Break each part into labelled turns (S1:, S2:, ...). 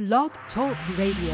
S1: Blog Talk Radio.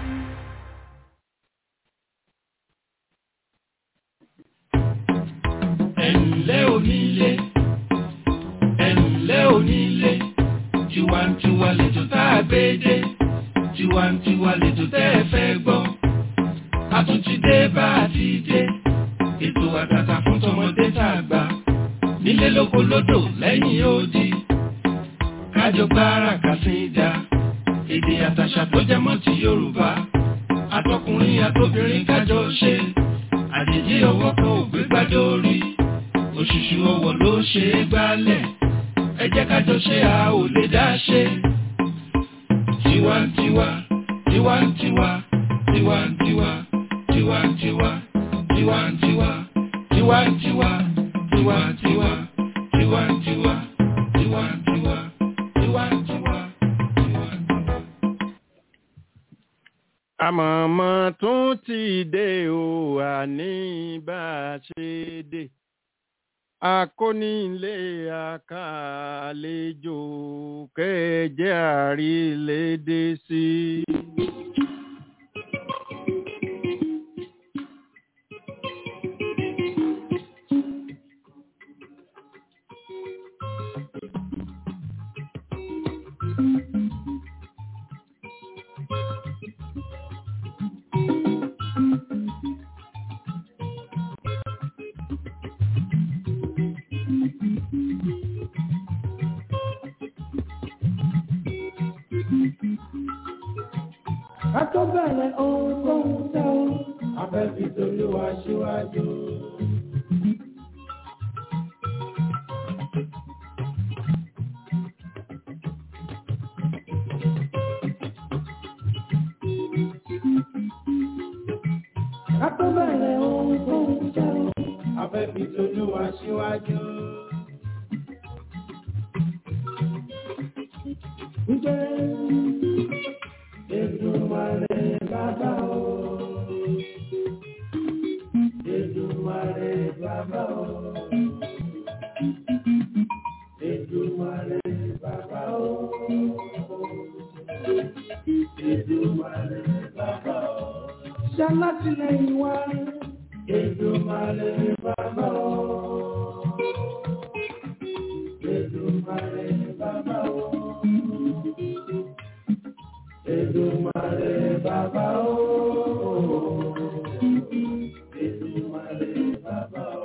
S2: ẹ̀ǹlẹ́ onílé ẹ̀ǹlẹ́ onílé tiwantiwa lẹ́jọ́ tá a gbé dé tiwantiwa lẹ́jọ́ tẹ́ ẹ fẹ́ gbọ́ a tún ti dé bá a ti dé ètò àtàtà fún tọmọdé tá a gbà nílé lóko lódò lẹ́yìn odi kájọ gbára kàsídà èdè àtàṣà tó jẹ mọ́ ti Yorùbá àtọkùnrin àtobìnrin kájọ ṣe àjèjì ọwọ́ kan ò gbé gbádùn orí òṣùṣù ọwọ́ ló ṣe é gbálẹ̀ ẹ jẹ́ kájọ ṣe a ò lè dá ṣe. tiwantiwa tiwantiwa tiwantiwa tiwantiwa tiwantiwa tiwantiwa tiwantiwa tiwantiwa tiwantiwa tiwantiwa tiwantiwa.
S3: àmọ̀mọ́ tún ti dé o àní bá a ṣe dé akónílé àkàlejò kẹjẹ àrílédè sí i.
S2: ká tó bẹ̀rẹ̀ ohun tó ń tẹ́ o afẹ́fí tolúwa síwájú. ká tó bẹ̀rẹ̀ ohun tó ń tẹ́ o afẹ́fí tolúwa síwájú. Ǹjẹ́ Èdùmàrè bàbá o. Èdùmàrè bàbá o. Èdùmàrè bàbá o. Èdùmàrè bàbá o. Ṣalátìlẹ́yìn wa. Èdùmàrè bàbá o. Èdùmàrè bàbá o. Èdùmàrè bàbá o. Èdùmàrè bàbá o.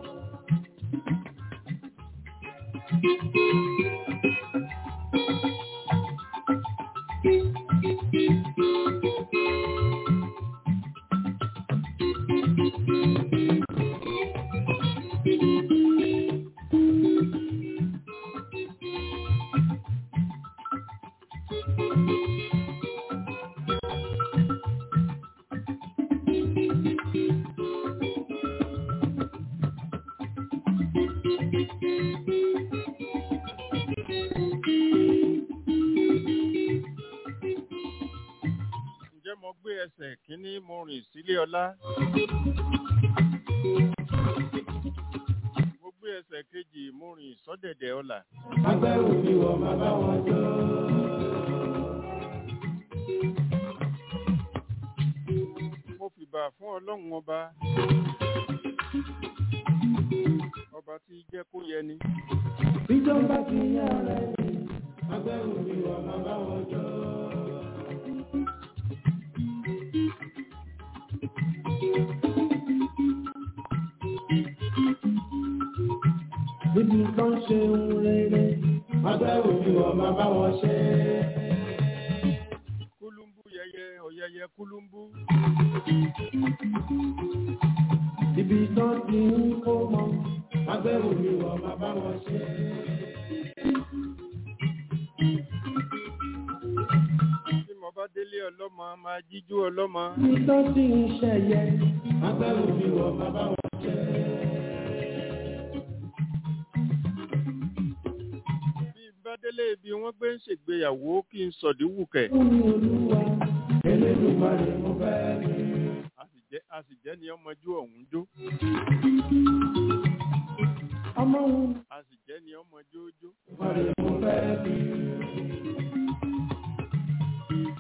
S3: ǹjẹ́ mo gbé ẹsẹ̀ kínní mo rìn sílé ọlá? mo gbé ẹsẹ̀ kejì mo rìn sọ́dẹ̀dẹ̀ ọlà.
S2: Agbẹ́rù mi wọ̀ máa bá wọn jọ.
S3: mo fìbà fún ọlọ́run ọba. ọba tí jẹ́ kó yẹni.
S2: Bíjọba ti yá rẹ̀ ni. Agbẹ́rù mi wọ̀ máa bá wọn jọ. Níbi kan ṣe ń rere. Agbẹ́rù mi wọ̀ máa bá wọn ṣe.
S3: kúlúmbú yẹyẹ ọ̀yẹyẹ kúlúmbú.
S2: Ibi tán ti ń kó mọ. Agbẹ́rù mi wọ̀ máa bá wọn ṣe.
S3: tí mo bá délé ọlọ́mọ máa jíjú ọlọ́mọ.
S2: Ibi tán ti ń ṣẹ̀yẹ. Agbẹ́rù mi wọ̀ máa bá wọn ṣe.
S3: bí n bá délé ibi wọ́n gbé ń ṣègbéyàwó kí n sọ̀dí wùkẹ̀.
S2: Fún mi olúwa. Elédùmarè mo fẹ́ rí.
S3: a sì jẹ́ a sì jẹ́ ni ọmọjú ọ̀hún jó.
S2: ọmọ òun
S3: a sì jẹ́ ni ọmọ jójó.
S2: mọ̀rẹ́ mo fẹ́ bí.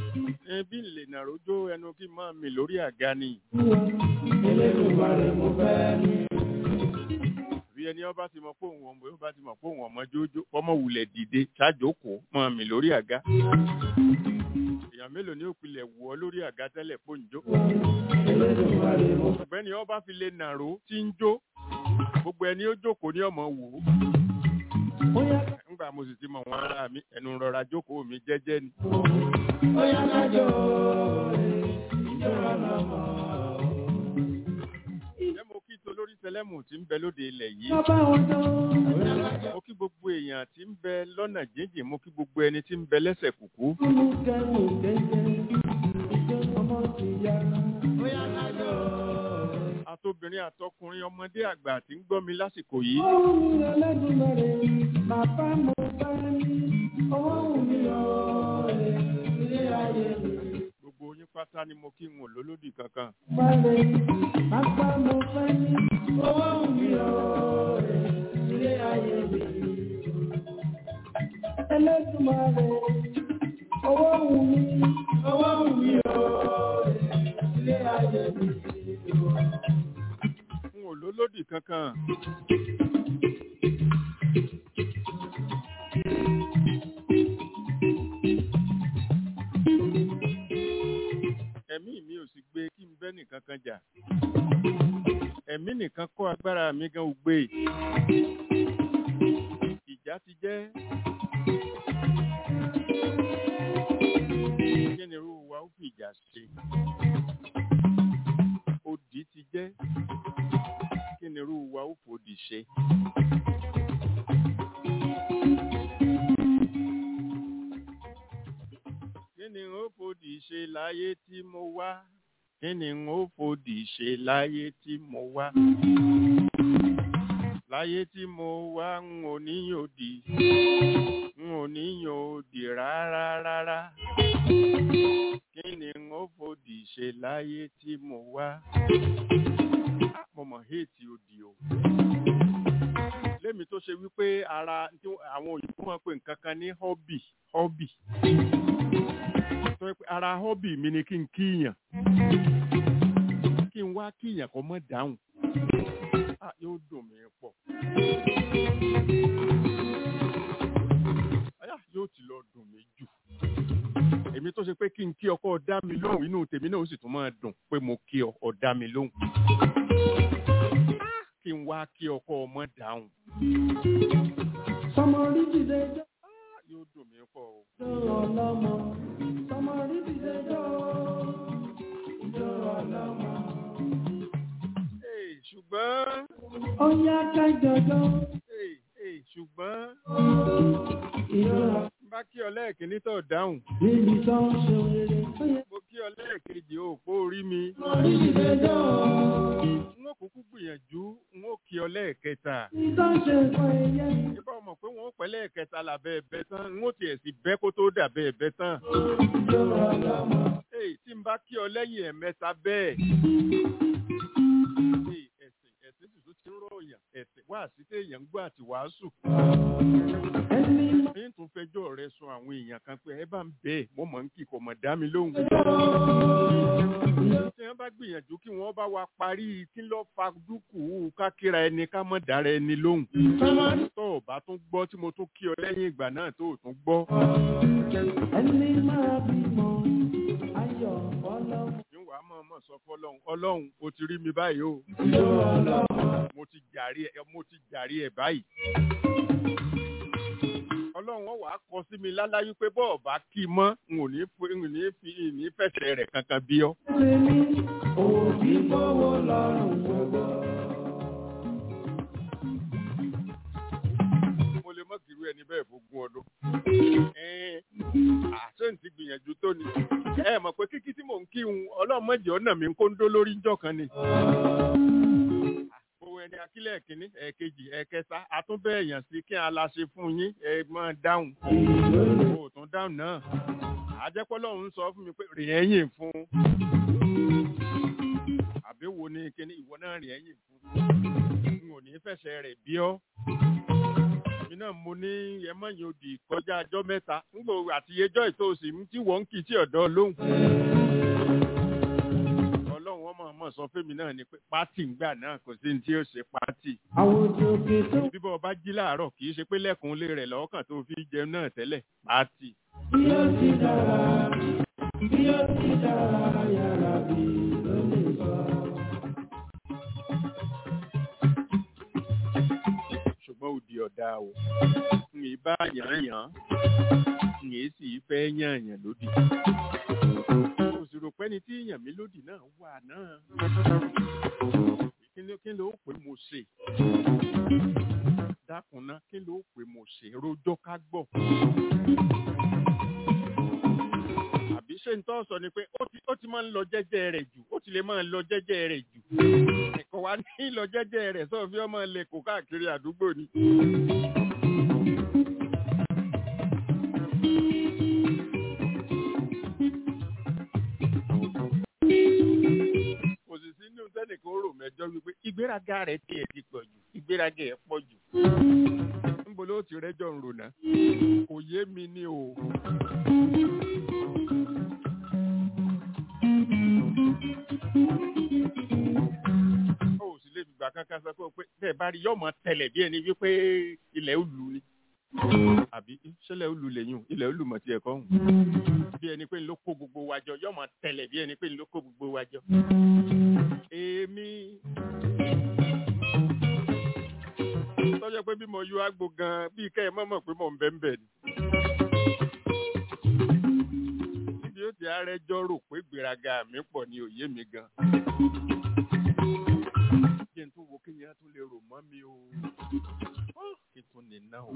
S3: ẹ bí n lè nàrójó ẹnu kí n máa mi lórí àga ni
S2: Elédùmarè mo fẹ́ ní.
S3: bí ẹni ọba ti mọ pé òun ọmọ ọba ti mọ pé òun ọmọ jójó ọmọ wulẹ̀ dìde ṣáàjókòó máa mi lórí àga èèyàn mélòó ni ó pilẹ̀ wọ̀ ọ́ lórí àga tẹ́lẹ̀ pòǹjó
S2: Elédùmarè mo fẹ́.
S3: ọ̀gbẹ́ni ọba fi lè nàró tí ń jó gbogbo ẹni ó jókòó ní ọmọ wò ó
S2: Bóyá
S3: nígbà mo sì ti mọ wọn ara mi ẹnu rọra jókòó mi jẹ́jẹ́ ni
S2: bóyá kájọ ìjọba lọ́mọ.
S3: ẹ mo kí tolórí tẹlẹmù tí ń bẹ lóde ilẹ̀ yìí
S2: Bàbá wọn tán. Bóyá kájọ
S3: mo kí gbogbo èèyàn tí ń bẹ lọ́nà jíjìn mo kí gbogbo ẹni tí ń bẹ lẹ́sẹ̀ kùkú
S2: mú kẹ́mù kẹ́kẹ́. Ìjọ ọmọ ti yá. Bóyá kájọ.
S3: àtobìnrin àtọkùnrin ọmọdé àgbà tí ń gbọ́ mi lásìkò yìí
S2: Ọwọ́ mi Elédùmarè, bàbá mo bá ní. Ọwọ́ mi ọ̀rẹ́ ilé ayé mi.
S3: gbogbo yín pátá ni mo kí n ò lólódì kankan
S2: Balẹ̀, bàbá mo fẹ́ ní. Ọwọ́ mi ọ̀rẹ́ ilé ayé mi. Elédùmarè, ọwọ́ mi, ọwọ́ mi ọ̀rẹ́ ilé ayé mi.
S3: n ò lólódì kankan ẹ̀mí mi ò sì gbé kí n bẹ́ nìkan kan jà ẹ̀mí nìkan kọ́ agbára mi gan ò gbé ìjà ti jẹ́ kí ni irú wa ó fi ìjà ṣe òdì ti jẹ́ kí ni irú wa ó fòdì ṣe. kí ni n ó fòdì ṣe láyé tí mo wá kí ni n ó fòdì ṣe láyé tí mo wá. láyé tí mo wá n ò níyàn òdì n ò níyàn òdì rárá rárá. kí ni n ó fòdì ṣe láyé tí mo wá. Ah, mo mọ̀ héètì òdì o. lémi tó ṣe wípé ara tí àwọn òyìnbó máa ń pè nǹkan kan ní hobby hobby tó yẹ pé ara hobby mi ni kí n kíyàn kí n wá kíyàn kó mọ́ dáhùn ah yóò dùn mí pọ̀ ayá yóò ti lọ dùn mí jù èmi tó ṣe pé kí n kí ọkọ dá mi lóhùn inú tèmi náà ó sì tún máa dùn pé mo kí ọ ọ dá mi lóhùn Ah, kí n wá kí ọkọ ọmọ dáhùn
S2: Sọmọ rí dìde jọ́
S3: Ah, yóò dùn mí pọ̀ o.
S2: ọlọ́mọ. Sọmọ rí dìde jọ́ ìjọ ọlọ́mọ.
S3: Ee, ṣùgbọ́n
S2: Ó yá kájọjọ́
S3: ee, ee, ṣùgbọ́n
S2: ìjọ
S3: bá kí ọ lẹ́ẹ̀kíní tó dáhùn
S2: níbi tó ń ṣe rere. Ó yá
S3: mo kí ọ lẹ́ẹ̀kejì ò pó orí mi
S2: sọmọ rí dìde jọ́
S3: n ó kúkú gbìyànjú n ó kí ọ lẹ́ẹ̀kẹta
S2: níbi tó ń ṣe nǹkan ẹ̀yẹ.
S3: ìbá ọmọ pé wọn ó pẹ́ lẹ́ẹ̀kẹta làbẹ́ ẹ̀bẹ́ tán n ó tiẹ̀ sì bẹ́ kó tó dàbẹ́ ẹ̀bẹ́ tán
S2: Ìjọ ọlọ́mọ.
S3: ee tí n bá kí ọ lẹ́yìn ẹ̀mẹ́ta bẹ́ẹ̀ ee ẹ̀sìn ẹ̀sìn sì tún ti ń rọ̀yàn ẹ̀sìn wá sí téèyàn ń gbọ́ àti wàásù
S2: Ẹni máa
S3: ní tún fẹjọ́ rẹ sùn àwọn èèyàn kan pé ẹ bá ń bẹ́ẹ̀ mo mọ̀ ń kí kò mọ̀ dá mi lóhùn tí wọ́n bá gbìyànjú kí wọ́n bá wa parí kí ló fa dúkùú kákíra ẹni ká mọ̀ dára ẹni lóhùn
S2: sọmọ rí
S3: tó o bá tún gbọ́ tí mo tún kí ọ lẹ́yìn ìgbà náà tó o tún gbọ́
S2: ẹni máa bímọ ayọ̀ ọlọ́mọ.
S3: níwàá mọ̀ mọ̀ sọ fọlọ́hún ọlọ́hun o ti rí mi báyìí o
S2: Ìjọ ọlọ́mọ.
S3: mo ti jàrí ẹ mo ti jàrí ẹ báyìí ọlọ́run ọ̀ wá kọ sí mi láláyé pé bọ́ọ̀ bá kí i mọ́ n ò ní fi n ò ní fi n ní fẹsẹ̀ rẹ̀ kankan bí ọ.
S2: Tèmi òbí bọ́wọ́ lọ́rùn gbogbo.
S3: mo lè mọ́ kiri ẹni bẹ́ẹ̀ fógún ọdún. àṣẹ ń ti gbìyànjú tó ni. ẹ mọ̀ pé kíkí tí mò ń kí un ọlọ́run mọ̀jẹ̀ ọ̀nà mi ń kó ń dó lórí ńjọ́ kan ni. owó ẹni akílẹ̀ kínní ẹ̀ẹ̀kejì ẹ̀ẹ̀kẹta àtúnbẹ̀ èèyàn sí kí a la ṣe fún yín ẹ máa dáhùn. o ò tún dáhùn náà. àjẹpọ́lọ́run sọ fún mi pé rìn ẹ̀yìn fún. àbí wo ni kíní ìwọ náà rìn ẹ̀yìn fún. n ò ní fẹsẹ̀ rẹ̀ bí ọ́ èmi náà mo ní ẹmọ́yìn òdì kọjá ọjọ́ mẹ́ta ńgbò àti ẹjọ́ ìtòsí tí wọ́n ń kì í tí ọ̀dọ́ lóhùn. ọlọ́run ọmọ ọmọ sọ fẹ́mi náà ni pé pátì ńgbà náà kò sí ní tí ó ṣe pátì.
S1: àwòjọ òkè tó
S3: bíbọ̀ ọba jí láàárọ̀ kì í ṣe pé lẹ́kùn lé rẹ̀ lọ́kàn tó fi jẹun náà tẹ́lẹ̀ pátì.
S1: bí ó ti dára bí ó ti dára yàrá bí ló lè sọ.
S3: ṣùgbọ́n òdì ọ̀dà o n ì bá yàn yàn n ì sì fẹ́ yàn yàn lódì. kò sì rò pé ní tí yàn mí lódì náà wà náà. kí ló kí ló pè mo ṣe? dákun ná kí ló pè mo ṣe rojọ́ ká gbọ́. àbí ṣé n tọ́ sọ ni pé ó ti ó ti máa ń lọ jẹ́jẹ́ rẹ̀ jù ó ti lè máa ń lọ jẹ́jẹ́ rẹ̀ jù kò wá ní lọ jẹ́jẹ́ rẹ̀ sọ fi ọmọ lè kó káàkiri àdúgbò ni. kò sì sí inú tẹ́nìkan rò mẹ́jọ wípé ìgbéraga rẹ̀ tiẹ̀ ti pọ̀ jù ìgbéraga ẹ̀ pọ̀ jù. níbo ló ti rẹ́jọ́ ń rònà kò yé mi ní o. ó sì lè fìgbà kankan sọ pé pé tẹ́ ẹ bá rí yọmọ tẹ́lẹ̀ bí ẹni wípé ilẹ̀ ó lù ni àbí ṣẹlẹ̀ ó lù lẹ́yìn o ilẹ̀ ó lù mọ̀ tí ẹ kọ́ hùn bí ẹni pé ló kó gbogbo wa jọ yọmọ tẹ́lẹ̀ bí ẹni pé ló kó gbogbo wa jọ. èmi tọ́jọ́ pé bí mo yọ àgbo gan bí kẹ́ ẹ mọ̀ mọ̀ pé mò ń bẹ́ẹ̀ bẹ́ẹ̀ ni. níbi ó ti arẹjọ́ rò pé gbéraga mi pọ̀ ní òye mi gan kí n tún wo kí yẹn tún lè rò mọ́ mi o kí n tún lè ná o.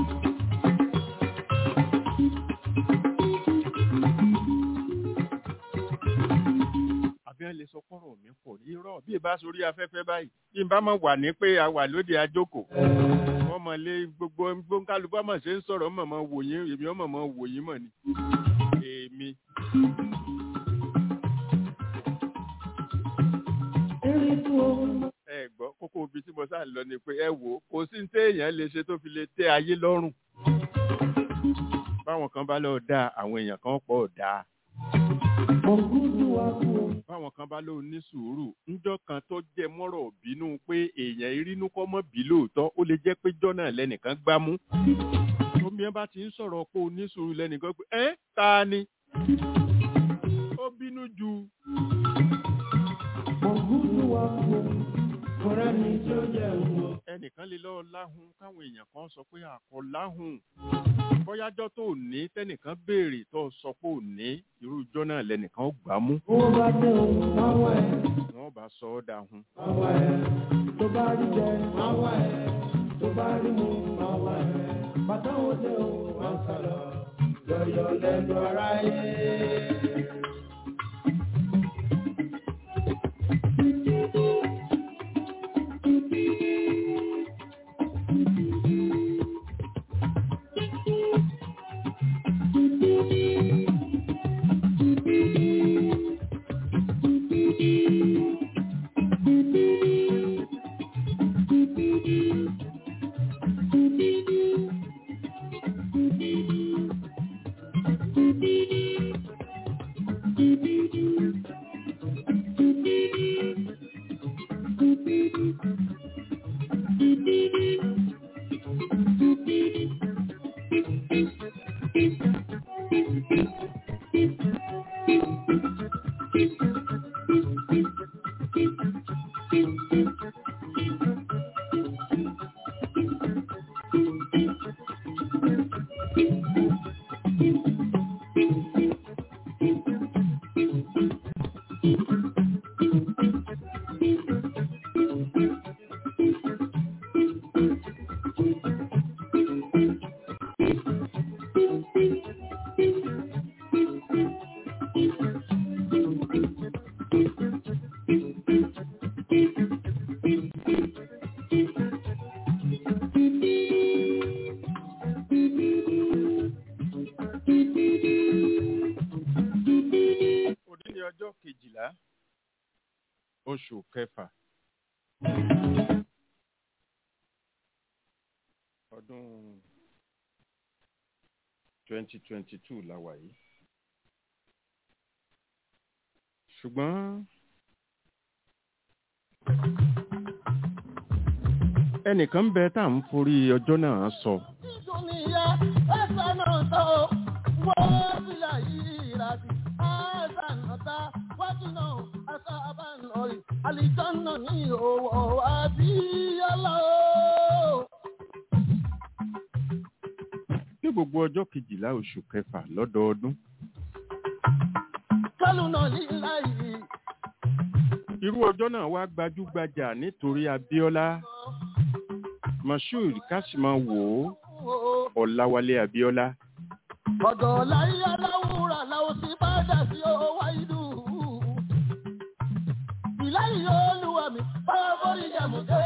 S3: àbí ẹ lè sọ kọ́rọ̀ mi pọ̀ irọ́ bí ìbá sórí afẹ́fẹ́ báyìí bí n bá mọ̀ wà ní pé a wà lóde àjókòó wọ́n mọ̀ lé gbogbo gbóńkálukú ọmọ ṣe ń sọ̀rọ̀ mọ̀ mọ̀ wò yín èmi ọmọ mọ̀ wò yín mọ̀ ni èmi.
S1: eré tó o.
S3: ẹ gbọ́ kókó ibi tí mo sá lọ ni pé ẹ wò ó kò sí ní téèyàn lè ṣe tó fi lè tẹ́ ayé lọ́rùn. báwọn kan bá lọ dáa àwọn èèyàn kan pọ̀ dáa.
S1: Ògúdù wa kú o.
S3: báwọn kan bá lọ ní sùúrù ńjọ́ kan tó jẹ mọ́rọ̀ bínú pé èèyàn irínú kọ́ mọ́ bí lóòótọ́ ó lè jẹ́ pé jọ́nà lẹ́nìkan gbámú. omi ẹ bá ti ń sọ̀rọ̀ pé o ní sùúrù lẹ́nìkan pé ẹ́ ta ni. ó bínú ju
S1: Ògúdù wa kú o. Kọ̀rẹ́ ni tí ó jẹ́ òun.
S3: ẹnìkan lè lọ láhùn káwọn èèyàn kan sọ pé àkọ láhùn bóyájọ́ tó ní tẹ́nìkan béèrè tó sọ pé ò ní irú ijọ́ náà lẹ́nìkan ó gbà mú
S1: Owó bá dé o, máa wá ẹ̀.
S3: wọ́n bá sọ ọ́ dahun.
S1: Máa wá ẹ̀. Tó bá rí jẹ, máa wá ẹ̀. Tó bá rí mu, máa wá ẹ̀. Bàtà wo dé o, máa sálọ. Yọ̀yọ̀ lẹ́nu ara yé.
S3: òní ní ọjọ́ kejìlá oṣù kẹfà ọdún twenty twenty two la wà yìí ṣùgbọ́n ẹnìkan bẹ tá à ń forí ọjọ́ náà sọ
S1: Dúníyà ẹ̀sán náà tó wọ́n sílẹ̀ yìí ràdí. Ẹ̀sán náà ta wájú náà ẹ̀sán abánọ̀rì. Àlìjọ́nà ní òwò àbíyọ́lá o.
S3: ní gbogbo ọjọ́ kejìlá oṣù kẹfà lọ́dọọdún
S1: Kálù náà lílá yìí.
S3: irú ọjọ́ náà wá gbajúgbajà nítorí Abíọ́lá Moshood Kásìmáwò Ọláwálé Abíọ́lá
S1: Ọ̀dọ̀ láyé aláwùrà làwọn ti bá dà sí owó ìlú. Ìláyìí olúwa mi, báwo bórí jẹ̀mú dé?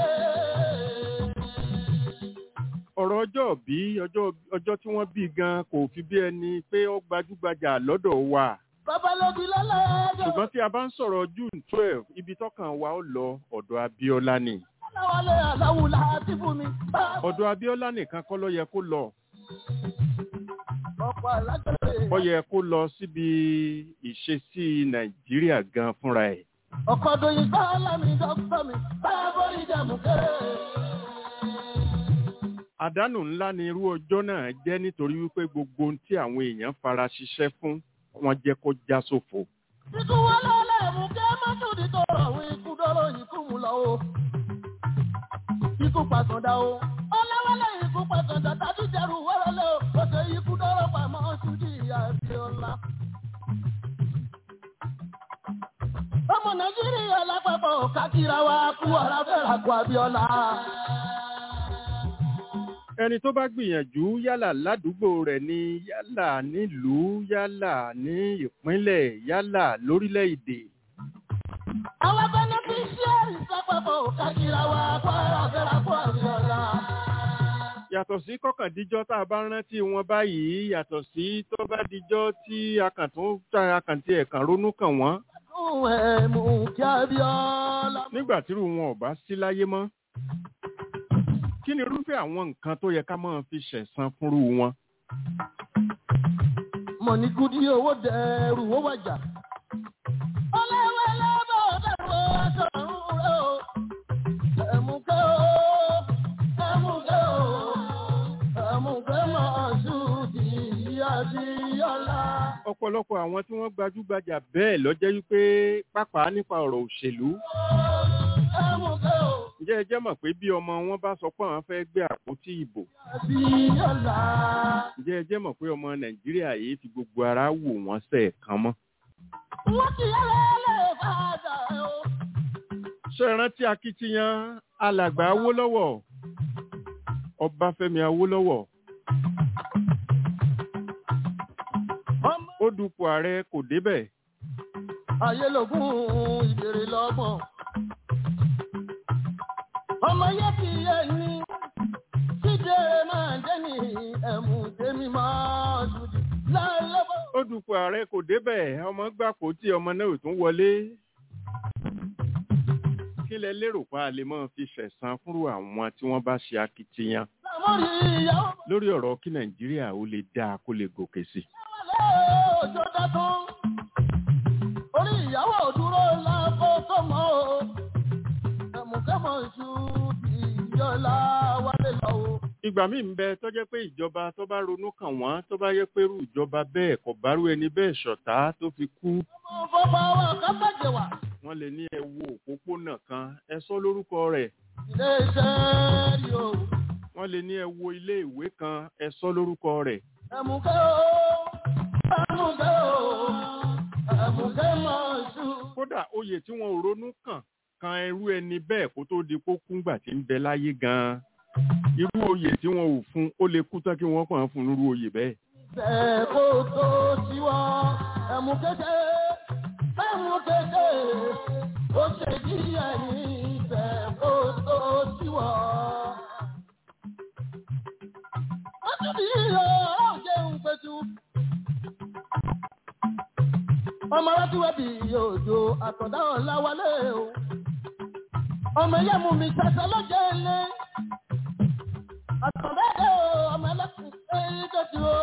S3: ọ̀rọ̀ ọjọ́ bí ọjọ́ ọjọ́ tí wọ́n bí gan kò fi bí ẹni pé ó gbajúgbajà lọ́dọ̀ wa
S1: Babalógi lọ́lọ́dọ̀.
S3: ṣùgbọ́n tí a bá ń sọ̀rọ̀ June twelve ibi tọ́kàn wa ó lọ ọ̀dọ̀ Abíọ́lá ni
S1: Aláwálé aláwùlà àti fún mi.
S3: ọ̀dọ̀ Abíọ́lá nìkan kọ́ ló yẹ kó lọ
S1: Ọ̀pọ̀ alágbèrè.
S3: ó yẹ kó lọ síbi ìṣesí Nàìjíríà gan fúnra ẹ̀
S1: Ọkọ̀ doyin sọ́ọ́lá mi dọ́kítọ̀ mi. Báwo bórí jẹ̀mú dé?
S3: àdánù ńlá ni irú ọjọ́ náà jẹ́ nítorí wípé gbogbo ohun tí àwọn èèyàn fara ṣiṣẹ́ fún wọn jẹ́ kó já sófo
S1: Ikú wọn lọ́lẹ̀ mú kí ẹ má tún di tọrọ àwọn ikú dọ́rọ̀ ikú mu lọ o. Ikú pàtàndà o. Ọlọ́wọ́lẹ̀ ikú pàtàndà tàbí jẹrù wẹ́rẹ́lẹ́ o. Ó ṣe ikú dọ́rọ̀ pamọ́ ṣúdì Abíọ́lá. Ọmọ Nàìjíríà lápapọ̀ kákìrà wa kú ọ̀rá fẹ́ràn kú Abíọ́lá.
S3: ẹni tó bá gbìyànjú yálà ládùúgbò rẹ̀ ni yálà nílùú yálà ní ìpínlẹ̀ yálà lórílẹ̀‐èdè
S1: Àwọn bẹ́nẹ́fíṣíárì lápapọ̀ kákìrà wa kú ọ̀rá fẹ́ràn kú Abíọ́lá.
S3: yàtọ̀ sí kọkàndíjọ́ tá a bá rántí wọn báyìí yàtọ̀ sí tó bá dijọ́ tí akàntún tá akàntí ẹ̀kan ronú kàn wọ́n
S1: Fún ẹ̀mú kí Abíọ́lá.
S3: nígbà tírú wọn ò bá sí láyé mọ́ kí ni irúfẹ́ àwọn nǹkan tó yẹ ká máa fi ṣẹ̀san fúnrú wọn
S1: mọ̀ ní kudi owó dẹrù owó wájà. ọlẹ́wẹ́ lọ́bọ̀ dẹ̀rù ọ̀sọ̀rùn rẹ̀ o. ẹ̀mùkẹ́ o ẹ̀mùkẹ́ o ẹ̀mùkẹ́ máa ṣùdì Abíọ́lá.
S3: ọ̀pọ̀lọpọ̀ àwọn tí wọ́n gbajúgbajà bẹ́ẹ̀ lọ́jẹ́ wípé pàápàá nípa ọ̀rọ̀ òṣèlú
S1: ẹ̀mùkẹ́ o
S3: ǹjẹ́ ẹ jẹ́ mọ̀ pé bí ọmọ wọn bá sọ pé àwọn fẹ́ gbé àpótí ìbò
S1: Abíọ́lá.
S3: ǹjẹ́ ẹ jẹ́ mọ̀ pé ọmọ nàìjíríà yìí fi gbogbo ara wò wọ́n sẹ́ẹ̀kan mọ́
S1: wọ́n ti yẹ́lẹ́ padà o.
S3: ṣé ẹ rántí akitiyan alàgbà awólọ́wọ̀ ọbáfẹ́mi awólọ́wọ̀
S1: ọmọ
S3: ó dupò ààrẹ kò débẹ̀
S1: ayélogún ìbèrè lọ́gbọ̀n. ọmọ yẹ kí yẹ ní síde máa jẹ́ ní ẹ̀mú tèmi máa dùdì lálẹ́bọ̀.
S3: ó dupò ààrẹ kò débẹ̀ ọmọ gbàpò tí ọmọ náà ò tún wọlé kí lẹ lérò pa a lè máa fi ṣẹ̀san fúnrú àwọn tí wọ́n bá ṣe akitiyan
S1: lámọ́rí ìyàwó
S3: lórí ọ̀rọ̀ kí nàìjíríà ó lè dáa kó lè gòkè sí i.
S1: wọlé òjò dátún. orí ìyàwó dúró lábọ́ tọmọ o. ẹ̀mú kẹ́mọ̀ ṣù ìyọ́lá wálé lọ o.
S3: ìgbà míì ń bẹ tó jẹ́ pé ìjọba tó bá ronú kàn wọ́n tó bá yẹ pé irú ìjọba bẹ́ẹ̀ kò bárú ẹni bẹ́ẹ̀ ṣọ̀tá tó fi kú
S1: ọmọ fọ́fọ́ wa kábàjẹ́ wà.
S3: wọ́n lè ní ẹ wo òpópónà kan ẹ sọ lórúkọ rẹ̀
S1: ilé iṣẹ́ rí o.
S3: wọ́n lè ní ẹ wo ilé ìwé kan ẹ sọ lórúkọ rẹ̀
S1: ẹ̀mùkẹ́ o ẹ̀mùkẹ́ o ẹ̀mùkẹ́ máa ṣù.
S3: kódà oyè tí wọn ò ronú kàn kan irú ẹni bẹ́ẹ̀ kó tó di kó kúngbà tí ń bẹ láyé gan-an irú oyè tí wọn ò fún ó lè kú tán kí wọ́n kàn án fún irú oyè bẹ́ẹ̀.
S1: Bẹ́ẹ̀ kó tó tiwọ́ ẹ̀mùkẹ́kẹ́ ẹ̀mùkẹ́kẹ́ ó ṣe bí ẹni bẹ́ẹ̀ kó tó tiwọ́. Wọ́n tún bí ọ̀rọ̀ jẹun pẹ̀tù. Ọmọ rántí wá bí òjò àtọ̀dá ọ̀la wálé o. Ọmọ yẹ́mu mi ṣẹ̀ṣẹ̀ lọ́jọ́ ilé. àkàndé ọmọ ẹlẹ́kùn ẹ̀yìn kejì o.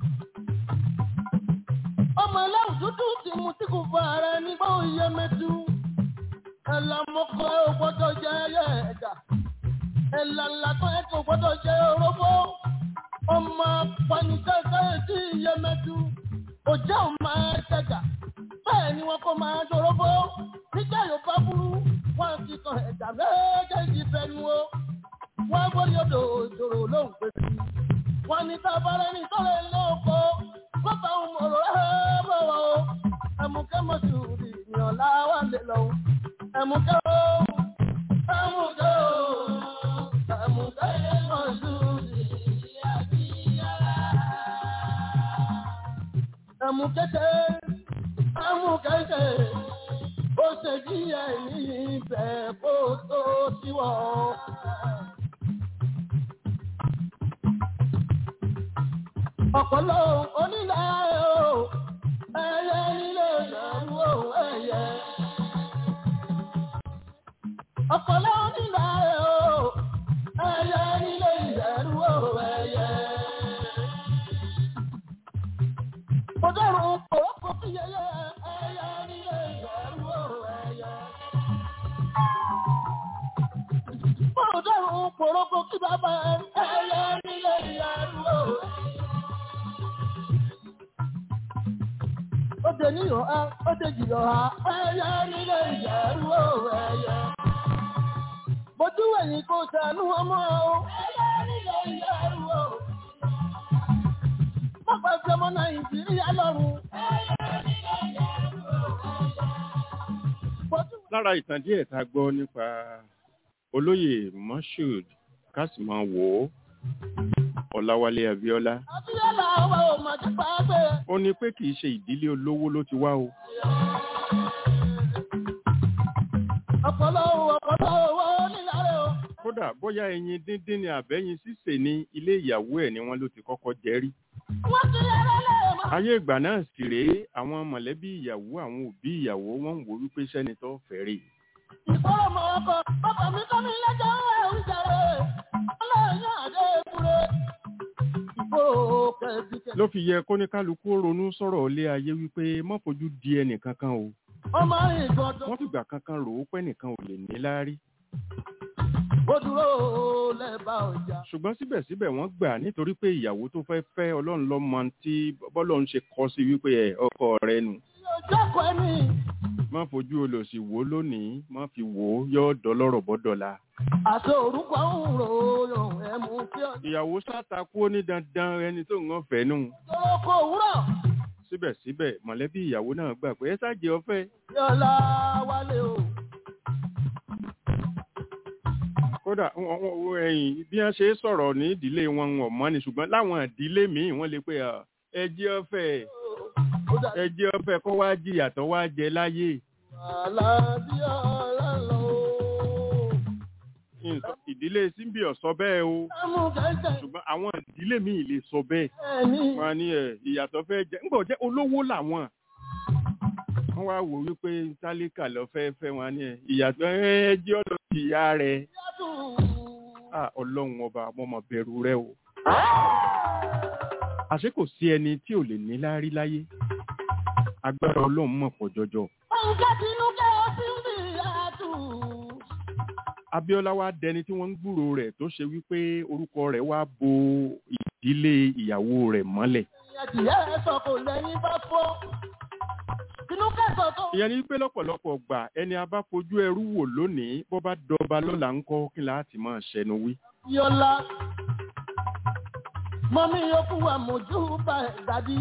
S1: ọmọ ẹlẹ́wùn dúdú ti mú tí kò fọ ààrẹ nígbà òye mẹ́tú. ẹ̀là mọ́kọ́ ẹ̀ ò gbọ́dọ̀ jẹ́ ẹyẹ ẹ̀dá. ẹ̀là làtọ́ ẹ̀ kò gbọ́dọ̀ jẹ́ orógbó. ọmọ panisẹ́sẹ́ tí iye mẹ́tú. òjá ò máa tẹ̀gà. bẹ́ẹ̀ ni wọn kò máa dorógbó. nígbà yóò bá burú wọn ti kan ẹ̀dá méjèèjì fẹnu o. wọ́n gbórí odò ìṣòro lóhùn pé sí. wọ́n ní tábàárẹ̀ ní tọ́lẹ̀ lóko. wọ́n bá ń mọ̀rọ̀ ẹ̀ bọ̀wọ̀ o. ẹ̀mùkẹ́ mọ̀tò ìyàn láwà lè lọ. ẹ̀mùkẹ́ o. ẹ̀mùkẹ́ o. ẹ̀mùkẹ́ mọ̀tò ẹ̀mùkẹ́ tẹ́ ẹ̀mùkẹ́ tẹ́ ó ṣe jí ẹ̀yìn ibẹ̀ kó tó síwọ́. ọ̀pọ̀lọ́ onílà o ẹyẹ nílé ìyàwó o ẹyẹ. ọ̀pọ̀lọ́ onílà o ẹyẹ nílé ìyàwó o ẹyẹ. mo dẹ́rùn kòókò sí yẹyẹ ẹyẹ nílé ìyàwó o ẹyẹ. mo dẹ́rùn kòókò sí bàbá ẹyẹ nílé ìyàwó o ẹyẹ. Ode ní ọ̀há, ode jìnnà ọ̀há, ẹyẹ nílé ìyẹ̀rú o ẹyẹ. Bojú ẹ̀yìn kò sànú ọmọ o, ẹyẹ nílé ìyẹ̀rú o. Pápá fi ọmọ Nàìjíríà lọ́rùn, ẹyẹ nílé ìyẹ̀rú o. Bojú
S3: lára ìtàn díẹ̀ tá a gbọ́ nípa olóyè moshood kásìmọ̀wò ọ̀làwálé abíọ́lá
S1: Abíọ́lá wa ò mà ti pa á gbé.
S3: ó ní pé kì í ṣe ìdílé olówó ló ti wá o
S1: Ọ̀pọ̀lọ́ ọ̀pọ̀lọ́ owó nílẹ̀ o.
S3: kódà bóyá ẹyin díndín ni àbẹ́yìn sísè ní ilé ìyàwó ẹ̀ ni wọ́n ló ti kọ́kọ́ jẹ́ rí
S1: Wọ́n ti yára lè mọ̀.
S3: ayé ìgbà náà sì rèé àwọn mọ̀lẹ́bí ìyàwó àwọn òbí ìyàwó wọ́n ń wò wípé sẹ́ni tó fẹ́ rè
S1: Ìgbọ́rọ̀ mọ̀ ọkọ̀, bàbá mi kọ́ mi lẹ́jọ́ ẹ̀ ń jàre. Ọlọ́run àdé kúrẹ́. Ìgbòho kẹ̀sìkẹ̀.
S3: ló fi yẹ kóníkálukú ó ronú sọ̀rọ̀ ilé ayé wípé má fojú di ẹnì kankan o
S1: Ọmọ ìgbọ̀dọ̀.
S3: wọ́n fìgbà kankan rò ó pé nìkan ò lè ní láárí
S1: Ó dúró lẹ́bàá ọjà.
S3: ṣùgbọ́n síbẹ̀síbẹ̀ wọ́n gbà nítorí pé ìyàwó tó fẹ́ fẹ́ ọlọ́run ló mọ tí bọ́lọ́run ṣe kọ́ sí wípé ẹ̀ ọkọ rẹ nù
S1: Yóò jókòó ẹni.
S3: má fojú olòṣì wò ó lónìí má fi wò ó yọ dọlọ́rọ̀ bọ́dọ̀la.
S1: Àti orúkọ ń rò yàn ẹ̀mú kí ọ.
S3: ìyàwó sátakú ó ní dandan ẹni tó ń wọ́n fẹ́ nù
S1: Tọ́lọ́ kò wúrọ̀.
S3: síbẹ̀síbẹ̀ mọ̀lẹ́bí ìyàwó náà gbà pé ẹ ṣáàjẹ́ ọfẹ́
S1: Yọ̀lá wálé o.
S3: kódà wọ́n- wọ́n- wọ́n- ẹ̀yìn bí wọ́n ṣe sọ̀rọ̀ ní ìdílé wọn wọn mọ́ ni ṣùgbọ́n láwọn ìdílé míì wọ́n lè pé "Ah, ẹ jẹ́ ọfẹ́
S1: Ó dà
S3: ẹ jẹ́ ọfẹ́ kó wá jìyà tó wá jẹ láyé
S1: àlàbí ọ̀la lọ.
S3: Nǹkan- ìdílé síbi ọ̀sọ́ bẹ́ẹ̀ o
S1: Ẹ̀mú kẹ̀kẹ́
S3: ṣùgbọ́n àwọn ìdílé míì lè sọ bẹ́ẹ̀
S1: ẹ̀mí.
S3: wọn á ní ẹ ìyàtọ̀ fẹ́ jẹ ńgbọ̀ jẹ́ olówó làwọn wọ́n wá wò wípé tálíkà lọ fẹ́ fẹ́ wọn á ní ẹ ìyàtọ̀ ẹ jẹ́ ọ̀dọ̀ ìyá rẹ̀ Ah, ọlọ́run ọba mo mọ̀ bẹ̀rù rẹ o àṣé kò sí ẹni tí ò lè ní láárí láyé agbára ọlọ́run mọ̀ pọ̀ jọjọ
S1: Nǹkan tinú kẹ́ ọ sí ń bì àtù.
S3: Abíọ́lá wá dẹni tí wọ́n ń gbúrò rẹ̀ tó ṣe wípé orúkọ rẹ̀ wá bo ìdílé ìyàwó rẹ̀ mọ́lẹ̀
S1: Ìyá ẹ̀ sọ kò lẹ́yìn bá fọ́. Tinú kẹ́sọ̀ tó.
S3: ìyẹn ni pé lọ́pọ̀lọpọ̀ gbà ẹni a bá fojú ẹrú wò lónìí bó bá dọba lọ́la ń kọ́ kí láti máa ṣẹnu wí.
S1: Yọ̀lá. Mọ́mí yòókù àmójú bá ẹ̀ dàbí.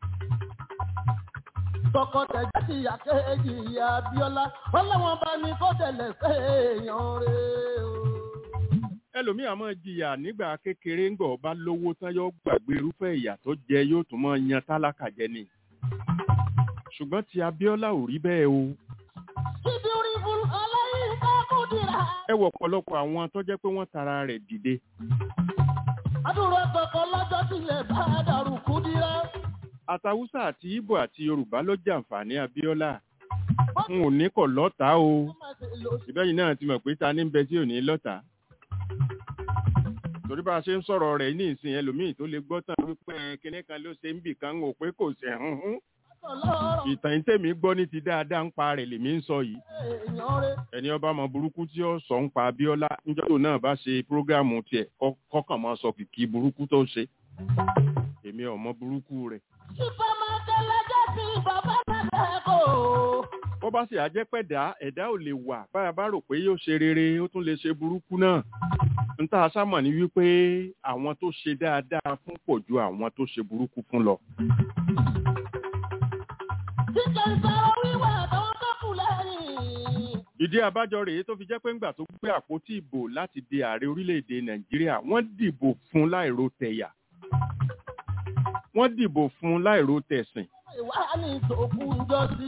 S1: Tọkọtẹ̀jẹ́ ti yà kéèjì ìyá Abíọ́lá. Wọ́n láwọn bá ní kó tẹ̀lé fẹ́ èèyàn rẹ̀ o.
S3: ẹlòmíì á máa jìyà nígbà kékeré ńgbà bá lówó tán yóò gbàgbé irúfẹ́ ìyà tó jẹ yóò tún máa yan tálákà jẹ ni. ṣùgbọ́n ti Abíọ́lá ò rí bẹ́ẹ̀ o.
S1: Kíbi orí fún ọlọ́yin ká kú dìrà.
S3: ẹ wọ ọ̀pọ̀lọpọ̀ àwọn tó jẹ́ pé wọ́n tara rẹ̀ dìde.
S1: Adúrò kọ̀ọ̀kan lọ́jọ́ tilẹ̀ bá dàrú kú dìrà.
S3: àtàwùsà àti Ìgbò àti Yorùbá ló jàǹfààní Abíọ́lá. n ò ní kọ̀ lọ́tàá o. ìbẹ́yìn náà ti mọ̀ pé ta ní bẹ tí ò ní lọ́tàá. torí bá a ṣe ń sọ̀rọ̀ rẹ̀ ní ìsìn ẹlòmíì tó lè gbọ́ tán wípé kinní kan ló ṣe ń bì kan ń wò pé kò ṣe ń hún
S1: ọlọ́rọ̀
S3: ìtàn tèmi gbọ́ ní ti dáadáa ń pa rẹ̀ lèmi ń sọ yìí
S1: èèyàn rẹ̀
S3: ẹni ọba mọ burúkú tí ó sọ ń pa Abíọ́lá níjọ́ tó náà bá ṣe prógáàmù tiẹ̀ kọ́- kọ́kàn máa sọ kìkì burúkú tó ṣe èmi ò mọ burúkú rẹ̀
S1: ìfẹ́ máa kẹ́lẹ́ jẹ́ sí bàbá mẹ́lẹ̀ kò.
S3: bó bá sì á jẹ́ pẹ̀dá ẹ̀dá ò lè wà báyà bá rò pé yóò ṣe rere ó tún lè ṣe burúkú náà n tá a sámọ̀ ní wípé àwọn tó ṣe dáadáa fún pọ̀ ju àwọn tó ṣe burúkú fún lọ
S1: Jíjẹ ìsọ̀rọ̀ wíwà àtàwọn tó kù lẹ́yìn.
S3: ìdí abájọ rèé tó fi jẹ́ pé ńgbà tó gbé àpótí ìbò láti di ààrẹ orílẹ̀-èdè nàìjíríà wọ́n dìbò fún láìro tẹ̀yà wọ́n dìbò fún láìro tẹ̀sìn
S1: Ìwà ní ìtòkù ìjọ sí.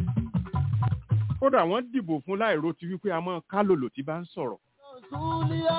S3: kódà wọ́n dìbò fún láìro ti wípé a mọ́ kálòlò tí bá ń sọ̀rọ̀
S1: Súlíà.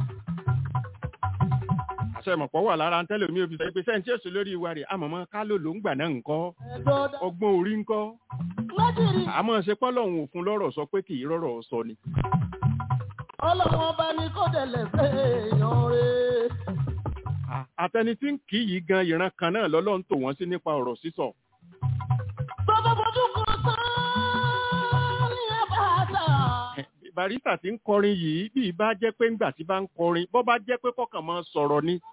S3: àṣẹ ìmọ̀pọ̀ wà lára ń tẹ́lẹ̀ mi ò fi sọ pé sẹ́ńtì èso lórí ìwà rẹ̀ àmọ́ mọ́ kálòlò ń gbà náà ńkọ́
S1: Ẹ̀dọ́dà.
S3: ọgbọ́n orí ńkọ́
S1: Méjìlí.
S3: àmọ́ ṣe pọ́lọ́hún òfun lọ́rọ̀ sọ pé kì í rọ́rọ̀ sọ ni
S1: Ọlọ́run ọba ní kó dẹ̀lẹ̀ fẹ́ èèyàn rẹ̀.
S3: àtẹni tí ń kì í yìí gan ìran kan náà lọ́lọ́run tò wọ́n sí nípa ọ̀rọ̀ sísọ
S1: Bàbá fojú kan tán ní àbáta.
S3: barista tí ń kọrin yìí bí ibà jẹ́ pé ńgbà tí bá ń kọrin bọ́ bá jẹ́ pé kọ́kàn máa sọ̀rọ̀ ni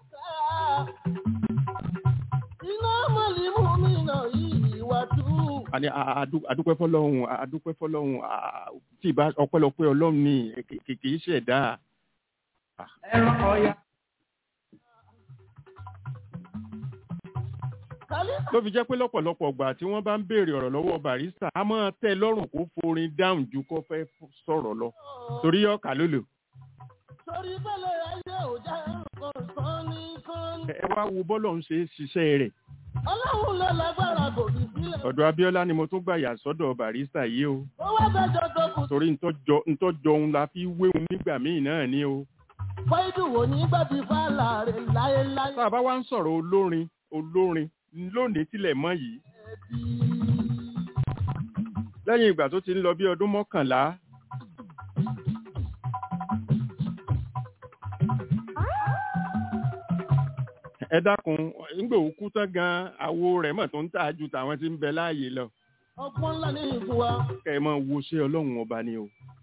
S1: Iná mọ̀límù mi náà yìí wà tú.
S3: àní a- a- adu- adúpẹ́ fọlọ́hún a- adúpẹ́ fọlọ́hún a- a- tí ìbá ọpẹ́lọpẹ́ ọlọ́run ni kì- kì kì í ṣẹ̀dá
S2: ẹran ọ̀yà.
S1: Kálí
S3: ló fi jẹ́ pé lọ́pọ̀lọpọ̀ ọgbà tí wọ́n bá ń béèrè ọ̀rọ̀ lọ́wọ́ barista a máa tẹ́ lọ́rùn kó forin dáhùn ju kó fẹ́ f- sọ̀rọ̀ lọ torí ọkà lólo
S1: sórí bẹ́lẹ̀ ayé ò jẹ́ nǹkan sán ní kán.
S3: ẹ wá wo bọ́lọ̀ ń ṣe é ṣiṣẹ́ rẹ̀
S1: Ọlọ́run ló lágbára kò fi sílẹ̀.
S3: ọ̀dọ̀ Abíọ́lá ni mo tún gbà yà sọ́dọ̀ barista yìí o
S1: Ó wá gbẹ́jọ́ tó kù.
S3: torí ntọ́jọ ntọ́jọ òun la fi wéhun nígbà míì náà ni o
S1: Fọ́ìdù wò ní gbà tí fàlà rẹ̀ láéláé.
S3: tá a bá wá ń sọ̀rọ̀ olórin olórin lónìí tilẹ̀ mọ́ yìí lẹ́yìn ìgbà tó ti ń lọ bí ọdún mọ́kànlá ẹ dákun ńgbà òkú tán gan awo rẹ̀ mọ̀ tó ń tà ju tàwọn tí ń bẹ láàyè lọ
S1: Ọgbọ́n ńlá ní ìfún wa.
S3: kẹ́ ẹ mọ̀ wo ṣé ọlọ́run ọba ni o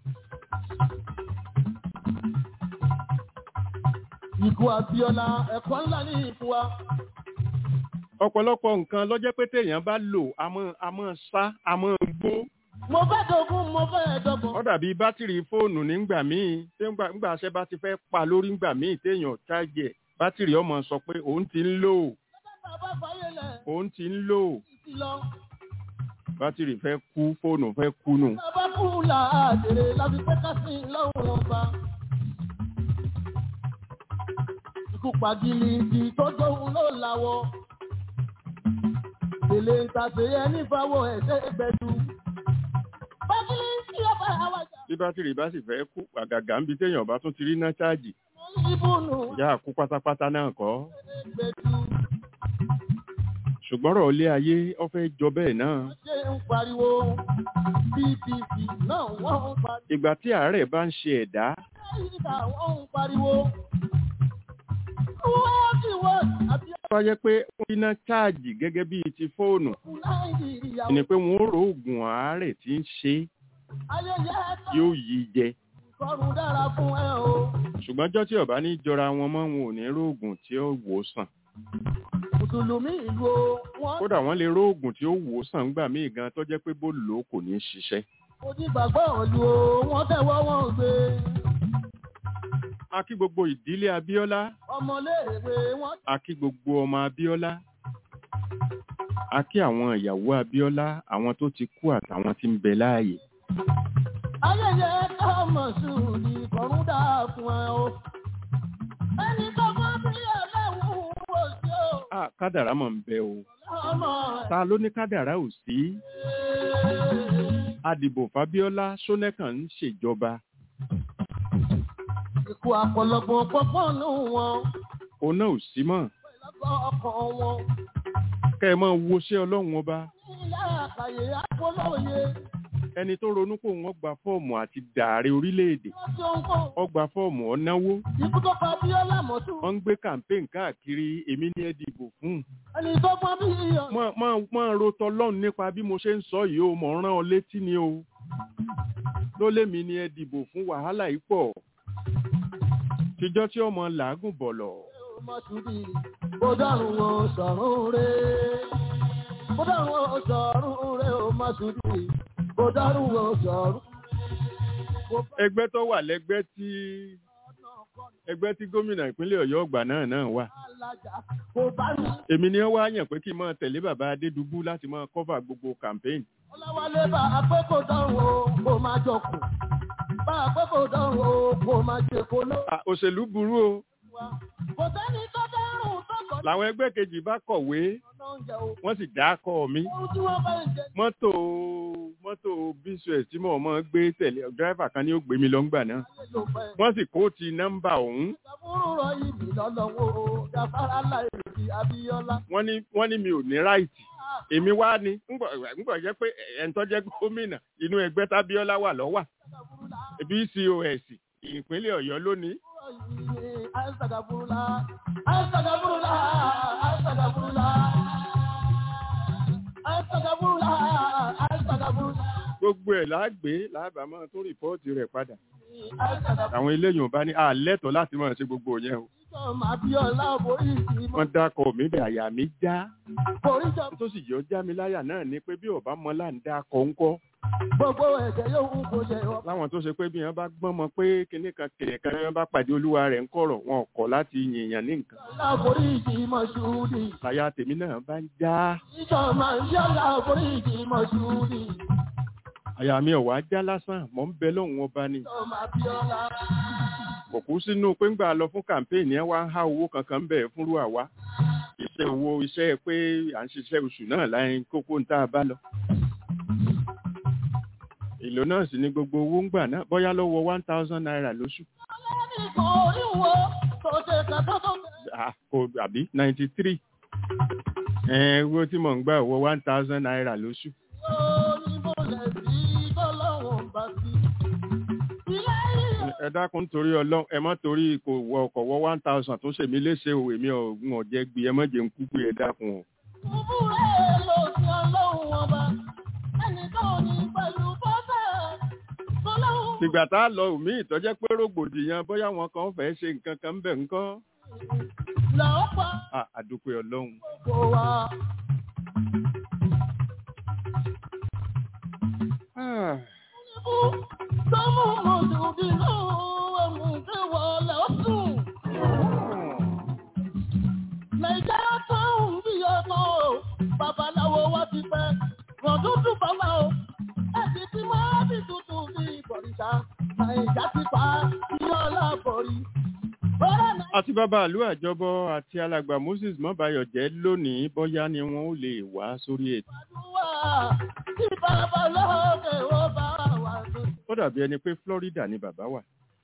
S1: Ìkú Abíọ́lá ẹ̀kọ́ ńlá ní ìfún wa.
S3: ọ̀pọ̀lọpọ̀ nǹkan lọ́jẹ́ pé téèyàn bá lò a mọ́ a mọ́ sá a mọ́ gbó
S1: Mo fẹ́ dogun, mo fẹ́ dọ́gbọ̀n.
S3: ó dàbí bátìrì fóònù nígbà míì tí ńgbà ńgbà ṣe bá ti fẹ́ pa lórí ńgbà míì téèyàn ṣáàjì ẹ̀ bátìrì ọmọ sọ pé òun ti ń lò
S1: Bàbá fàyè lẹ̀
S3: òun ti ń lò
S1: sí lọ.
S3: bátìrì fẹ́ kú fóònù fẹ́ kú nù.
S1: Bàbá kú làádèrè láti pé ká sí lọ́rùn ọba. Ikú pàgìlì ti tó tóun ló làwọ̀. Èlé ń tàṣe ẹni fáwọ̀ ẹ̀ṣẹ́ gbẹ̀dú. Pàgìlì tí ó bá wà jà.
S3: bí bátìrì bá sì fẹ́ kú àgàgà ń bi téèyàn bá tún ti rí ná ṣáàjì
S1: Ibùnú
S3: ìyá kú pátápátá náà kọ́
S1: gbẹ̀dú.
S3: ṣùgbọ́n ọ̀rọ̀ ilé ayé ó fẹ́ jọ bẹ́ẹ̀ náà
S1: Ṣé ń pariwo? BBC náà wọ́n ń pariwo.
S3: ìgbà tí àárẹ̀ bá ń ṣe ẹ̀dá
S1: Nàìjíríà wọ́n ń pariwo. Wọ́ọ̀dì wọ́ọ̀dì àbí
S3: tó yẹ pé ó rí ná ṣáàjì gẹ́gẹ́ bíi ti fóònù
S1: ọkùnrin Nàìjíríà.
S3: ni pé wọ́n ó ro oògùn àárẹ̀ tí ń ṣe é,
S1: Ayẹyẹ ẹ̀ka
S3: yóò yí jẹ
S1: ìkọrùn dára fún ẹ o.
S3: ṣùgbọ́n jọ́ tí ọ̀bá ní jọra wọn mọ́ wọn ò ní róògùn tí ó wò ó sàn
S1: Mùsùlùmí ìlú o, wọ́n
S3: kódà wọ́n lè róògùn tí ó wò ó sàn ńgbà míì gan tó jẹ́ pé bó lò ó kò ní ṣiṣẹ́
S1: onígbàgbọ́ ìlú o, wọ́n tẹ̀wọ́ wọn gbé.
S3: a kí gbogbo ìdílé Abíọ́lá
S1: Ọmọléèwé wọ́n
S3: a kí gbogbo ọmọ Abíọ́lá a kí àwọn ìyàwó Abíọ́lá àwọn tó ti kú àtàwọn tí ń bẹ láàyè
S1: ayẹyẹ ẹ̀ka mọ̀sùlùmí ìkọrùn dára fún ẹ o. Ẹni tó fọ́ bí ẹlẹ́wùn wò sí o.
S3: a kádàrá mọ̀ ń bẹ o
S1: Ọmọ
S3: ta ló ní kádàrá ò sí adìbò fábíọ́lá sónẹ́kàn ń ṣèjọba
S1: ikú àpọ̀lọpọ̀ pọ́pọ́nù wọn.
S3: òun náà ò sí mọ́
S1: Lọ́kọ̀ ọkàn wọn.
S3: kẹ́ ẹ mọ́ wo ṣé ọlọ́run ọba
S1: Ilé àkàyè àpolóye.
S3: ẹni tó ronú pé òun ó gba fọ́ọ̀mù àti dààrẹ orílẹ̀-èdè
S1: Láti ohunkóhun.
S3: ó gba fọ́ọ̀mù ọ̀náwó
S1: Ikú tó pa Abíọ́lá mọ́tò.
S3: wọ́n ń gbé campaign káàkiri èmi ní ẹ dìbò fún
S1: Ẹni tó pọ́n bí iyọ̀.
S3: mọ́ mọ́ mọ́ ro tọlọ́run nípa bí mo ṣe ń sọ yìí o mọ̀ ń rán ọ létí ni o ló lémi ní ẹ dìbò fún wàhálà yìí pọ̀ tíjọ́ tí ọmọ làágùn bọ̀lọ̀
S1: Mọ́túbí. Kó dárùn o sọ̀rùn rẹ̀. Kó dárùn o sọ̀rùn rẹ̀ o mọ́túbí. Kó dárùn o sọ̀rùn. Kó bá
S3: ẹgbẹ́ tó wà lẹ́gbẹ́ tí ẹgbẹ́ tí gómìnà ìpínlẹ̀ ọ̀yọ́ ọgbà náà náà wà
S1: alájà. Kó bá mi.
S3: èmi ni wọ́n wá yàn pé kí n máa tẹ̀lé bàbá adédùbú láti máa cover gbogbo campaign
S1: Ọláwálé bá a pé kó dárùn o kó máa jọkùn. Bá a pé kó dárùn o kó máa jẹ kó ló
S3: À, òṣèlú burú o
S1: wá. Kò sẹ́ni tó dárùn tó kọ̀
S3: làwọn ẹgbẹ́ kejì bá kọ̀wé
S1: lọ́nà oúnjẹ o.
S3: wọ́n sì dákọ̀ mi
S1: Ohun tí wọ́n bá ń jẹ
S3: mọ́tò mọ́tò bíṣọ̀ẹ̀ tí mo máa gbé tẹ̀lé dírẹ́fà kan ní ó gbé mi lọ́ngbà náà
S1: ayé ló fẹ́.
S3: wọ́n sì kó ti nọ́mbà ọ̀hún
S1: Ìjàmbúrú rọ ìbí lọ́lọ́wọ́ o. Gàfárá láì rí Abíọ́lá.
S3: wọ́n ní wọ́n ní mi ò ní ráìtì èmi wá ní ńgbọ̀ ńgbọ̀ jẹ́ pé ẹ̀ńtọ́ jẹ́ gómìnà inú ẹgbẹ́ tábíọ́lá wà lọ́wà bcos ìpínlẹ̀ ọ̀yọ́ lónìí
S1: Àìsàgàbúrúlá. Àìsàgàbúrúlá. Àìsàgàbúrúlá. Àìsàgàbúrúlá. Àìsàgàbúrúlá.
S3: gbogbo ẹ̀ lágbé lábàámọ́ tó rìpọ́ọ̀tì rẹ̀ padà
S1: Àìsàgàbúrúlá.
S3: àwọn eléyìí ò bá ní àlẹ́tọ̀ láti máa ṣe gbogbo yẹn o
S1: Ìjọba Abíọ́lá borí ìsìnmọ́.
S3: wọ́n dákọ̀ mí bẹ̀ àyà mi já
S1: Borí ìjọba.
S3: tó sì yọ já mi láyà náà ni pé bí ọba mọ́lá ń dákọ̀ ńkọ́
S1: Gbogbo ẹ̀jẹ̀ yóò ń kó ṣe ọ.
S3: láwọn tó ṣe pé bí wọ́n bá gbọ́n mọ pé kinní kan kìnìún kan wọ́n bá pàdé olúwa rẹ̀ ń kọ̀rọ̀ wọn kọ̀ láti yìnyín ní nǹkan
S1: Ìjọba borí ìsìnmọ́ ṣúdì.
S3: láyà tèmi náà bá ń já
S1: Ìjọba Abíọ́lá borí ìsìnmọ́ ṣúdì.
S3: àyà mi ò wá já lásán mọ̀ ń bẹ lọ́hùn ọba ni
S1: Ìjọba Abíọ́lá.
S3: kò kú sínú pé ńgbà lọ fún kàmpéènì ẹ wá ń há owó kankan bẹ̀ fúnrú àwa iṣẹ́ owó iṣẹ́ pé à ń ṣiṣẹ́ oṣù náà láyé kókó ń tá a bá lọ. èlò náà sì ni gbogbo owó ń gbà náà bóyá lọ́wọ́ one thousand naira lóṣù
S1: Ẹnìkan oríwo tó ṣe kàtọ́ tó bẹ̀rẹ̀.
S3: Ah, kò àbí ninety three owó tí mò ń gbà wọ one thousand naira lóṣù. ẹ dákun nítorí ọlọ́run ẹ má torí kò wọ ọkọ̀ wọ one thousand tó ṣèmi léṣe o èmi ò ń ọ̀jẹ̀ gbé ẹ má jẹ́ ń kú pé ẹ dákun o. tìgbà tá a lọ òmí ìtọ́jẹ́ pé rògbòdìyàn bóyá wọn kan fẹ́ ṣe nǹkan kan ń bẹ̀ ńkọ́. Ah, àdúpẹ́ ọlọ́run. Ah,
S1: Nàìjíríà tó ń bí ọmọ o, babaláwo wá ti pẹ́, rọ̀dúndún bàbá o, ẹ̀sìn tí máa bí tuntun bí ìbọ̀rìṣà, Nàìjíríà ti pa ìyọ́lá bọ̀rí. Bọ́lá náà.
S3: àti bàbá àlú àjọbọ àti alàgbà moses mọ́báyọ̀ jẹ́ lónìí bóyá ni wọ́n ó lè wá sórí ètò.
S1: Wà tí bàbá lókè ó bá wà tó.
S3: ó dàbí ẹni pé florida ni bàbá wà.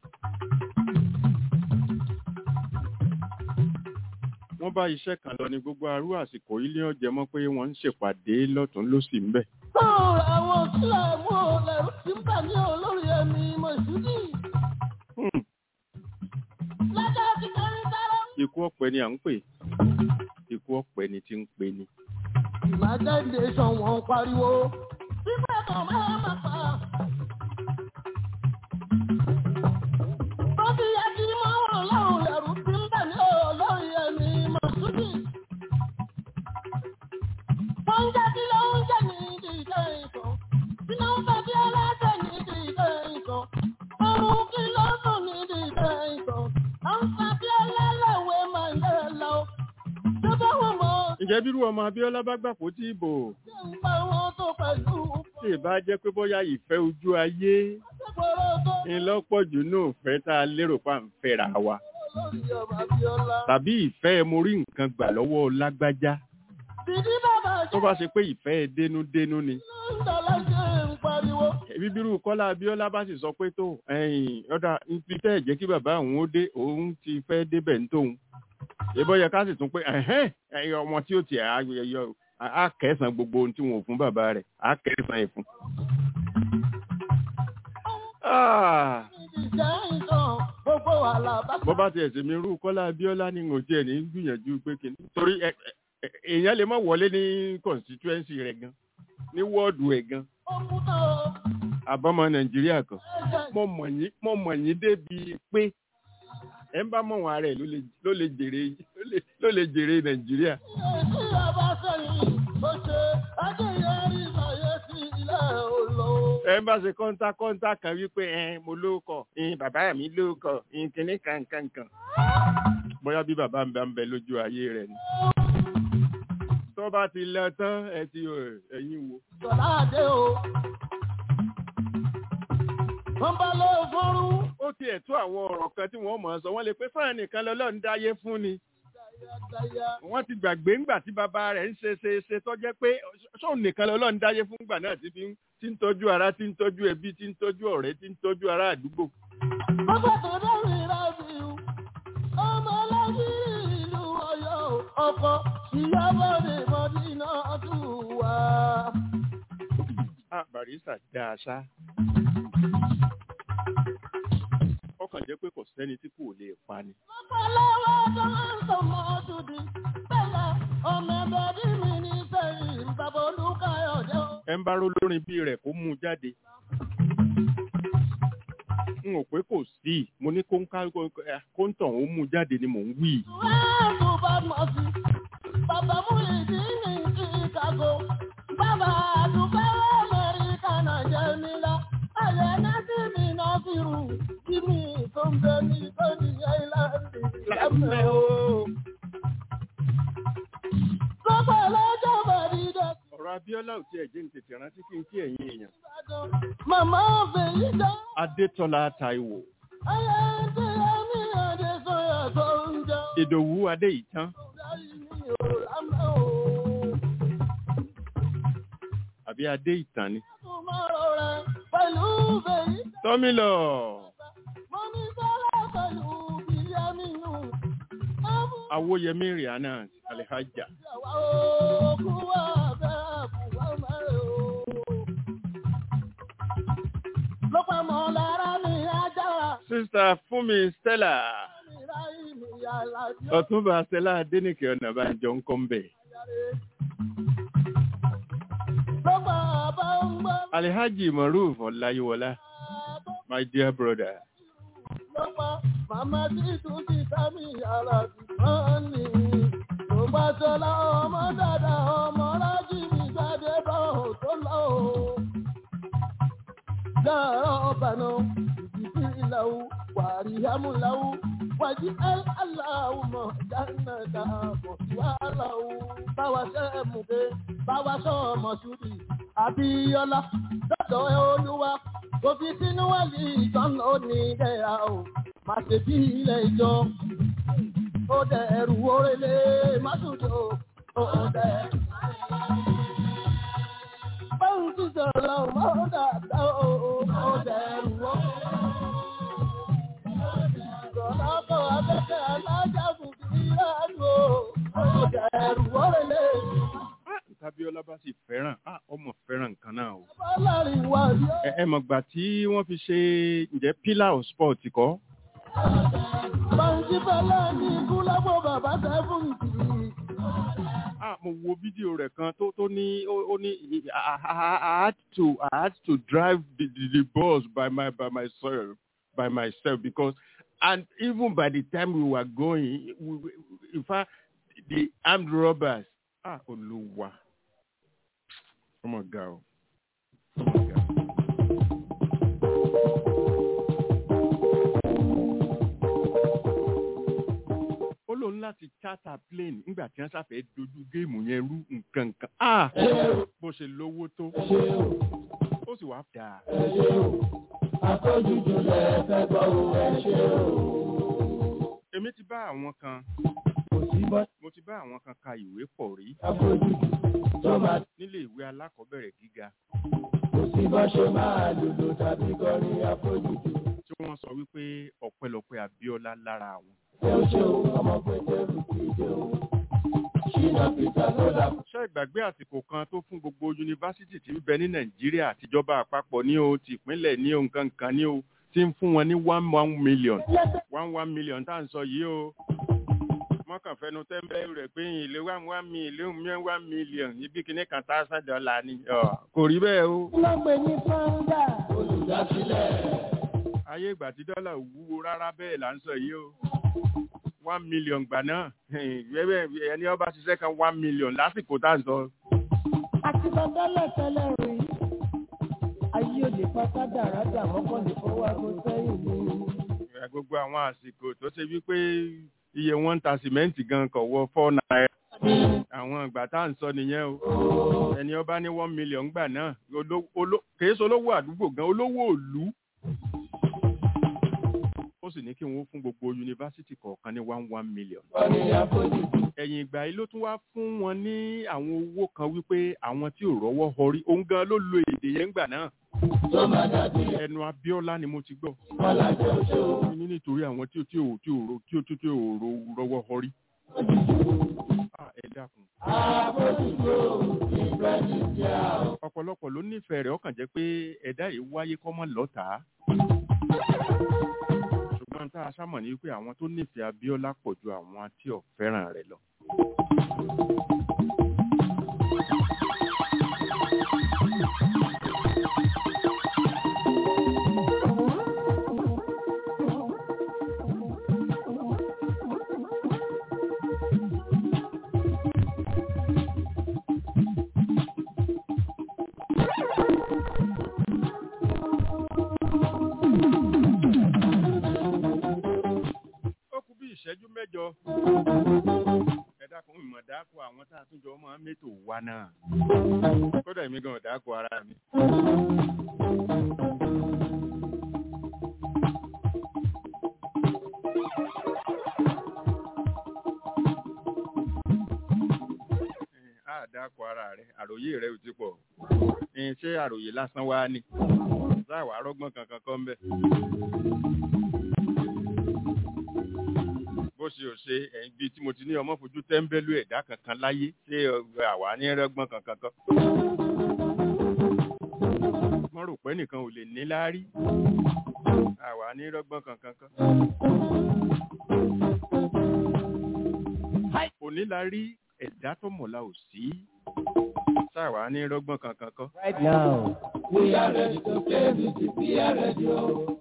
S3: wọ́n bá iṣẹ́ kan lọ ní gbogbo arú àsìkò ilé ọ̀jẹ̀ mọ́ pé wọ́n ń ṣèpàdé lọ́tún lọ́sì ń bẹ̀.
S1: Báwo àwọn sílẹ̀ mú lẹ́rú tí ń bà ní olórí ẹ̀mí Mọ̀ṣúdì?
S3: Hmm,
S1: Lọ́jọ́ ti kọrin sára.
S3: ikú ọ̀pẹ ni à ń pè ikú ọ̀pẹ ni ti ń pè ní.
S1: Ìmájáde sàn wọ́n pariwo. Bíbẹ̀ kan máa ma pa. Tó ti yẹ kí mọ́ wọn láwọn lẹ́rú tí ń bà ní olórí ẹ̀mí Mọ̀ṣúdì. Wọ́n ń jẹ́ kí ló ń jẹ́ ní ìdíje ìtàn. Kí ló ń fẹ́ bí ẹlẹ́sẹ̀ ní ìdíje ìtàn. Ọrùn kí ló sùn ní ìdíje ìtàn. À ń fa bí ẹlẹ́lẹ́wẹ̀ máa ń yẹ lọ. Ṣé báwọn mọ̀
S3: ǹjẹ́ bírú ọmọ abíọ́lá bá gbàpò tí ìbò
S1: ṣe ń pa wọn tó pẹ̀lú
S3: tí ì bá jẹ́ pé bóyá ìfẹ́ ojú ayé
S1: Ṣégbòrò tó
S3: ń lọ́pọ̀ jù náà fẹ́ tá a lérò pa ń fẹ́ra wa
S1: lórí ọmọ Abíọ́lá.
S3: tàbí ìfẹ́ mo rí nǹkan gbà lọ́wọ́ lágbájá
S1: Bìdí bàbá
S3: tó
S1: ṣe
S3: bá ṣe pé ìfẹ́ dénúdénú ni
S1: ń dọ̀lá ṣe ń pariwo.
S3: ẹbí bírú kọ́lá abíọ́lá bá sì sọ pé tó ẹ̀yìn ọ̀dà ibi tẹ́ ẹ̀ jẹ́ kí bàbá òun ó dé òun ti fẹ́ débẹ̀ ń tóun ìbọn yẹ ká sì tún pé ẹ̀hẹ́n ẹ̀yìn ọmọ tí ó ti á kẹsàn gbogbo ohun tí wọn ò fún bàbá rẹ̀ á kẹsàn ẹ̀ fún Ah,
S1: ìjẹ́ ìtàn gbogbo àlàbà.
S3: bó bá tiẹ̀ sèmi irú Kọ́lá Abíọ́lá ni n ò tiẹ̀ ní gbìyànjú pé kí ni torí ẹ- ẹ- ẹ- èèyàn lè má wọlé ní constituency rẹ̀ gan ní wọ́ọ̀dù ẹ̀ gan
S1: ó kú tán o.
S3: àbámọ̀ Nàìjíríà kan
S1: ẹ̀jẹ̀
S3: mo mọ̀ yín mo mọ̀ yín débi pé ẹ ń bá mọ̀ wọn ara ẹ̀ ló lè- ló lè jèrè ló lè- ló lè jèrè Nàìjíríà.
S1: tí a bá sẹ́yìn bó ṣe adéyẹrí ìsàyẹ̀ sí ilé olò.
S3: ẹ ń bá ṣe kọ́ńtà kọ́ńtà kan wípé ẹ mo lóókọ̀ ẹ bàbá mi lóókọ̀ ẹ kìíní kankankan bóyá bí bàbá mi bá ń bẹ lójú ayé rẹ̀ ni. tó bá ti lọ tán ẹ ti ò ẹ̀yin wo.
S1: Sọlá Adé o. Wọ́n bá lọ fọ́rú.
S3: ó tiẹ̀ tó àwọn ọ̀rọ̀ kan tí wọ́n mọ̀ ọ́ sọ wọ́n lè pé fáwọn nìkan lọ́lọ́run dáyé fún ni. wọ́n ti gbàgbé ńgbà tí bàbá rẹ̀ ń ṣe ṣe ṣe tó jẹ́ pé sóun nìkan lọ́lọ́run dáyé fún gbà náà tí fi ń tí ń tọ́jú ara tí ń tọ́jú ẹbí tí ń tọ́jú ọ̀rẹ́ tí ń tọ́jú ará àdúgbò.
S1: Bọ́bá tó dárí rábì o. Ọmọ ọlọ́bí ìlú Ọ̀yọ́ o. Ọkọ̀ ìyábọ̀dé Mọ́dínà tún wá.
S3: Ah, Barista dá a ṣá. ọkàn jẹ́ pé kò sẹ́ni tí kò lè pa ni.
S1: Ọ̀pọ̀lọpọ̀ tó máa ń sọ mọ́ dúdú. Bẹ́ẹ̀ ọmọ ẹgbẹ́ bí mi ní sẹ́yìn bàbá Olúkáyọ̀dé o.
S3: ẹ ń bá ró lórin bí rẹ̀ kó mú un jáde. n ò pé kò sí mo ní kó ń ká kó ń tàn ó mú un jáde ni mò ń wí.
S1: Wẹ́ẹ̀bù bá mọ̀ sí. Bàbá Múlìdí ní Chicago. Bàbá àdúgbò Amẹ́ríkà náà jẹ́ mi lọ. Ayẹ̀ náà sí mi náà fi rù. Kí mi tó ń bẹ ní Tony Island.
S3: lámẹ́ o.
S1: Lọ́pọ̀ lọ́jọ́ Bàdídà.
S3: ọ̀rọ̀ Abíọ́lá ò tiẹ̀ jẹ́ ní tètè rántí kí n kí ẹ̀yin èèyàn.
S1: Màmá Fèyí dá.
S3: Adétọ́lá Táíwò
S1: Ayé tí ẹni àdé sọ̀yà tó ń jẹ́.
S3: Ìdòwú Adéyìtán
S1: Ìdáyìí mi ò lámẹ́ o.
S3: àbí Adéyìtàn ni.
S1: Tomorrow rẹ̀ pẹ̀lú Fèyí dá.
S3: Tọ́mílọ̀
S1: Mo ní sọ́lá pẹ̀lú Bíyámínú. Ọmọ
S3: Awóyẹmí Rihanna Alihaja.
S1: ìyàwó òkú wà bẹ́ẹ̀ kú wá mẹ́rin o. Ló pa mọ́ lára mi ajára.
S3: Sísá Fúnmi Stella
S1: Mi ra ìmì yàrá bí ó
S3: Ọ̀túnba Stella Adénìkè Ọ̀nàbànjọ ń kọ́ ń bẹ̀.
S1: yàrá. Ló pa bá ń gbọ́.
S3: Alihaji Maruf Ọláyíwọlá my dear brother.
S1: Ló pa màmá títún ti ká mi yàrá bí wọ́n ní. Ló pa sọlá ọmọ dàda ọmọ rájì mi jáde bá ò tó lọ o. Yàrá ọ̀bànú ìdìbí ìlàwù wàrí àmúláwù wàjí aláwù mọ̀ jáná dàbọ̀ wàhálàwù. Báwa ṣe é mú pé báwa ṣọ́ ọmọ ṣúbì Abíọ́lá dọ́dọ̀ ẹ olúwa kò fi sínú wàlí ìtàn òní ìdẹ́ra o. Má ṣe bí ilé ìjọ. Ó dẹ̀ ẹrù orélé Másùdò. Ó dẹ̀. Báwo ti sọ̀rọ̀ mọ́ dáadáa o? Ó dẹ̀ ẹrù orélé. Sọ̀rọ̀ kọ́ abẹ́fẹ́ alájà fún ìlànà o. Ó dẹ̀ ẹrù orélé.
S3: Tábíọ́lá bá sì fẹ́ràn ah, ọmọ fẹ́ràn nǹkan náà o.
S1: Bọ́lárin wà ní
S3: Ẹ ẹ mọ̀ gbà tí wọ́n fi ṣe ǹjẹ́ pillar of sport kọ́.
S1: Báńkì Bọ́lá ní ikú lábọ̀ bàbá sẹ́fún tì í.
S3: Ah, mo wo fídíò rẹ̀ kan tó tó ní ó ó ní I, I, I I had to I had to drive the, the, the bus by my by myself by myself because and even by the time we were going we, we, in fact the armed robbers ah Olúwa ọmọ ga o. ọmọ ga. ó lóun láti charter plane nígbà tí wọ́n ṣàfẹ́ dojú géèmù yẹn rú nǹkan kan ah bó ṣe lówó tó ó sì wá dáa.
S1: Àtọ́jújú lẹ fẹ́ gbọ́ o, ẹ ṣe o.
S3: èmi ti bá àwọn kan
S1: Kò sí bọ́
S3: mo ti bá àwọn kan ka ìwé pọ̀ rí
S1: àfojújú tó máa
S3: nílé ìwé alákọ̀ọ́bẹ̀rẹ̀ gíga
S1: kò sí bọ́ ṣe máa lùlù tàbí kọrin àfojújú.
S3: tí wọ́n sọ wípé ọ̀pẹ̀lọpẹ̀ Abíọ́lá lára àwọn.
S1: Ṣé o ṣe o, ọmọ pétérù kì í ṣe o. ṣínà peter ló dà.
S3: ṣé ìgbàgbé àsìkò kan tó fún gbogbo yunifásitì tí ń bẹ ní nàìjíríà àtijọba àpapọ̀ ní o tìpínlẹ̀ ní o nǹkan kan ní o tí ń fún wọn ní one one million one one million tá à ń sọ yìí o mọ́kàn fẹnu tẹ́ńbẹ́ rẹ̀ pé ilé one one million one million ibi kìíní kan thousand dollar ni Ọ̀, kò rí bẹ́ẹ̀ o.
S1: ló gbé ní founder. olùdásílẹ̀.
S3: ayé ìgbà tí dọ́là ò wúwo rárá bẹ́ẹ̀ là ń sọ yìí o one million gbà náà ẹ̀ẹ́dẹ́gbẹ̀ ẹni ọba ṣiṣẹ́ kan one million lásìkò tá à ń sọ.
S1: àti bàbálẹ̀ tẹ́lẹ̀ rí. ayé òde pátá dáradà mọ́kànlé fọwọ́ aago sẹ́yìn ni.
S3: Ẹ, gbogbo àwọn àsìkò tó ṣe wípé iye wọn ń ta sìmẹ́ǹtì gan kọ̀ wọ four naira àwọn ìgbà tá à ń sọ nìyẹn o ẹni ọba ní one million gbà náà olo- olo- kìí ṣe olówó àdúgbò gan olówó òlú ó sì ní kí wọn ó fún gbogbo yunifásitì kọ̀ọ̀kan ní one one million ẹ̀yìn ìgbà yìí ló tún wá fún wọn ní àwọn owó kan wípé àwọn tí ò rọ́wọ́ họrí òun gan ló lo èdè yẹn gbà náà ẹnu Abíọ́lá ni mo ti gbọ́ ní nítorí àwọn tí ò tí ò tí ò ro- tí ò tí ò ro- rọ́wọ́ họrí. Ah, ẹ dákun ọ̀pọ̀lọpọ̀ ló nífẹ̀ẹ́ rẹ̀ ọkàn jẹ́ pé ẹ̀dá yìí wáyé kọ́mọ lọ́tàá. ṣùgbọ́n tá a sámọ̀ ní pé àwọn tó nífẹ̀ẹ́ Abíọ́lá pọ̀ ju àwọn tí ò fẹ́ràn rẹ̀ lọ. ó kú bí ìṣẹ́jú mẹ́jọ. ẹ dákun ìmọ̀ dáko àwọn tá a tún jọ máa ń mẹ́tò wá náà. kódà èmi gan ò dáko ara mi. Ẹ, á dáko ara rẹ àròyé rẹ ò ti pọ̀. Ẹ, ṣé àròyé lásán wá ni? sáà wàá rọ́gbọ́n kankan kọ́ ń bẹ̀. bó ṣe ò ṣe ẹ̀yìn bíi tí mo ti ní ọmọ fojú tẹ́ńbẹ́lú ẹ̀dá kankan láyé ṣé ọgbà àwa ní rẹ́gbọ́n kankan kan. wọ́n rò pé nìkan ò lè ní láárí àwa ní rẹ́gbọ́n kankan kan. òní la rí ẹ̀dá tó mọ̀lá ò sí sáà ní rẹ́gbọ́n kankan kan.
S1: right now. we are ready to play music we are ready o.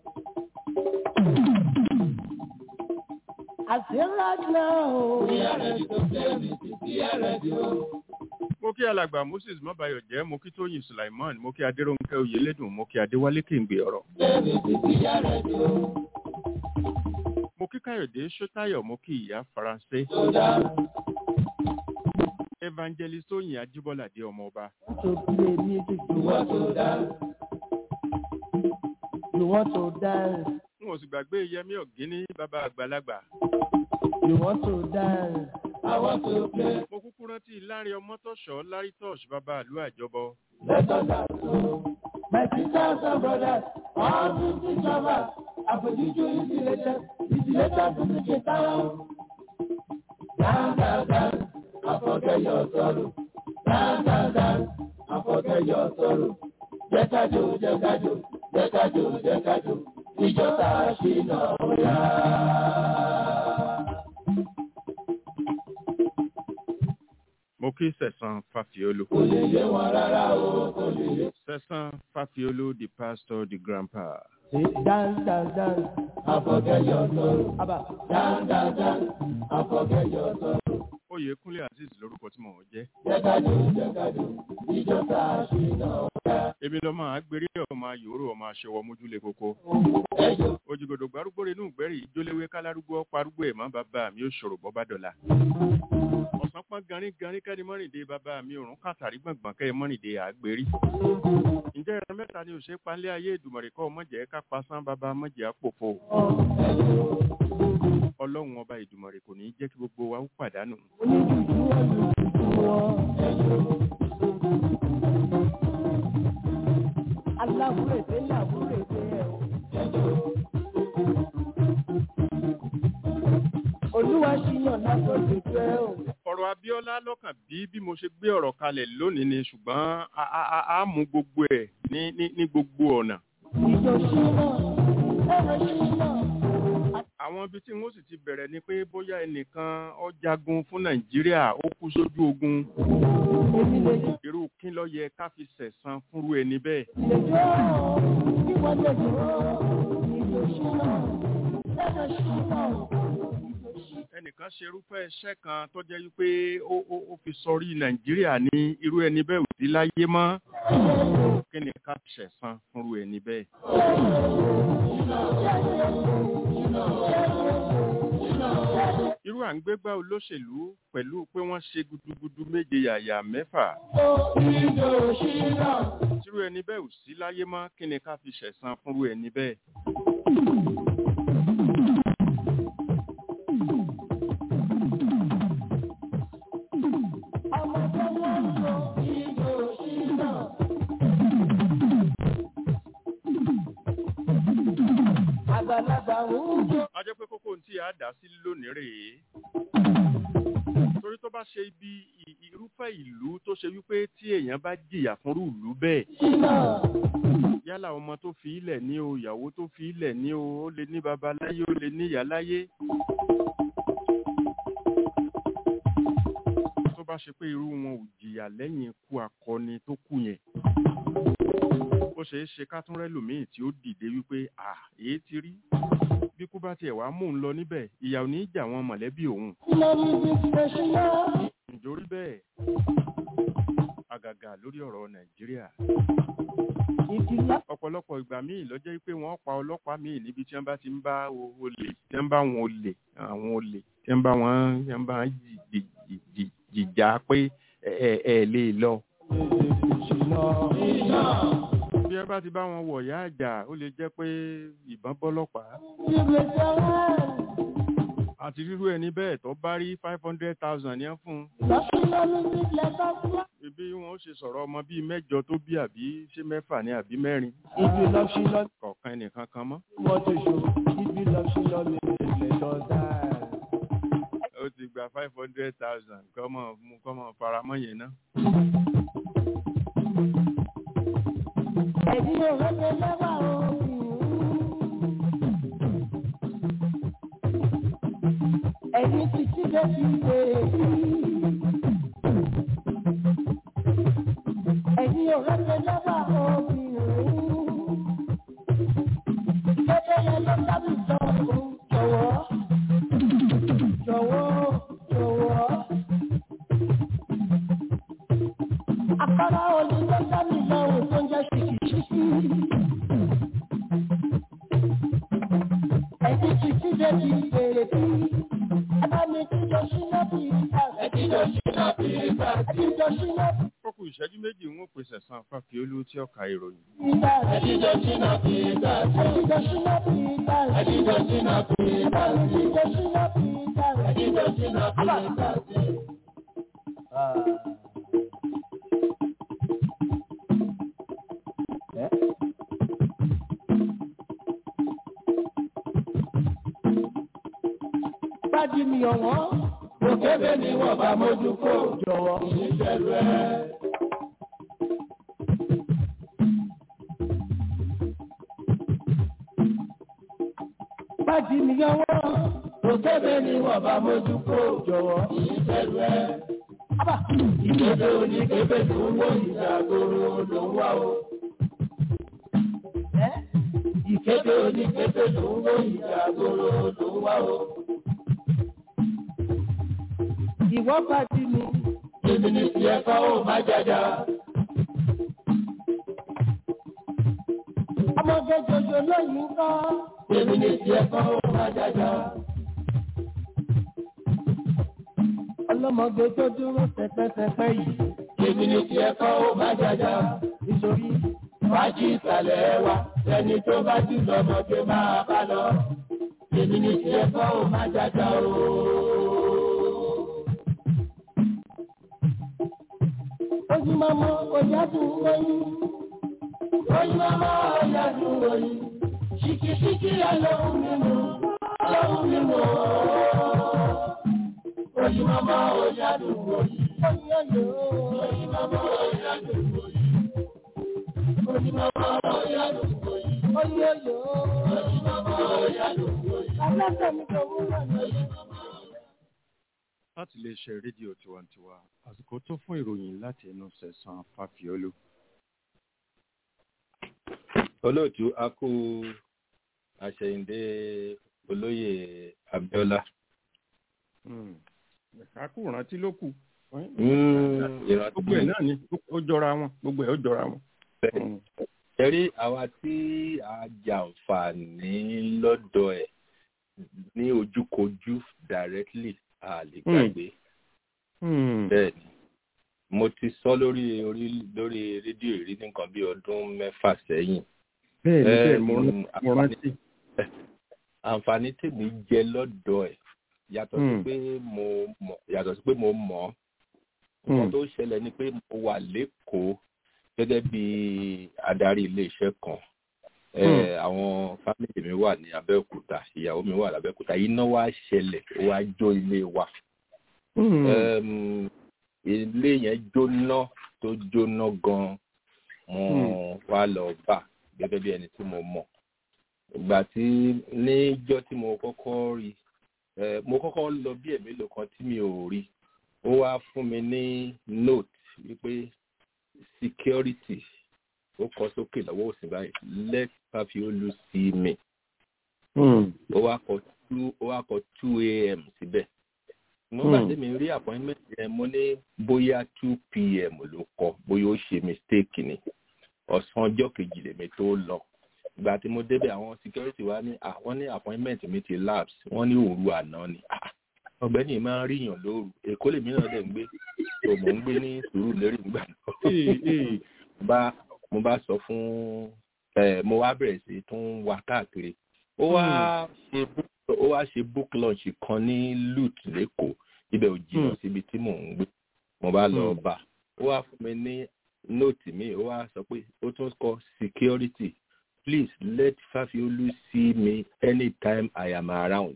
S1: I say right now. we are ready to play music we are ready o.
S3: mo kí alàgbà moses mọ́bayọ̀ jẹ́ mo kí tóyìn sulaiman mo kí adéròǹkẹ́ oyèlédùn mo kí adéwálé kèǹgbè ọ̀rọ̀.
S1: play music we are ready o.
S3: mo kí káyọ̀dé ṣótáyọ̀ mo kí ìyá faransé.
S1: Soda.
S3: evangelist tóyìn ajíbọ́ládé ọmọọba.
S1: to play music you want to dance. You want to dance.
S3: n ò sì gbàgbé yẹmí ọ̀gíní bàbá àgbàlagbà.
S1: You want to dance. I want to play.
S3: mo kúkú rántí lárí ọmọtọ́ṣọ́ lárí tọ́ṣ bàbá àlú àjọbọ.
S1: Let us dance. o. My sisters and brothers, all music lovers, àfojújú is the latest, is the latest music in town. Dance, dance, dance, and forget your sorrow. Dance, dance, dance, and forget your sorrow. Jẹ́ ká jó, jẹ́ ká jó, jẹ́ ká jó, jẹ́ ká jó, ìjọ tá a ṣì náà yá.
S3: mo kí sẹ̀sán fàfiolú.
S1: Kò lè yé wọn rárá o, kò lè yé.
S3: sẹ̀sán fàfiolú the pastor the grandpa.
S1: Dance, dance, dance, and forget your sorrow. Abba, dance, dance, dance, and forget your sorrow.
S3: oyèkúnlé azeez lórúkọ tí mò ń jẹ́.
S1: Jẹ́kájú, jẹ́kájú, ìjọ tá a ṣì náà yá.
S3: èmi lọ́mọ àgbèrè ọmọ ayòrò ọmọ aṣọwọ́ mójúlé koko.
S1: Ẹjọ́
S3: òjìgòdò gbárùgbò inú ìgbẹ́rì ìjóléwé kálárúgbó parúgbó ẹ̀ mọ́ bàbá mi ó ṣòro bọ́ bá dọ̀la. ọ̀sán pọ́n garin garin kẹ́ni mọ́rìndé bàbá mi òrùn kàtàrí gbọ̀ngbọ̀n kẹ́ mọ́rìndé àgbèrí. ǹjẹ́ ẹran mẹ́ta ni òṣè panlé ayé ìdùmọ̀rẹ́ kọ́ mọ̀jẹ̀ ká pasán bàbá mọ̀jẹ̀ àpòfò. ọlọ́run ọba ìdùmọ̀rẹ́ kò ní í jẹ́ kí gbogbo wa ó pàdánù.
S1: onídùúdú olùdùúdú wọn. Aláwúrèdè làwúrèdè ẹ̀ o. Olúwa ṣìyàn lágbóde jẹ́ o.
S3: ọ̀rọ̀ abíọ́lá ńlá lọ́kàn bí bí mo ṣe gbé ọ̀rọ̀ kalẹ̀ lónìí ni ṣùgbọ́n a a a a mú gbogbo ẹ̀ ní ní ní gbogbo ọ̀nà.
S1: ìjọ ṣínà ẹ̀rọ ṣínà.
S3: àwọn ibi tí wọ́n sì ti bẹ̀rẹ̀ ni pé bóyá ẹnìkan ó jagun fún nàìjíríà ó kú sójú ogun
S1: èmi lè jó
S3: irú kí ló yẹ ká fi sẹ̀san fúnrú ẹni bẹ́ẹ̀.
S1: lè jó kí wọ́n lè jó ìjọ ṣínà ẹ̀rọ ṣínà. ìjọ ṣínà.
S3: ẹnìkan ṣe irúfẹ́ iṣẹ́ kan tó jẹ́ wípé ó ó ó fi sọrí nàìjíríà ní irú ẹni bẹ́ẹ̀ ò sí láyé mọ́ kí ni ká ṣẹ̀san fúnrú ẹni bẹ́ẹ̀. irú à ń gbégbá olóṣèlú pẹ̀lú pé wọ́n ṣe gudugudu méje yàyà mẹ́fà
S1: ìjọ ṣínà.
S3: tírú ẹni bẹ́ẹ̀ ò sí láyé mọ́ kí ni ká fi ṣẹ̀san fúnrú ẹni bẹ́ẹ̀.
S1: ọmọdé wọn ń lo ìjọ ṣínà. àgbàlagbà ń jó.
S3: a jẹ́ pé kókó tí a dá sí lónìí rèé torí tó bá ṣe ibi ì- irúfẹ́ ìlú tó ṣe wípé tí èèyàn bá jìyà fúnrú ìlú bẹ́ẹ̀
S1: ṣínà.
S3: yálà ọmọ tó fi ilẹ̀ ní o ìyàwó tó fi ilẹ̀ ní o ó lè ní baba láyé ó lè ní ìyá láyé tó bá ṣe pé irú wọn ò jìyà lẹ́yìn ikú akọni tó kú yẹn ó ṣeé ṣe ká tún rẹ́lòmíì tí ó dìde wípé à èé ti rí bí kú bá tiẹ̀ wá mú un lọ níbẹ̀ ìyà ò ní í jà wọn mọ̀lẹ́bí òun
S1: ṣínà ní ìjọ ṣínà.
S3: nítorí bẹ́ẹ̀ àgàgà lórí ọ̀rọ̀ nàìjíríà
S1: ìdílé.
S3: ọ̀pọ̀lọpọ̀ ìgbà míì ló jẹ́ pé wọ́n pa ọlọ́pàá míì níbi tí wọ́n bá ti ń bá o- olè tí wọ́n bá wọn olè àwọn olè tí wọ́n bá wọn tí wọ́n bá wọn jì- jì- jì- jì- jìjà pé ẹ ẹ- ẹ lè lọ. bí wọ́n bá ti bá wọn wọ̀ yá àjà ó lè jẹ́ pé ìbọn bọ́lọ́pàá
S1: ìgbésẹ̀ wọn.
S3: àti rírú ẹni bẹ́ẹ̀ tó bá rí five hundred thousand yẹn fún un
S1: lọ́sùnà music lẹ́tọ́ fún.
S3: ibi wọn ó ṣe sọ̀rọ̀ ọmọ bíi mẹ́jọ tó bí àbí ṣé mẹ́fà ní àbí mẹ́rin
S4: If you love she love
S3: kọ̀ọ̀kan ẹnìkan kan mọ́.
S4: what to show. If you love she love me, let us die.
S3: ó ti gba five hundred thousand kọ́mọ mú kọ́mọ faramọ́ yẹn náà.
S1: ẹ̀yin ò rẹ́pẹ̀ lẹ́wà o. ẹ̀yin ti ti dé ti dé. ẹ̀yin ò rẹ́pẹ̀ lẹ́wà o. Gẹ́gẹ́ yẹn ló dábì sọ òun jọ̀wọ́. Jọ̀wọ́ jọ̀wọ́. Àkàrà òní ló dábì sọ òun tó ń jẹ́ ṣìkìṣìkì. Ẹ̀dí ti ti dé ti bèrè bí. Ẹ bá mi jíjọ síná bí ìgbà. Ẹ jíjọ síná bí ìgbà. Ẹ jíjọ síná bí
S3: kókò ìṣẹ́jú méjì ń pèsè san fàfiolú tí ó ka ìròyìn.
S1: ìgbà. Ẹ jíjọ síná bí ìgbà. Ẹ jíjọ síná bí ìgbà. Ẹ jíjọ síná bí ìgbà. Ẹ jíjọ síná bí ìgbà. Ẹ jíjọ síná bí ìgbà. Bájí mi ọ̀wọ́n. Òkèbè ni wọ́n bá mójú kó jọ̀wọ́. Ìṣẹ̀lú ẹ̀. Bájí mi ọ̀wọ́n. Òkèbè ni wọ́n bá mójú kó jọ̀wọ́. Ìṣẹ̀lú ẹ̀. Ìkéde oníkébé tó ń wọ ìdàgbòrò ló ń wá o. Ìkéde oníkébé tó ń wọ ìdàgbòrò ló ń wá o. Ìwọ́ bájí mi. Èmi ni tiẹ̀ kọ́ ò má jàjà. Ọmọdé jòjò lóyún kọ́. Èmi ni tiẹ̀ kọ́ ò má jàjà. Ọlọ́mọdé tó dúró pẹ́pẹ́pẹ́pẹ́ yìí. Èmi ni tiẹ̀ kọ́ ò má jàjà. Nítorí wájú ìsàlẹ̀ wa, ẹni tó bá jù lọ́mọdé máa bá lọ. Èmi ni tiẹ̀ kọ́ ò má jàjà ooo. Ojúmọ́mọ́ ọ̀yádùn oyin. Ojúmọ́mọ́ ọ̀yádùn oyin. Ṣìkìṣìkì ọlọ́run mímú. Ọlọ́run mímú. Ojúmọ́mọ́ ọ̀yádùn oyin.
S3: láti lè ṣe rédíò tiwantiwa àsìkò tó fún ìròyìn láti ẹnu sẹ̀sán fàfíọ́lù.
S5: olóòtú a kú àṣẹyìndé olóyè abiola.
S3: àkú rántí ló kù.
S5: ìrántí
S3: gbogbo ẹ̀ náà ni ó jọra wọn gbogbo ẹ̀ ó jọra wọn.
S5: ẹ̀rí àwa tí a jàǹfààní lọ́dọ̀ ẹ̀ ní ojúkojú directly a lè gbàgbé. bẹ́ẹ̀ ni mo ti sọ lórí orí lórí rédíò ìrí nǹkan bí ọdún mẹ́fà sẹ́yìn.
S3: bẹ́ẹ̀ ni bẹ́ẹ̀ mo rántí.
S5: àǹfààní tèmi jẹ lọ́dọ̀ ẹ̀ yàtọ̀ sí pé mo mọ̀ yàtọ̀ sí pé mo mọ̀ ọ́ nǹkan tó ṣẹlẹ̀ ni pé mo wà lẹ́kọ̀ọ́ gẹ́gẹ́ bí adarí iléeṣẹ́ kan àwọn fámìlì mi wà ní abẹ́òkúta ìyàwó mi wà lábẹ́òkúta iná wá ṣẹlẹ̀ ó wá jó ilé wa ilé yẹn jóná tó jóná gan mo wá lọ bá gẹ́gẹ́ bí ẹni tí mo mọ̀ ìgbà tí níjọ́ tí mo kọ́kọ́ rí mo kọ́kọ́ lọ bí ẹ̀mélòó kan tí mi ò rí ó wá fún mi ní note wípé security ó kọ sókè lọ́wọ́ òsì báyìí let Fáfiolú see me. ó wá kọ two ó wá kọ two a.m. síbẹ̀. mo gbà tí mi rí appointment yẹn mo ní bóyá two p.m. ló kọ bóyá ó ṣe mistake ni ọ̀sán ọjọ́ kejì lèmi tó lọ. ìgbà tí mo débẹ̀ àwọn security wa ní àwọn ní appointment mi ti lapse wọ́n ní òru àná ni. ọ̀gbẹ́ni máa ń ríyàn lóru èkó lèmi náà dẹ̀ ń gbé tó mò ń gbé ní sùúrù lérí ìgbà náà mo bá sọ fún ẹ mo wá bẹ̀rẹ̀ sí tún wá káàkiri ó wá ṣe ó wá ṣe book launch kan ní lut lẹ́kọ̀ọ́ ibẹ̀ ò jìnnà síbi tí mò ń gbé mo bá lọ bá ó wá fún mi ní nóòtì mi ó wá sọ pé ó tún kọ security please let Fáfiolú see me anytime I am around.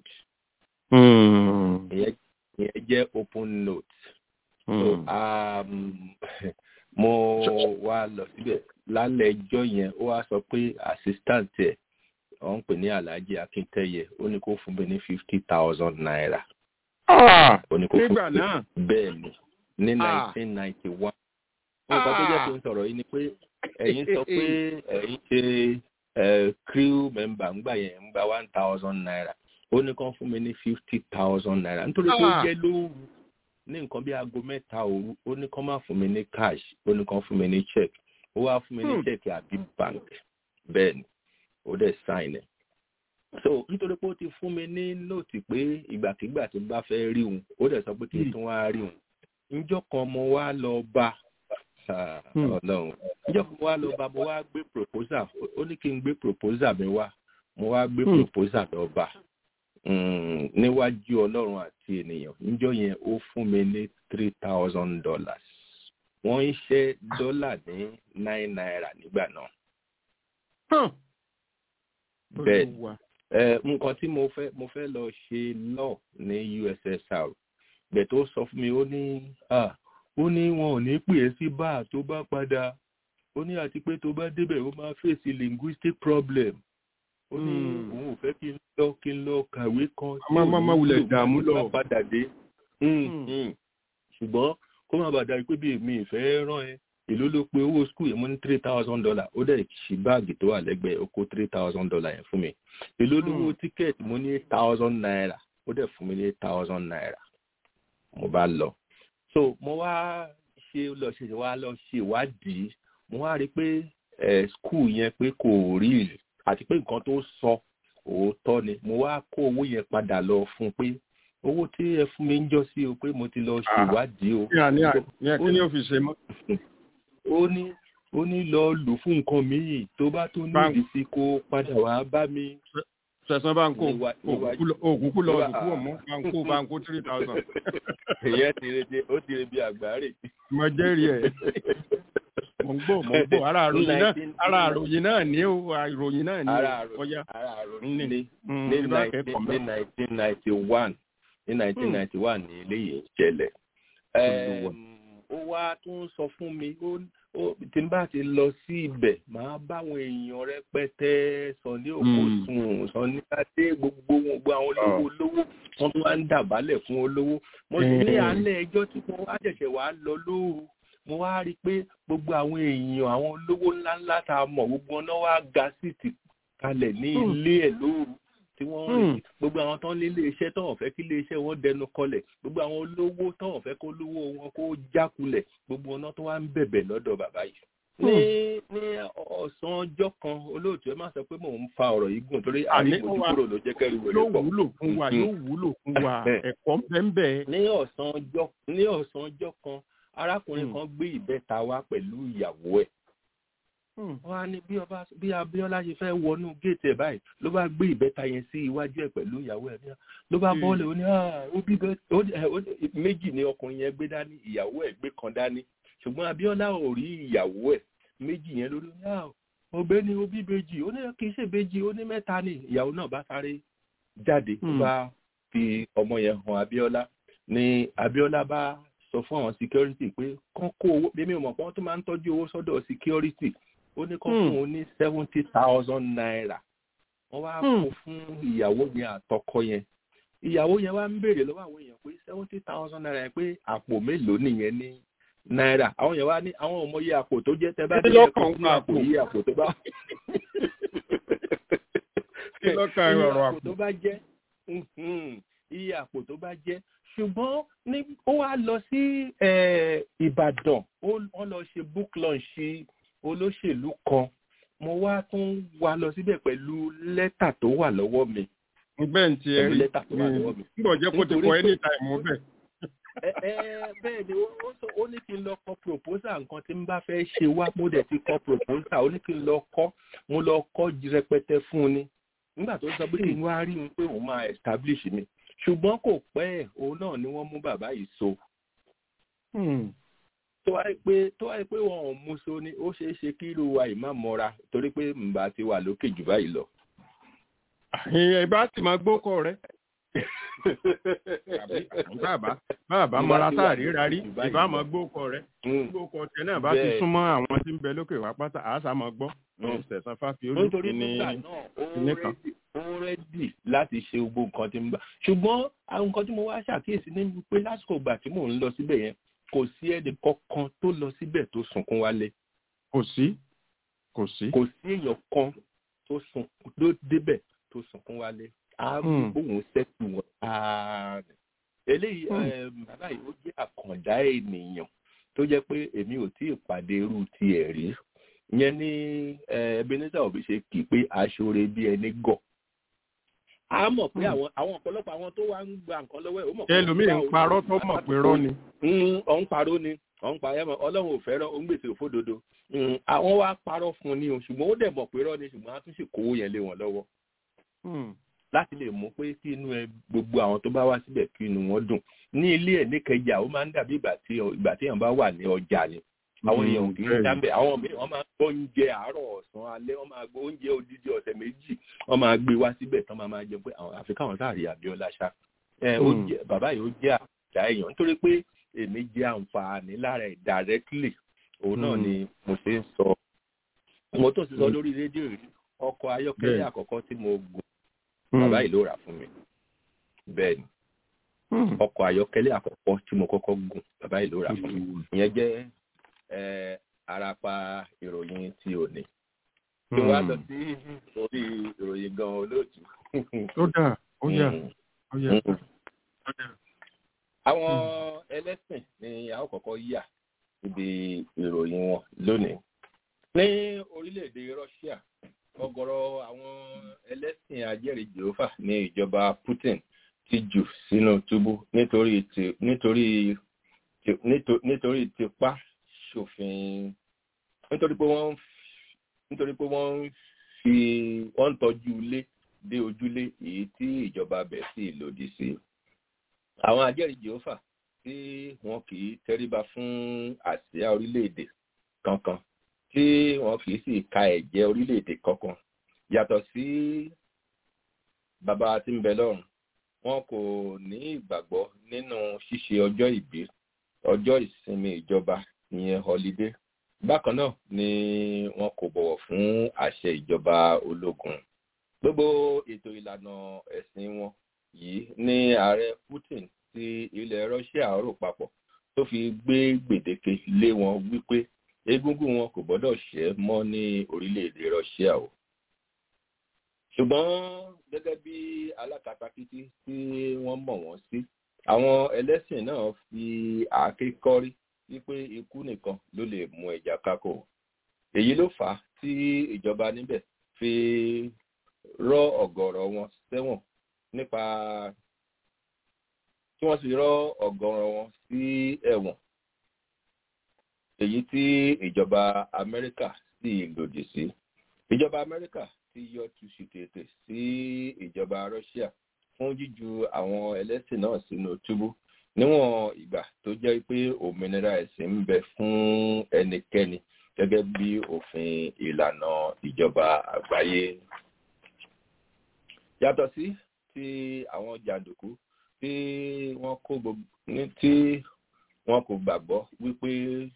S5: ìyẹn jẹ́ open note. so um, mo wá lọ síbẹ̀ lálẹ́ ẹjọ́ yẹn ó wá sọ pé assistant ẹ̀ ọ̀ ń pè ní alhaji akíntẹ́yẹ ó ní kó fún mi ní fifty thousand naira. ó ní kó fún
S3: nígbà náà.
S5: bẹ́ẹ̀ ni ní nineteen ninety one. nǹkan tó jẹ́ kí n sọ̀rọ̀ yìí ni pé ẹ̀yin sọ pé ẹ̀yin ṣe crew member ńgbà yẹn ń gba one thousand naira ó ní kó fún mi ní fifty thousand naira nítorí pé ó jẹ́ lóru ní nǹkan bí aago mẹ́ta òru ó ní kán má fún mi ní cash ó ní kán fún mi ní check ó wá fún mi ní check àbí bank bẹ́ẹ̀ ni ó dẹ̀ sign ẹ̀. so nítorí pé ó ti fún mi ní nóòtì pé ìgbàkigbà tí n bá fẹ́ rí òun ó dẹ̀ sọ pé kí n tún wá rí òun níjọ́ kan mo wá lọ bá ọlọ́run níjọ́ kan mo wá lọ bá mo wá gbé proposal ó ní kí n gbé proposal mi wá mo wá gbé proposal lọ bá níwájú ọlọ́run àti ènìyàn níjọ́ yẹn ó fún mi ní three thousand dollars wọ́n ń ṣe dọ́là ní nine naira nígbà náà. bẹ́ẹ̀ nǹkan tí mo fẹ́ mo fẹ́ lọ ṣe law ní USSR bẹ́ẹ̀ tó sọ fún mi ó ní ó ní wọn ò ní pè é sí báà tó bá padà ó ní àti pé tó bá débẹ̀ ó máa fèsì linguistic problem ó ní òun ò fẹ́ kí n lọ kí n lọ kàwé kan
S3: tí òun máa wulẹ̀ dààmú lọ
S5: padà dé ṣùgbọ́n kó má bàa darí pé bí èmi ìfẹ́ rán ẹ èló ló pe owó skul yẹn mo ní three thousand dollar ó dẹ̀ ṣì báàgì tó wà lẹ́gbẹ̀ẹ́ ó kó three thousand dollar yẹn fún mi èló lówó tíkẹ́ẹ̀tì mo ní eight thousand naira ó dẹ̀ fún mi ní eight thousand naira mo bá lọ so mo wá ṣe lọ ṣe wá lọ ṣe ìwádìí mo wá rí i pé skul yẹn pé kò rí àti pé nǹkan tó sọ òótọ́ ni mo wá kó owó yẹn padà lọ fún un pé owó tí ẹ fún mi ń jọ sí o pé mo ti lọ ṣèwádìí o.
S3: kí ni ó fi ṣe mọ́.
S5: ó ní ó ní lọ lò fún nǹkan míì tó bá tó nídìí sí kó padà wá bá mi.
S3: sẹ̀sán bá ń kó òkúkú lọ òkú ọ̀mọ́ bá ń kó bá ń kó three thousand.
S5: ìyẹn ti re bí ó ti re bí àgbáre.
S3: mo jẹ́rìí ẹ̀ mo ń gbọ́ mo ń gbọ́ ara àròyìn náà ara àròyìn náà ní o àròyìn náà ní o ọjà.
S5: ara àròyìn ní ní nineteen ninety one ní nineteen ninety one ní eléyìí ń ṣẹlẹ̀ ó wá tún sọ fún mi tí n bá ti lọ sí ibẹ̀ máa báwọn èèyàn rẹpẹtẹ Sunday Okosun Sunday Adé gbogbo gbogbo àwọn olówó olówó wọn tún wá ń dàbálẹ̀ fún olówó mo sì ní alẹ́ ẹjọ́ tí mo wá ṣẹ̀ṣẹ̀ wá lọ lóru mo wá rí i pé gbogbo àwọn èèyàn àwọn olówó ńláńlá tá a mọ̀ gbogbo ọ̀nà wá ga síìtì kalẹ̀ ní ilé ẹ̀ lóru tí wọ́n ń rí gbogbo àwọn tó ń lé iléeṣẹ́ tó wọ́n fẹ́ kí iléeṣẹ́ wọn dẹnu kọlẹ̀ gbogbo àwọn olówó tó wọ́n fẹ́ kó lówó wọn kó jákulẹ̀ gbogbo ọ̀nà tó wá ń bẹ̀bẹ̀ lọ́dọ̀ bàbá yìí. ní ní ọ̀sán ọjọ́ kan olóòtú ẹ má sọ pé mò ń fa ọ̀rọ̀ yìí gùn torí àríwójú kúrò ló jẹ́ kẹ́rù wẹ̀rẹ̀ pọ̀.
S3: yóò wúlò fún wa yóò wúlò fún wa ẹ̀kọ́ bẹ́ẹ̀
S5: ní ọ̀sán ọjọ́ ní ọ̀sán ọjọ́ kan arákùnrin kan gbé ìbẹ́ta wá pẹ̀lú ìyàwó ẹ̀ wọ́n á ní bí ọba bí Abíọ́lá ṣe fẹ́ wọnú géètì ẹ̀ báyìí ló bá gbé ìbẹ́ta yẹn sí iwájú ẹ̀ pẹ̀lú ìyàwó ẹ̀ ló bá bọ́ọ̀lù ó ní ó bí méjì ni ọkùnrin yẹn gbé dání ìyàwó ẹ̀ gbé kan dání ṣùgbọ́n Abíọ́lá ò rí ìyàwó ẹ̀ méjì yẹn lórí ní ọbẹ̀ ni ó bí bèjì ó ní kì í ṣe bèjì ó ní mẹ́ta ni ìyàwó náà bá sáré jáde ó bá fi ọmọ yẹn hàn Abíọ́lá ni Abíọ́lá bá sọ fún àwọn security pé kán kó owó bí mi ò mọ̀ pé wọ́n tún máa ń tọ́jú owó sọ́dọ̀ security ó ní kán fún un ní seventy thousand naira wọ́n wá kó fún ìyàwó yẹn àtọkọ yẹn ìyàwó yẹn wá ń béèrè lọ́wọ́ àwọn èèyàn pé seventy thousand naira yẹn pé àpò mélòó nìyẹn ní náírà àwọn yẹn wá ní àwọn ọmọ yẹ àpò tó jẹ́ tẹ́ bá dé ẹ̀kọ́ fún àpò yìí àpò tó bá iye àpò tó bá jẹ́ iye àpò tó bá jẹ́ ṣùgbọ́n ní ó wá lọ sí Ìbàdàn ó lọ ṣe book launch olóṣèlú kan mo wá tún wá lọ síbẹ̀ pẹ̀lú lẹ́tà tó wà lọ́wọ́ mi.
S3: bẹ́ẹ̀ ni tiẹ̀ rí nígbà jẹ́ kó ti kọ anytime bẹ́ẹ̀.
S5: bẹ́ẹ̀ ni ó ní kí n lọ kọ proposal nǹkan tí n bá fẹ́ ṣe wá mo dẹ̀ ti kọ proposal ó ní kí n lọ kọ́ mo lọ kọ́ rẹpẹtẹ fún un ni nígbà tó sọ pé kí n wá rí un pé òun máa establish mi ṣùgbọ́n kò pẹ́ ẹ̀ òun náà ni wọ́n mú bàbá yìí so tó wáyé pé tó wáyé pé wọn ò mú so ni ó ṣeé ṣe kí irú wa yìí má mọ́ra torí pé mbà ti wà lókè jù báyìí lọ.
S3: ìbá sì máa gbókọ rẹ bàbá bàbá mọra sáàrí rárí ìbá máa gbókọ rẹ gbókọ tẹ náà bá ti súnmọ́ àwọn tí ń bẹ lókè wá pátá àásà máa gbọ́ ṣẹ̀sán fáfi olùkí ní
S5: nìkan. ó rẹ́dì láti ṣe gbogbo nǹkan tí ń bá ṣùgbọ́n àwọn nǹkan tí mo wá ṣàkíyèsí ní pé lásìkò ìgbà tí mò ń lọ síbẹ̀ yẹn kò sí ẹnì kankan tó lọ síbẹ̀ tó sunkún wálé.
S3: kò sí kò sí.
S5: kò sí èèyàn kan tó sunkún tó débẹ̀ tó sunkún wálé. a mú òun sẹ́kù wọn ààrẹ. eléyìí bàbá yìí ó jẹ́ àkàndá ènìyàn tó jẹ́ pé èmi ò tí ì pàdé irú tiẹ̀ rí. ìyẹn ní Ebenezer Obey ṣe kì í pé aṣọre bí ẹni gọ̀ a mọ̀ pé àwọn àwọn ọ̀pọ̀lọpọ̀ àwọn tó wá ń gba nǹkan lọ́wọ́ ẹ̀ ó mọ̀ pé.
S3: ẹlòmíì ń parọ́ tó mọ̀ pé rọ́ ni.
S5: ọ̀n parọ́ ni ọ̀n parọ́ ẹ̀mọ̀ ọlọ́run ò fẹ́ràn ó ń gbèsè òfódodo. àwọn wá parọ́ fún un ni o ṣùgbọ́n ó dẹ̀ mọ̀ pé rọ́ ni ṣùgbọ́n a tún sì kówó yẹn lé wọn lọ́wọ́. láti lè mú pé kí inú ẹ gbogbo àwọn tó bá wá síbẹ̀ kí inú wọn dùn ní ilé ẹ̀ níkẹjà ó máa ń dàbí ìgbà tí ìgbà tí èèyàn bá wà ní ọjà ni àwọn èèyàn kì í dábẹ àwọn míì wọn máa gbọ́ oúnjẹ àárọ̀ ọ̀sán alẹ́ wọn máa gbọ́ oúnjẹ odidi ọ̀sẹ̀ méjì wọn máa gbé wá síbẹ̀ tán máa máa jẹ pé àwọn àfi káwọn sáà rí Abíọ́lá ṣá ẹ oúnjẹ bàbá yìí ó jẹ àjà èèyàn nítorí pé èmi jẹ àǹfààní lára ẹ̀ directly òun náà ni mo ṣe ń sọ mo tó ti sọ lórí rédíò rí ọkọ̀ ayọ́kẹ́lẹ́ àkọ́kọ́ tí mo gùn bàbá yìí ló rà fún mi bẹ́ẹ̀ ni ọkọ̀ ayọ́kẹ́lẹ́ àkọ́kọ́ tí mo kọ́kọ́ gùn bàbá yìí ló rà fún mi ìyẹn jẹ́ ẹ arapa ìròyìn tí o ní. tí wàá lọ sí orí ìròyìn gan olóòtú.
S3: ó dà ó yà ó yà.
S5: àwọn ẹlẹ́sìn ni a ó kọ́kọ́ yà síbi ìròyìn wọn lónìí. ní orílẹ̀-èdè Russia ọ̀gọ̀rọ̀ àwọn ẹlẹ́sìn ajẹ́rìí Jèhófà ní ìjọba Putin ti jù sínú túbú nítorí nítorí nítorí tipa ṣòfin nítorí pé wọ́n nítorí pé wọ́n ń fi wọ́n ń tọ́jú ilé dé ojúlé èyí tí ìjọba bẹ̀ sí lòdì sí. àwọn ajẹ́rìí jehova tí wọn kì í tẹríba fún àsíá orílẹ̀-èdè kankan tí wọn kì í sì ka ẹ̀jẹ̀ orílẹ̀-èdè kankan yàtọ̀ sí bàbá tí ń bẹ lọ́run wọn kò ní ìgbàgbọ́ nínú ṣíṣe ọjọ́ ìbí ọjọ́ ìsinmi ìjọba ìyẹn holiday bákan náà ni wọn kò bọ̀wọ̀ fún àṣẹ ìjọba ológun gbogbo ètò ìlànà ẹ̀sìn wọn yìí ní ààrẹ putin ti ilẹ̀ russia rò papọ̀ tó fi gbé gbèdéke lé wọn wípé egungun wọn kò gbọ́dọ̀ ṣẹ́ mọ́ ní orílẹ̀-èdè russia o ṣùgbọ́n gẹ́gẹ́ bí alákatakítí tí wọ́n mọ̀ wọ́n sí àwọn ẹlẹ́sìn náà fi àáké kọ́rí wípé ikú nìkan ló lè mú ẹja kákò èyí ló fà á tí ìjọba níbẹ̀ fi rọ ọ̀gọ̀rọ̀ wọn sẹ́wọ̀n nípa tí wọ́n sì rọ ọ̀gọ̀rọ̀ wọn sí ẹ̀wọ̀n èyí tí ìjọba amẹ́ríkà sì lòdì sí ìjọba amẹ́ríkà ti yọ tuṣu tètè sí ìjọba russia fún jíju àwọn ẹlẹ́sìn náà sínú túbú níwọ̀n ìgbà tó jẹ́ pé òmìnira ẹ̀sìn ń bẹ fún ẹnikẹ́ni gẹ́gẹ́ bí òfin ìlànà ìjọba àgbáyé. yàtọ̀ sí ti àwọn jàǹdùkú tí wọ́n kó gbogbo tí wọ́n kò gbàgbọ́ wípé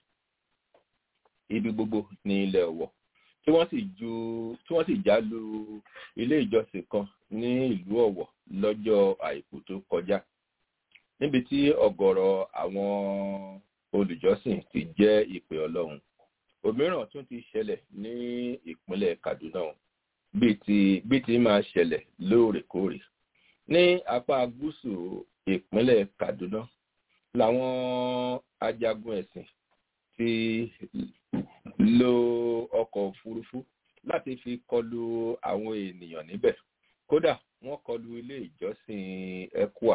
S5: ibi gbogbo ní ilẹ̀ ọ̀wọ̀ tí wọ́n sì ju tí wọ́n sì já lu ilé ìjọsìn kan ní ìlú ọ̀wọ̀ lọ́jọ́ àìkú tó kọjá níbi tí ọ̀gọ̀rọ̀ àwọn olùjọ́sìn ti jẹ́ ìpè ọlọ́run òmíràn tún ti ṣẹlẹ̀ ní ìpínlẹ̀ kaduna bíi ti bíi ti máa ṣẹlẹ̀ lóòrèkóòrè ní apá gúúsù ìpínlẹ̀ kaduna làwọn ajagun ẹ̀sìn ti lo ọkọ̀ òfurufú láti fi kọlu àwọn ènìyàn níbẹ̀ kódà wọ́n kọlu ilé ìjọsìn ecua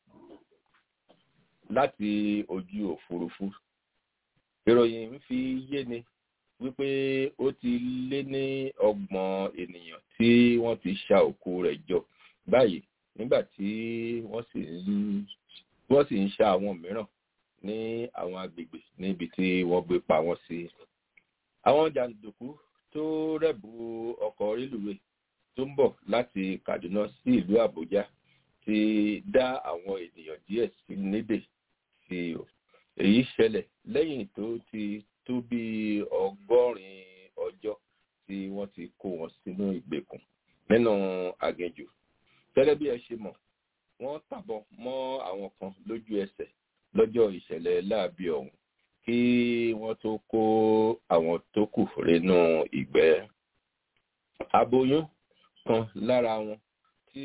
S5: láti ojú òfurufú ìròyìn ń fi yé ni wípé ó ti lé ní ọgbọ̀n ènìyàn tí wọ́n ti ṣa òkú rẹ̀ jọ báyìí nígbà tí wọ́n sì ń wọ́n sì ń ṣa àwọn mìíràn ní àwọn agbègbè níbi tí wọ́n gbé pa wọ́n sí. àwọn jàǹdùkú tó rẹ̀bù ọkọ̀ rélùwé tó ń bọ̀ láti kaduna sí ìlú àbújá ti dá àwọn ènìyàn díẹ̀ sí nídè sí o. èyí ṣẹlẹ̀ lẹ́yìn tó ti tó bí ọgọ́rin ọjọ́ tí wọ́n ti kó wọn sínú ìgbèkùn nínú aginjù. gẹ́gẹ́ bí ẹ ṣe mọ̀ wọ́n tàbọ̀ mọ́ àwọn kan lójú ẹsẹ̀ lọ́jọ́ ìṣẹ̀lẹ̀ láàbí ọ̀hún kí wọ́n tó kó àwọn tó kù rénú ìgbẹ́. aboyún kan lára wọn tí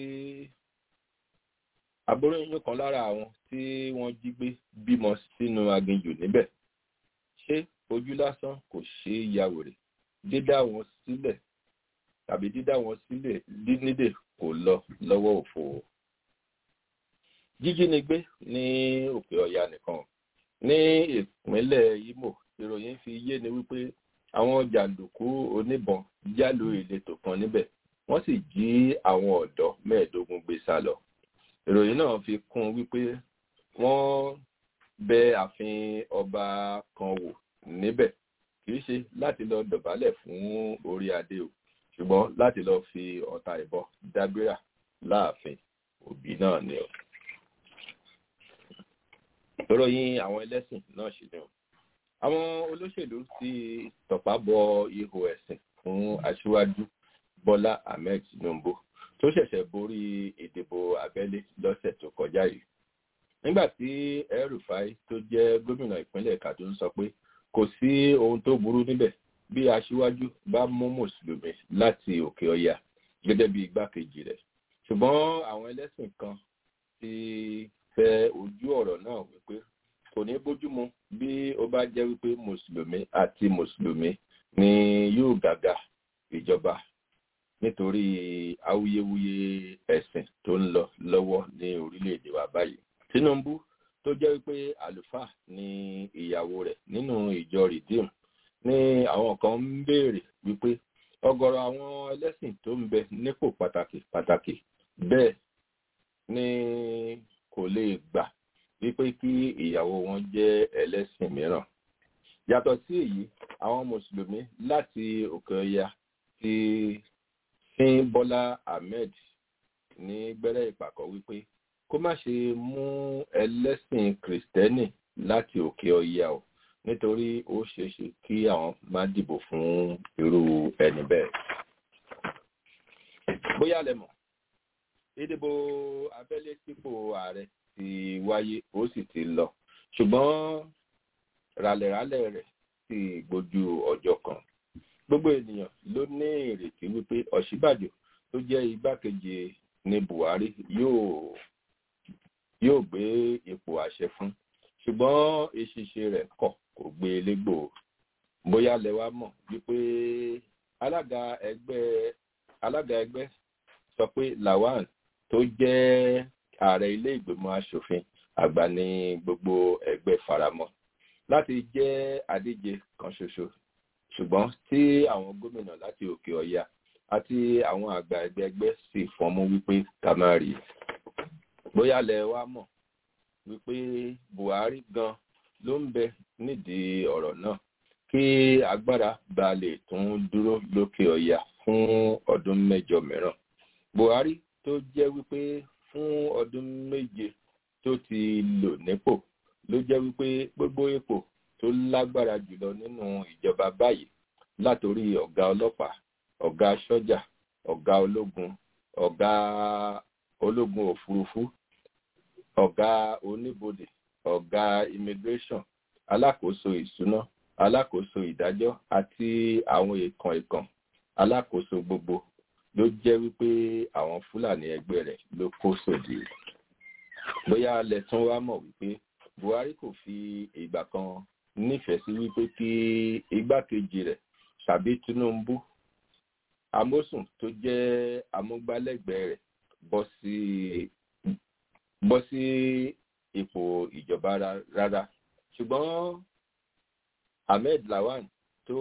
S5: aboyún kan lára àwọn tí wọ́n jí gbé bímọ sínú aginjù níbẹ̀. ṣé ojú lásán kò ṣe é ya wèrè dídá wọn sílẹ̀ tàbí dídá wọn sílẹ̀ nídè kò lọ lọ́wọ́ òfò jíjínigbé ní òkè ọ̀yà nìkan ní ìpínlẹ̀ imo ìròyìn fi yé ni wípé àwọn jàǹdùkú oníbọn jálò ìletò kan níbẹ̀ wọ́n sì jí àwọn ọ̀dọ́ mẹ́ẹ̀ẹ́dógún gbé sá lọ ìròyìn náà fi kún wípé wọ́n bẹ ààfin ọba kan wò níbẹ̀ kì í ṣe láti lọ dọ̀bálẹ̀ fún orí adé o ṣùgbọ́n láti lọ fi ọ̀tá ìbọn dábírà láàfin òbí náà ni o ìròyìn àwọn ẹlẹ́sìn náà ṣì ni o. àwọn olóṣèlú ti tọ̀pá bọ ihò ẹ̀sìn fún aṣíwájú bọ́lá ahmed tinubu tó ṣẹ̀ṣẹ̀ borí ìdìbò abẹ́lé lọ́sẹ̀ tó kọjá yìí. nígbà tí el-rufai tó jẹ́ gómìnà ìpínlẹ̀ kaduna sọ pé kò sí ohun tó burú níbẹ̀ bí aṣíwájú bá mú mùsùlùmí láti òkè ọya gẹ́gẹ́ bí igbákejì rẹ̀ ṣùgbọ́n àwọn ẹlẹ́sìn kan ti fẹ ojú ọ̀rọ̀ náà wípé kò ní bójúmu bí ó bá jẹ́ wípé mùsùlùmí àti mùsùlùmí ni yóò gàgà ìjọba nítorí awuyewuye ẹ̀sìn tó ń lọ lọ́wọ́ ní orílẹ̀-èdè wa báyìí. tinubu tó jẹ́ wípé àlùfáà ni ìyàwó rẹ̀ nínú ìjọ rìdíìmù ní àwọn kan ń béèrè wípé ọgọrọ àwọn ẹlẹ́sìn tó ń bẹ nípò pàtàkì pàtàkì bẹ́ẹ̀ ni kò lè gbà wípé kí ìyàwó wọn jẹ́ ẹlẹ́sìn mìíràn. yàtọ̀ sí èyí àwọn mùsùlùmí láti òkè ọya ti sin bọ́lá ahmed ní gbẹ́rẹ́ ìpàkọ́ wípé kó má ṣe mú ẹlẹ́sìn kìrìsìtẹ́nì láti òkè ọya o nítorí ó ṣeéṣe kí àwọn má dìbò fún irú ẹni bẹ́ẹ̀. bóyá lẹ mọ̀ ìdìbò abẹ́lé sípò ààrẹ ti wáyé ó sì ti lọ ṣùgbọ́n ràlẹ̀ràlẹ̀ rẹ̀ sì gbójú ọjọ́ kan gbogbo ènìyàn ló ní ìrètí wípé ọ̀ṣíbàjò tó jẹ́ igbákejì ní buhari yóò yóò gbé ipò àṣẹ fún ṣùgbọ́n ìṣiṣẹ́ rẹ̀ kọ̀ kò gbé e légbò bóyá lẹ wá mọ̀ wípé alága ẹgbẹ́ alága ẹgbẹ́ sọ pé lawan tó jẹ́ ààrẹ ilé ìgbìmọ̀ asòfin àgbà ní gbogbo ẹgbẹ́ faramọ́ láti jẹ́ adíje kan ṣoṣo ṣùgbọ́n tí àwọn gómìnà láti òkè ọya àti àwọn àgbà ẹgbẹ́ ẹgbẹ́ sì fọnmú wípé ká má rí i bóyá lẹ wá mọ̀ wípé buhari gan ló ń bẹ nídìí ọ̀rọ̀ náà kí agbára ba lè tún dúró lókè ọya fún ọdún mẹ́jọ mìíràn buhari tó jẹ́ wípé fún ọdún méje tó ti lò nípò ló jẹ́ wípé gbogbo ipò tó lágbára jùlọ nínú ìjọba báyìí látòrí ọ̀gá ọlọ́pàá ọ̀gá sọ́jà ọ̀gá ológun ọ̀gá ológun òfurufú ọ̀gá oníbodè ọ̀gá immigration alákòóso ìṣúná alákòóso ìdájọ́ àti àwọn ìkan ìkan alákòóso gbogbo ló jẹ́ wípé àwọn fúlàní ẹgbẹ́ rẹ̀ ló kó sòdì bóyá lẹ́tún wá mọ̀ wípé buhari kò fi ìgbà kan nífẹ̀ẹ́ sí wípé kí igbákejì rẹ̀ tàbí tinubu amósùn tó jẹ́ amúgbálẹ́gbẹ̀ẹ́ rẹ̀ bọ́ sí bọ́ sí ipò ìjọba rárá ṣùgbọ́n ahmed lawan tó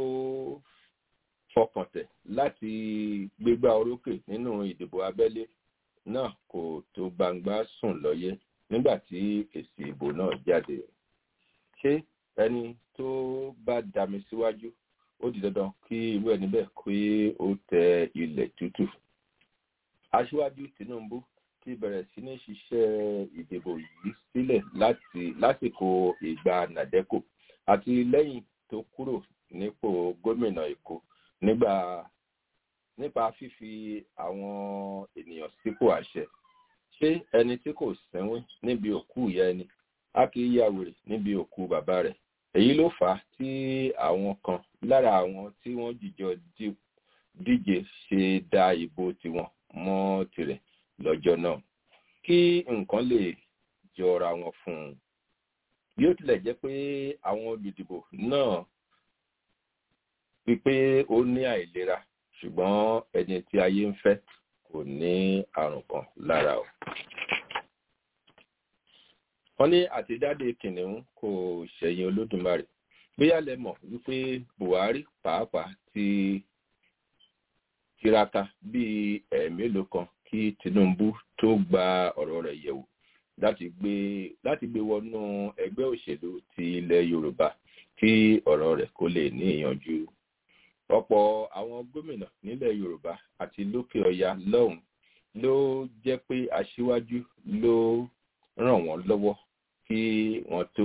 S5: fọkàn tẹ̀ láti gbégbá orókè nínú ìdìbò abẹ́lé náà kò tó gbangba sùn lọ́yẹ́ nígbà tí èsì ìbò náà jáde ṣé ẹni tó bá dami síwájú ó di dandan kí irú ẹni bẹ́ẹ̀ kí ó tẹ ilẹ̀ tútù aṣíwájú tinubu ti bẹ̀rẹ̀ sí ní ṣiṣẹ́ ìdìbò yìí sílẹ̀ láti lásìkò ìgbà nàdẹ́kò àti lẹ́yìn tó kúrò nípò gómìnà èkó nígbà nípa fífi àwọn ènìyàn sípò àṣẹ ṣé ẹni tí kò sẹ́wọ́n níbi òkú ìyá ẹni a kì í ya wèrè níbi òkú bàbá rẹ̀ èyí ló fà á tí àwọn kan lára àwọn tí wọ́n jìjọ díje ṣe da ìbò tiwọn mọ́ tirẹ̀ lọ́jọ́ náà kí nǹkan lè jọra wọn fún un bí ó tilẹ̀ jẹ́ pé àwọn olùdìbò náà wípé ó ní àìlera ṣùgbọ́n ẹni tí ayé ń fẹ́ kò ní àrùn kan lára o. wọ́n ní àtijáde kìnìún kò ṣẹ̀yìn olódùmarè bóyá lẹ mọ̀ wípé buhari pàápàá ti tiraka bíi ẹ̀ẹ̀mélòó kan kí tinubu tó gba ọ̀rọ̀ rẹ̀ yẹ̀wò láti gbé láti gbé wọnú ẹgbẹ́ òṣèlú ti ilẹ̀ yorùbá kí ọ̀rọ̀ rẹ̀ kó lè ní ìyànjú ọ̀pọ̀ àwọn gómìnà nílẹ̀ yorùbá àti lókè ọya lọ́hùn ló jẹ́ pé aṣíwájú ló ràn wọ́n lọ́wọ́ kí wọ́n tó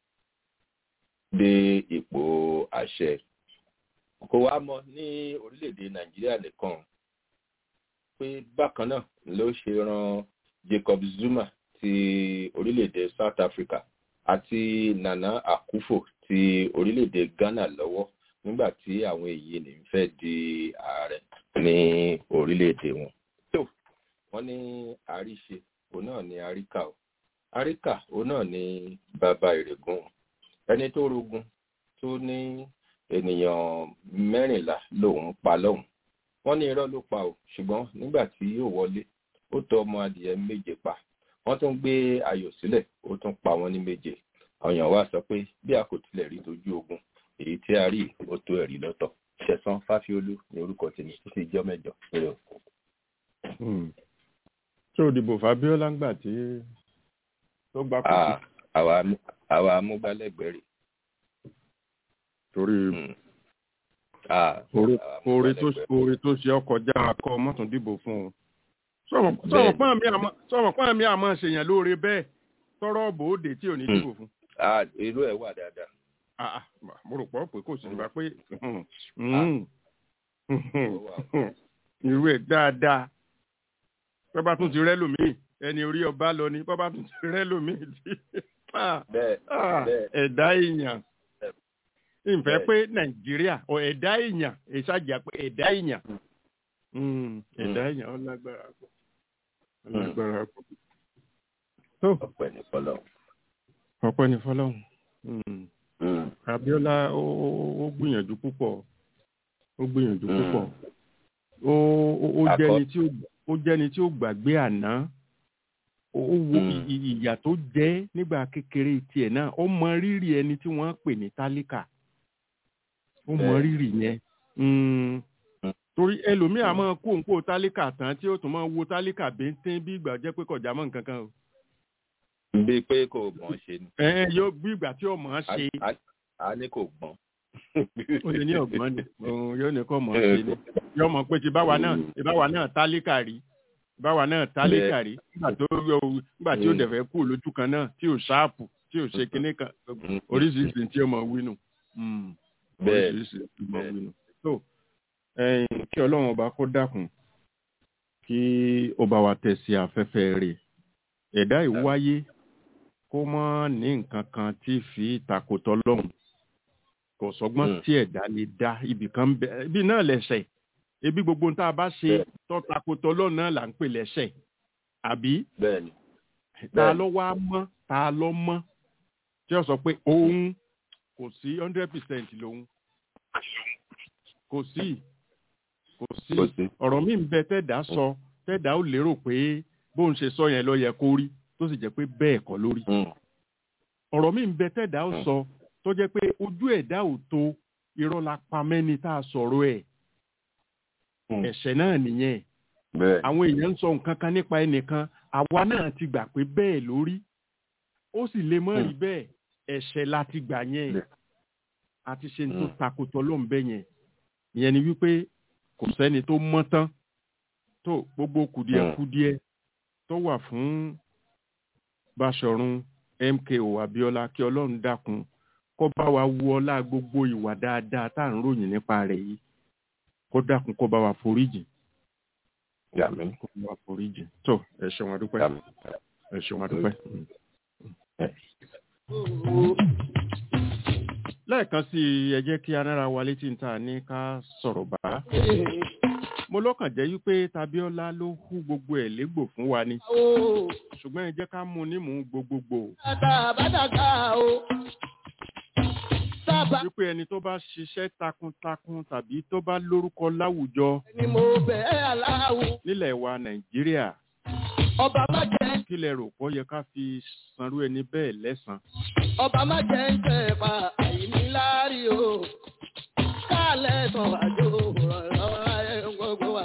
S5: dé ipò àṣẹ kò wá mọ ní orílẹ̀-èdè nàìjíríà nìkan pé bákan náà ló ṣe ran jacob zuma ti orílẹ̀-èdè south africa àti nana akufo ti orílẹ̀-èdè ghana lọ́wọ́ nígbà tí àwọn èyí ní fẹ́ di ààrẹ ní orílẹ̀-èdè wọn. tó wọ́n ní àríṣe òun náà ní àríkà o àríkà òun náà ní bàbá ìrègùn ẹni tó rogun tó ní ènìyàn mẹ́rìnlá lòun pa lọ́hùn wọ́n ní irọ́ ló pa o ṣùgbọ́n nígbà tí yóò wọlé ó tọ ọmọ adìyẹ méje pa wọ́n tún gbé ayò sílẹ̀ ó tún pa wọ́n ní méje ọ̀yàn wa sọ pé bí a kò tilẹ̀ rí dojú ogun èyí tí a rí ó tó ẹ̀rí lọ́tọ̀ ṣẹ̀sán fáfiolú ní orúkọ tèmi tó sì jọ́ mẹ́jọ péré o.
S3: ṣé o dìbò fabiola ń gbà tí tó gbà kú sí.
S5: àwa amúgbálẹ́gbẹ̀ẹ́ rè.
S3: torí oore tó ṣe ọkọ̀ já akọ mọ́tún dìbò fún un. sọ̀rọ̀ pọ́n mi àmọ́ ṣèyàn lóore bẹ́ẹ̀ tọrọ bòóde tí ò ní dìbò fún.
S5: Ah, irú ẹ̀ wà dáadáa.
S3: Ah, ah, mo rò pọ̀ pé kò sí nípa pé irú ẹ̀ dáadáa bọ́bá tún ti rẹ́ lòmíì ẹni orí ọba lọ ni bọ́bá tún ti rẹ́ lòmíì tí Ah,
S5: bẹ́ẹ̀
S3: ah,
S5: bẹ́ẹ̀
S3: ẹ̀dá èèyàn ìfẹ́
S5: Bẹ́ẹ̀.
S3: pé nàìjíríà ọ ẹ̀dá èèyàn ìṣàjà pé ẹ̀dá èèyàn Mm, ẹ̀dá èèyàn ó lágbára pọ̀ ó lágbára pọ̀ tó
S5: ọ̀pẹ ní fọlọ́.
S3: ọpẹ́ ní fọlọ́run Mm. Abíọ́lá ó ó- ó gbìyànjú púpọ̀ ó gbìyànjú
S5: Mm.
S3: púpọ̀ ó ó- ó
S5: Àkọ́-
S3: jẹ́ni tí ó ó jẹ́ni tí ó gbàgbé àná ó ó wo
S5: Mm.
S3: i- i- ìyà tó jẹ́ nígbà kékeré tiẹ̀ náà ó mọ rírì ẹni tí wọ́n pè ní tálíkà ó mọ
S5: Bẹ́ẹ̀.
S3: rírì yẹn Mm.
S5: Mm.
S3: torí ẹlòmíì á máa kó òǹkó tálíkà tán tí ó tún máa wo tálíkà bíntín bí ìgbà jẹ́ pé kọjá mọ́ nǹkan kan o
S5: bíi pé kò gbọ́n ṣe ni.
S3: ẹ ẹ yóò bí ìgbà tí ọmọ
S5: A-
S3: ṣe
S5: a- a ní kò gbọ́n.
S3: ó lè ní ọgbọ́n ni òun yóò ní kọ́ mọ̀ ọ́ ṣe ni yóò mọ̀ pé ti báwa náà ti báwa náà tálíkà rí báwa náà tálíkà rí nígbà tó yọ nígbà tí ó
S5: Mm.
S3: dẹ̀ fẹ́ kú lójú kan náà tí ò ṣáàpù tí ò ṣe kinní kan
S5: Mm.
S3: oríṣiríṣi tí ó mọ̀ wínú Mm.
S5: Bẹ́ẹ̀.
S3: oríṣiríṣi tí ó mọ̀
S5: Bẹ́ẹ̀.
S3: wínú. tó ẹ̀yin kí ọlọ́run ọba kó dákun kí ó bá wa tẹ̀ sí afẹ́fẹ́ rẹ̀ ẹ̀dá ìwáyé kó mọ́ ní nǹkan kan tí fi takòtọ́ lọ́hùn kò sọgbọ́n
S5: Mm.
S3: tí ẹ̀dá lè dá ibì kan ń bẹ ibi náà lẹ̀ṣẹ̀ ebi gbogbo ohun tá a bá ṣe
S5: Bẹ́ẹ̀.
S3: tó takòtọ́ lọ́hùn náà là ń pè lẹ́ṣẹ̀ àbí
S5: bẹ́ẹ̀ ni.
S3: ta
S5: Bẹ́ẹ̀.
S3: ló wá mọ́ ta ló mọ́ tí ó sọ pé òun kò sí hundred percent lòun kò sí kò sí
S5: Kò sí.
S3: ọ̀rọ̀ mi ń bẹ tẹ́dá sọ tẹ́dá ó lérò pé bóun ṣe sọ yẹn ló yẹ kó rí tó sì jẹ́ pé bẹ́ẹ̀ kọ́ lórí
S5: Mm.
S3: ọ̀rọ̀ mi ń bẹ tẹ́dá ó
S5: Mm.
S3: sọ tó jẹ́ pé ojú ẹ̀dá ò tó irọ́ la pa mẹ́ni tá a sọ̀rọ̀ ẹ̀
S5: Mm.
S3: ẹ̀ṣẹ̀ náà nìyẹn
S5: bẹ́ẹ̀
S3: àwọn èèyàn ń sọ nǹkan kan nípa ẹnìkan àwa náà ti gbà pé bẹ́ẹ̀ lórí ó sì lè mọ́ rí bẹ́ẹ̀ ẹ̀ṣẹ̀ la ti gbà yẹn
S5: Bẹ́ẹ̀.
S3: àti ṣe ní tó
S5: Mm.
S3: takòtò ló ń bẹ yẹn ìyẹn ni wípé kò sẹ́ni tó mọ́ tán tó gbogbo kùdìẹ̀kudiẹ tó wà fún Báṣọ̀run MKO Abíọ́lá kí Ọlọ́run dákun kó bá wa wu ọlá gbogbo ìwà dáadáa tá à ń ròyìn nípa rẹ̀ yìí kó dákun kó bá wa foríjì
S5: yàmí
S3: kó bá wa foríjì tó ẹ ṣeun adúpẹ́
S5: yàmí.
S3: ẹ ṣeun adúpẹ́. lẹ́ẹ̀kan sí i ẹ jẹ́ kí anára wa létí ń ta ní ká sọ̀rọ̀ bá. mo lọ́kàn jẹ́ wípé Tabíọ́lá ló hu gbogbo ẹ̀ légbò fún wa ni ṣùgbọ́n ẹ jẹ́ ká mú un nímú gbogbogbò
S1: Àtàbàdàgà o. Sábà
S3: wípé ẹni tó bá ṣiṣẹ́ takuntakun tàbí tó bá lórúkọ láwùjọ
S1: ni mo bẹ̀ ẹ́ aláwo.
S3: nílẹ̀ wa Nàìjíríà
S1: Ọba má jẹ́
S3: kí lẹ rò pọ̀ yẹ ká fi sanrú ẹni bẹ́ẹ̀ lẹ́san
S1: ọba má jẹ́ ń tẹ̀ pa àìní láàrí o. Kálẹ̀ sọ àjò rọ̀rọ̀ ayé gbogbo wa.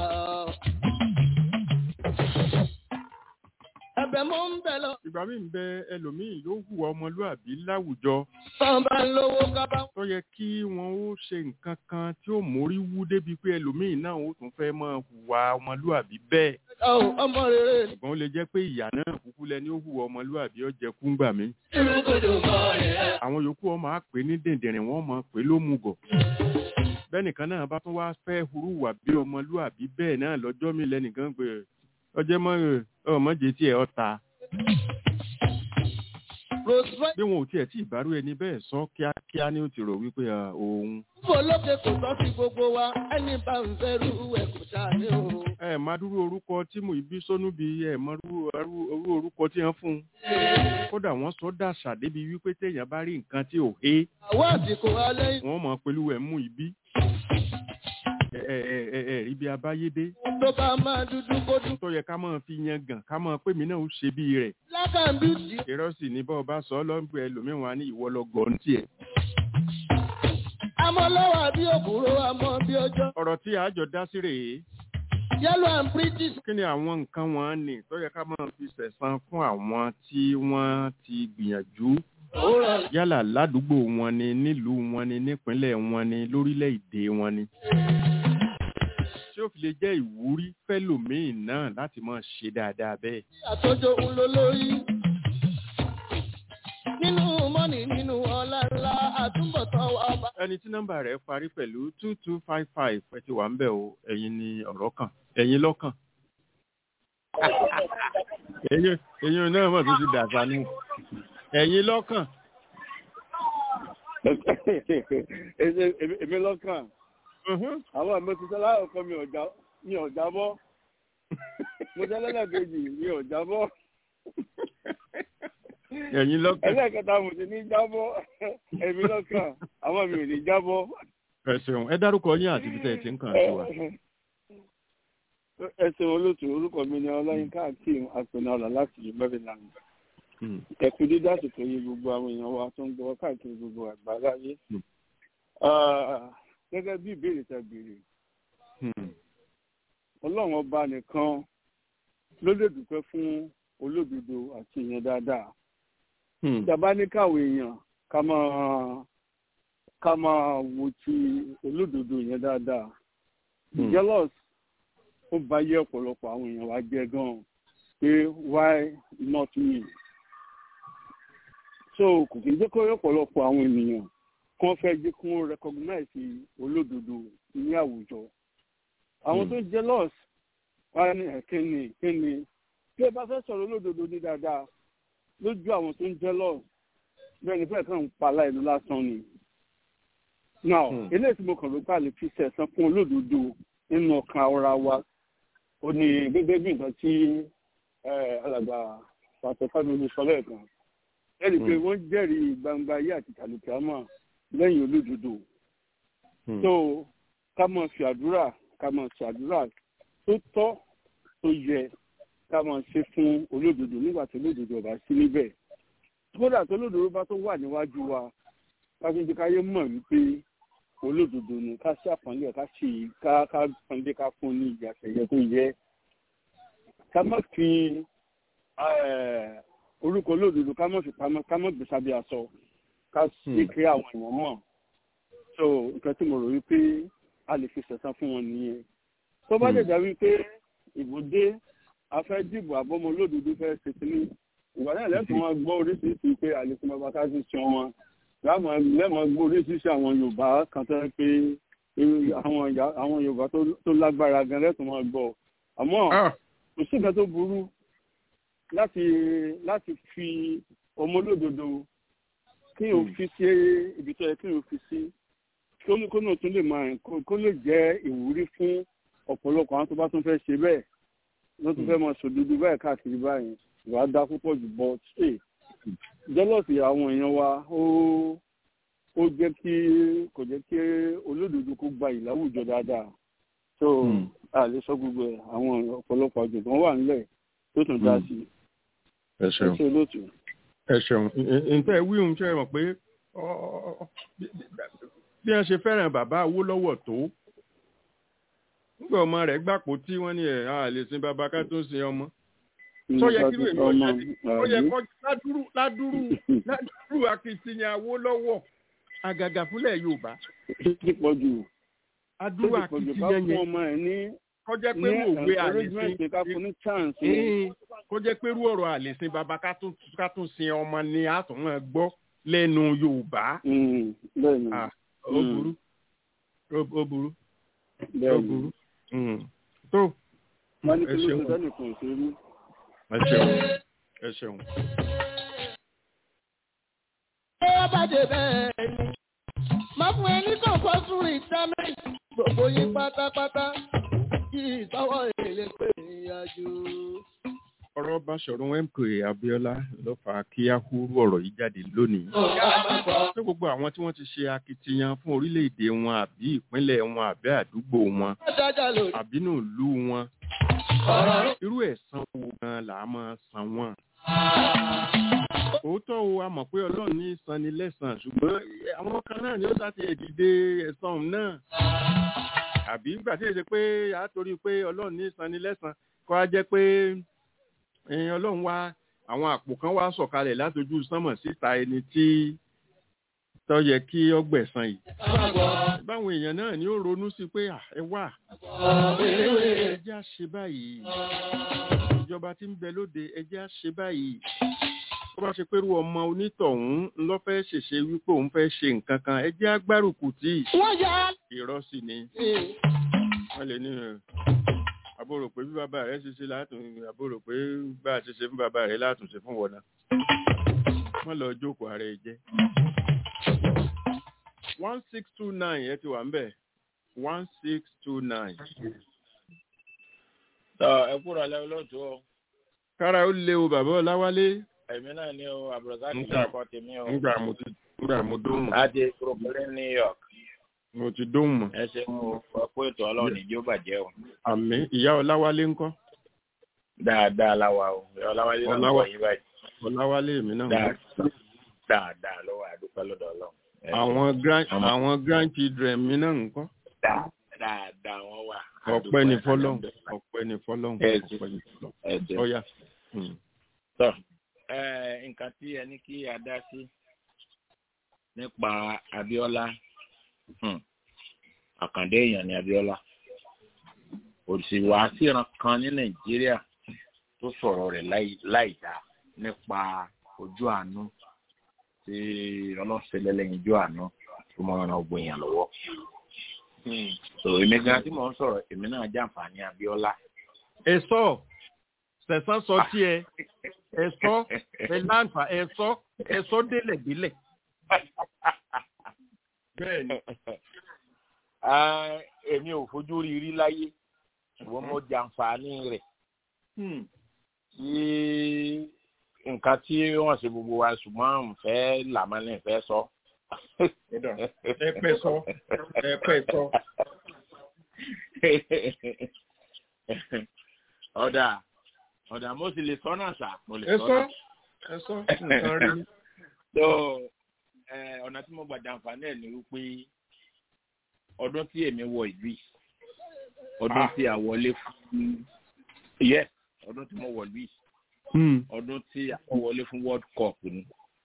S1: Ẹ̀bẹ̀ mo ń bẹ̀ lọ.
S3: ìgbà míì ń bẹ ẹlòmíì yóò hùwà ọmọlúàbí láwùjọ
S1: Tán bá ń lówó kábá.
S3: tó yẹ kí wọn ó ṣe nǹkan kan tí ó mórí wú débi pé ẹlòmíì náà ó tún fẹ́ máa hùwà ọmọlúàbí bẹ́ẹ̀
S1: Ọ̀ ọmọ rere.
S3: ṣùgbọ́n ó lè jẹ́ pé ìyá náà kúkú lẹni ó hùwà ọmọlúàbí ó jẹ kúngbà mí
S1: Irúgbòdò mọ́ rẹ̀.
S3: àwọn yòókù ọmọ á pè ní dèndìnrín wọn mọ̀ pé ló mú gọ̀ bẹ́nìkan náà bá tún wá fẹ́ hurúwà bí ọmọlúàbí bẹ́ẹ̀ náà lọ́jọ́ mi lẹ́nìkan pé ọjọ́ mọ́ ọmọdé tiẹ̀ ọ̀ta
S1: Rosemary
S3: bí wọn ò tiẹ̀ tí ìbárú ẹni bẹ́ẹ̀ sọ kíákíá ni ó ti rò wípé à, òun
S1: fò lókè kò tọ́ sí gbogbo wa. Ẹni bá ń fẹ́ rú ẹ̀ kò ṣàní o.
S3: ẹ má dúró orúkọ tí mo ìbí sọnù bí ẹ má dúró arú- orú orúkọ tí wọn fún un kódà wọn sọ dàṣà débi wípé téèyàn bá rí nǹkan tí ò hé
S1: Àwọn àsìkò alẹ́
S3: wọn mọ pẹ̀lú ẹ mú ìbí ẹ ẹ ẹ ẹ ẹ rí bí abáyédé
S1: tó bá máa dúdú kó dùn.
S3: tó yẹ ká máa fi yan gàn ká máa pé mi náà ó ṣe bí rẹ̀
S1: Black and beauty.
S3: irọ́ sì ní bọ́ọ̀ bá sọ ọ́ lọ́gbẹ̀ ẹlòmíràn wa ní ìwọ lọ gọ̀ọ́ tiẹ̀
S1: Àmọ́ lọ́wọ́ àbí òbúrò àmọ́ bí ọjọ́.
S3: ọ̀rọ̀ tí àjọ dá sí rèé
S1: Yellow and pretty.
S3: kí ni àwọn nǹkan wọn ní tó yẹ ká máa fi sẹ̀san fún àwọn tí wọ́n ti gbìyànjú
S1: Ó rọ̀
S3: yálà ládùúgbò wọn ni nílùú wọn ni nípínlẹ̀ wọn ni lórílẹ̀‐èdè wọn ni. tí ó fi lè jẹ́ ìwúrí fẹ́lòmíì náà láti máa ṣe dáadáa bẹ́ẹ̀.
S1: àtọ́jọ́ ń lo lórí. Nínú mọ́ mọ́nì nínú ọlá ńlá àtúbọ̀tán wa bá.
S3: ẹni tí nọ́mbà rẹ̀ parí pẹ̀lú two two five five ẹ ti wà ń bẹ̀ o ẹ̀yin ni ọ̀rọ̀ kàn ẹ̀yin lọ́kàn. ẹ̀yin ẹ̀yin náà mọ̀ tó ti dàgbà nù ẹ̀yin lọ́kàn.
S6: èmi lọ́kàn
S3: Mhm.
S6: àwọn àmì ti sọ láàkọ́ mi ò já- mi ò jábọ́ mo jẹ́ lẹ́lẹ́kejì mi ò jábọ́
S3: ẹ̀yin lọ́kàn.
S6: ẹlẹ́kẹta mo ti ní jábọ́ èmi lọ́kàn àwọn mi ò ní jábọ́.
S3: ẹ ṣeun ẹ dárúkọ yín àti ibi tẹ́ ẹ ti ń kàn sí wa.
S6: ẹ ṣeun olóòtú orúkọ mi ni ọláyínká akeem apẹnara láti maryland
S3: Mm.
S6: ẹkú dídá àsìkò yìí gbogbo àwọn èèyàn wa tó ń gbọ́ káàkiri gbogbo àgbáláyé
S3: Mm.
S6: Ah, gẹ́gẹ́ bí ìbéèrè tẹ́ béèrè
S3: Mm.
S6: ọlọ́run ọba nìkan ló lè dúpẹ́ fún olódodo àti èèyàn dáadáa
S3: Mm.
S6: ìjàmbá ní káwé èèyàn ká máa ká máa wo ti olódodo yẹn dáadáa
S3: Mm.
S6: jealous ó bá yé ọ̀pọ̀lọpọ̀ àwọn èèyàn wa jẹ́ gan-an pé why not me so kò kí n jẹ́ kó yẹ ọ̀pọ̀lọpọ̀ àwọn ènìyàn kán fẹ́ jẹ́ kí wọ́n recognize olódodo ní àwùjọ àwọn
S3: Mm.
S6: tó ń jealous wá ní ẹ̀kíni kíni bí ẹ bá fẹ́ sọ̀rọ̀ olódodo ní dáadáa lójú àwọn tó ń jealous bẹ́ẹ̀ ni fẹ́ẹ̀ kàn ń pa láìlú lásán ni now
S3: Hmm.
S6: eléyìí tí mo kàn ló gbà lè fi sẹ̀sán fún olódodo nínú ọkàn ara wa ó ní gẹ́gẹ́ bí nǹkan tí eh, alàgbà pàṣẹ fábíyì sọ lẹ́ẹ̀kan ẹ̀rí pé
S3: Hmm.
S6: wọ́n jẹ́rìí gbangba ayé àti tàlùkìámà lẹ́yìn olódodo
S3: Mm.
S6: so ká máa fi àdúrà ká máa ṣe àdúrà tó tọ́ tó yẹ ká máa ṣe fún olódodo nígbà tí olódodo ọba sí níbẹ̀ kódà tó olódodo bá tó wà níwájú wa ká fi jẹ́ káyé mọ̀ wípé olódodo ni ká ṣe àpọ́nlé ẹ̀ ká ṣe ká ká pọ́nlé ká fún ní ìyà àṣẹyẹ tó yẹ ká má fi eh, orúkọ olódodo ká má fi pamọ́ ká má gbèsè abẹ́ aṣọ ká ṣe
S3: Hmm.
S6: kí àwọn èèyàn mọ̀ so nǹkan tí mo rò wípé a lè fi ṣẹ̀san fún wọn nìyẹn tó bá
S3: Hmm.
S6: lè dá wípé ìbò dé a fẹ́ dìbò àbọ́mọ olódodo fẹ́ ṣe kínní ìgbà náà lẹ́sùn wọn gbọ́ oríṣiríṣi pé àlèkùn bàbá ká sì ṣan wọn lẹ́mọ̀ gbọ́ oríṣiríṣi àwọn yorùbá kan tó yẹ pé irú àwọn ìyá- àwọn yorùbá tó- tó lágbára gan lẹ́sùn wọn gbọ́ àmọ́
S3: Ah.
S6: kò sí nǹkan tó burú láti láti fi ọmọ olódodo kí o
S3: Hmm.
S6: fi sí ibi tó yẹ kí o fi sí kó ní kó náà tún lè máa kó kó lè jẹ́ ìwúrí fún ọ̀pọ̀lọpọ̀ àwọn tó bá tún fẹ́ ṣe bẹ́ẹ̀ ló tún fẹ́ máa ṣòdodo báyìí káàkiri báyìí ìwà á dá púpọ̀ jù bọ́ ṣe jẹ́lọ́sì àwọn èèyàn wa ó ó jẹ́ kí kò jẹ́ kí olódodo kó gba ìláwùjọ dáadáa so
S3: Hmm.
S6: a lè sọ gbogbo ẹ̀ àwọn ọ̀pọ̀lọpọ̀ àjọ̀gbọ́n wà nílẹ̀ tó tún dá
S3: Hmm.
S6: sí i
S3: ẹ
S6: ẹ
S3: ṣeun
S6: ṣe olóòtú.
S3: ẹ ṣeun nǹkan ẹ wí ohun ṣe mọ̀ pé ọ- ọ- bí bí wọ́n ṣe fẹ́ràn bàbá Awólọ́wọ̀ tó nígbà ọmọ rẹ̀ gbàpò tí wọ́n ní ẹ̀ á lè sin bàbá ká tó sin ọmọ tó yẹ kí lóye ọ̀sẹ̀ bí ó yẹ kó ládùrú ládùrú ládùrú akitiyan Awólọ́wọ̀ àgàgà fúnlẹ̀ Yorùbá
S6: ti pọ̀ jù
S3: adúrú
S6: ti pọ̀ jù ká
S3: akitiyan
S6: fún
S3: yẹn
S6: ọmọ ẹ̀ ní
S3: kọjá pé
S6: ní
S3: irú òwe
S6: encouragement
S3: àlèsìn
S6: ká fún ní chance
S3: Ee, kó jẹ́ pé irú ọ̀rọ̀ àlèsìn bàbá ká tún ká tún sin ọmọ ni a tún máa gbọ́ lẹ́nu Yorùbá
S6: Mm, bẹ́ẹ̀ ni
S3: Ah, ó
S6: Mm.
S3: burú ó ó burú ó
S6: bẹ́ẹ̀ ni
S3: burú Mm. tó
S6: wọ́n ní
S3: ẹ
S6: kí ló
S3: ṣeun
S6: ṣe sẹ́nìkan òṣèlú.
S3: ẹ ṣeun ẹ ṣeun.
S1: Ṣé ó bá dé bẹ́ẹ̀ ni? Má fún ẹni kan kó sùn ìdámẹ́. Gbogbo yín pátápátá kí ìtọ́wọ́ èlé pé ìrìnàjò.
S3: ọ̀rọ̀ Báṣọ̀run MK Abíọ́lá ló fà á kí á húrú ọ̀rọ̀ yìí jáde lónìí.
S1: Ọ̀gá máa bọ̀.
S3: pé gbogbo àwọn tí wọ́n ti ṣe akitiyan fún orílẹ̀-èdè wọn àbí ìpínlẹ̀ wọn àbí àdúgbò wọn
S1: Ó dájà lòdì.
S3: àbínú ìlú wọn
S1: Ọ̀rọ̀
S3: irú ẹ̀san wo gan là á máa san wọ́n. òótọ́ o a mọ̀ pé ọlọ́run ní í san ni lẹ́san ṣùgbọ́n àwọn kan náà ni ó sá ti ẹ̀dìdé ẹ̀san òun náà. àbí nígbà tí èsì pé a torí pé ọlọ́run ní í san ni lẹ́san kọ́ á jẹ́ pé eh, ọlọ́run wá àwọn àpò kan wá sọ̀kalẹ̀ látojú sánmọ̀ síta ẹni tí tó yẹ kí ọgbẹ̀san yìí.
S1: máa bọ̀.
S3: báwọn èèyàn náà ni ó ronú sí pé "Ah, ẹ wà ẹ jẹ́ á ṣe báyìí ìjọba tí ń bẹ lóde ẹ jẹ́ á ṣe báyìí tó bá ṣe pé irú ọmọ onítọ̀hún ló fẹ́ ṣèṣe wípé òun fẹ́ ṣe nǹkan kan ẹ jẹ́ agbárùkù tí
S1: wọ́n yà
S3: irọ́ sì ni
S1: á.
S3: wọ́n lè ní ẹ̀, àbúrò pé bí bàbá rẹ̀ ṣe ṣe látùn àbúrò pé bá a ṣe ṣe fún bàbá rẹ̀ látùn ṣe fún wọn náà wọ́n lọ jókòó ara ẹ̀ jẹ́. one six two nine ẹ ti wà ń bẹ̀ one six two nine.
S7: tọ ẹ kúrò alẹ́ olóòtú o
S3: kára ó lé o bàbá ọláwálé
S7: èmi náà ní o àbùrọ̀sá ti
S3: Nígbà-
S7: kọ́ tèmi o
S3: nígbà mo ti nígbà mo dóhùn
S7: láti brooklyn new york
S3: mo ti dóhùn mọ́
S7: ẹ ṣe mú ọkọ ètò ọlọ́run ìjó bàjẹ́ o
S3: àmì ìyá ọláwálé ńkọ́
S7: dáadáa láwa o ọláwálé náà ń
S3: Ọláwá-
S7: bọ̀ yí báyìí
S3: ọláwálé mi náà ńkọ́?
S7: dáadáa dáadáa lọ́wọ́ àdúpẹ́ lọ́dọ̀ ọlọ́run Ẹ ṣe.
S3: àwọn grand
S7: Àmọ́-
S3: àwọn grandchildren mi náà ńkọ́
S7: Dáa- dáadáa wọ́n wà
S3: ọpẹ́ ní
S7: Àdúpẹ́,
S3: fọ́lọ́run
S7: alhamdulillah.
S3: ọpẹ́ ní fọ́lọ́run
S7: Ẹ ṣe.
S3: ọpẹ́ ní fọ́lọ́run
S7: ẹ ṣe.
S3: ọyà Hmm.
S7: tọ ẹ nǹkan tí ẹ ní kí a dá sí nípa Abíọ́lá hmm, àkàndé èèyàn ní Abíọ́lá òṣìwà síran kan ní Nàìjíríà tó sọ̀rọ̀ rẹ̀ láì- láì dá nípa ojú àánú tí ọlọ́sẹ̀lẹ̀ lẹ́yìn ojú àánú tó máa ran ọgbọ̀n èèyàn lọ́wọ́. so èmi gan tí mò ń sọ̀rọ̀ èmi náà jàǹfààní Abíọ́lá.
S3: ẹ sọ sẹ̀sán sọ tí ẹ ẹ sọ ẹ láǹfà ẹ sọ ẹ sọ délẹ̀ délẹ̀ bẹ́ẹ̀ni
S7: Ah, èmi ò fojú rí rí láyé ṣùgbọ́n mo jàǹfààní rẹ̀ tí nǹkan tí wọ́n ṣe gbogbo wa ṣùgbọ́n n fẹ́ làmọ́lẹ̀ fẹ́ sọ.
S3: ẹ pẹ́ sọ ẹ pẹ́ sọ
S7: ọ̀dà ọ̀dà mo sì lè sọ náà sà mo lè
S3: ẹ
S7: sọ
S3: sọ
S7: náà.
S3: ẹ sọ nǹkan rí
S7: so eh, ọ̀nà tí mo gbà jàǹfààní ẹ̀ ni wípé ọdún tí èmi wọ ìlú yìí ọdún
S3: Ah.
S7: tí a wọlé fún yes ọdún tí mo wọ ìlú yìí ọdún tí a wọlé fún world cup ni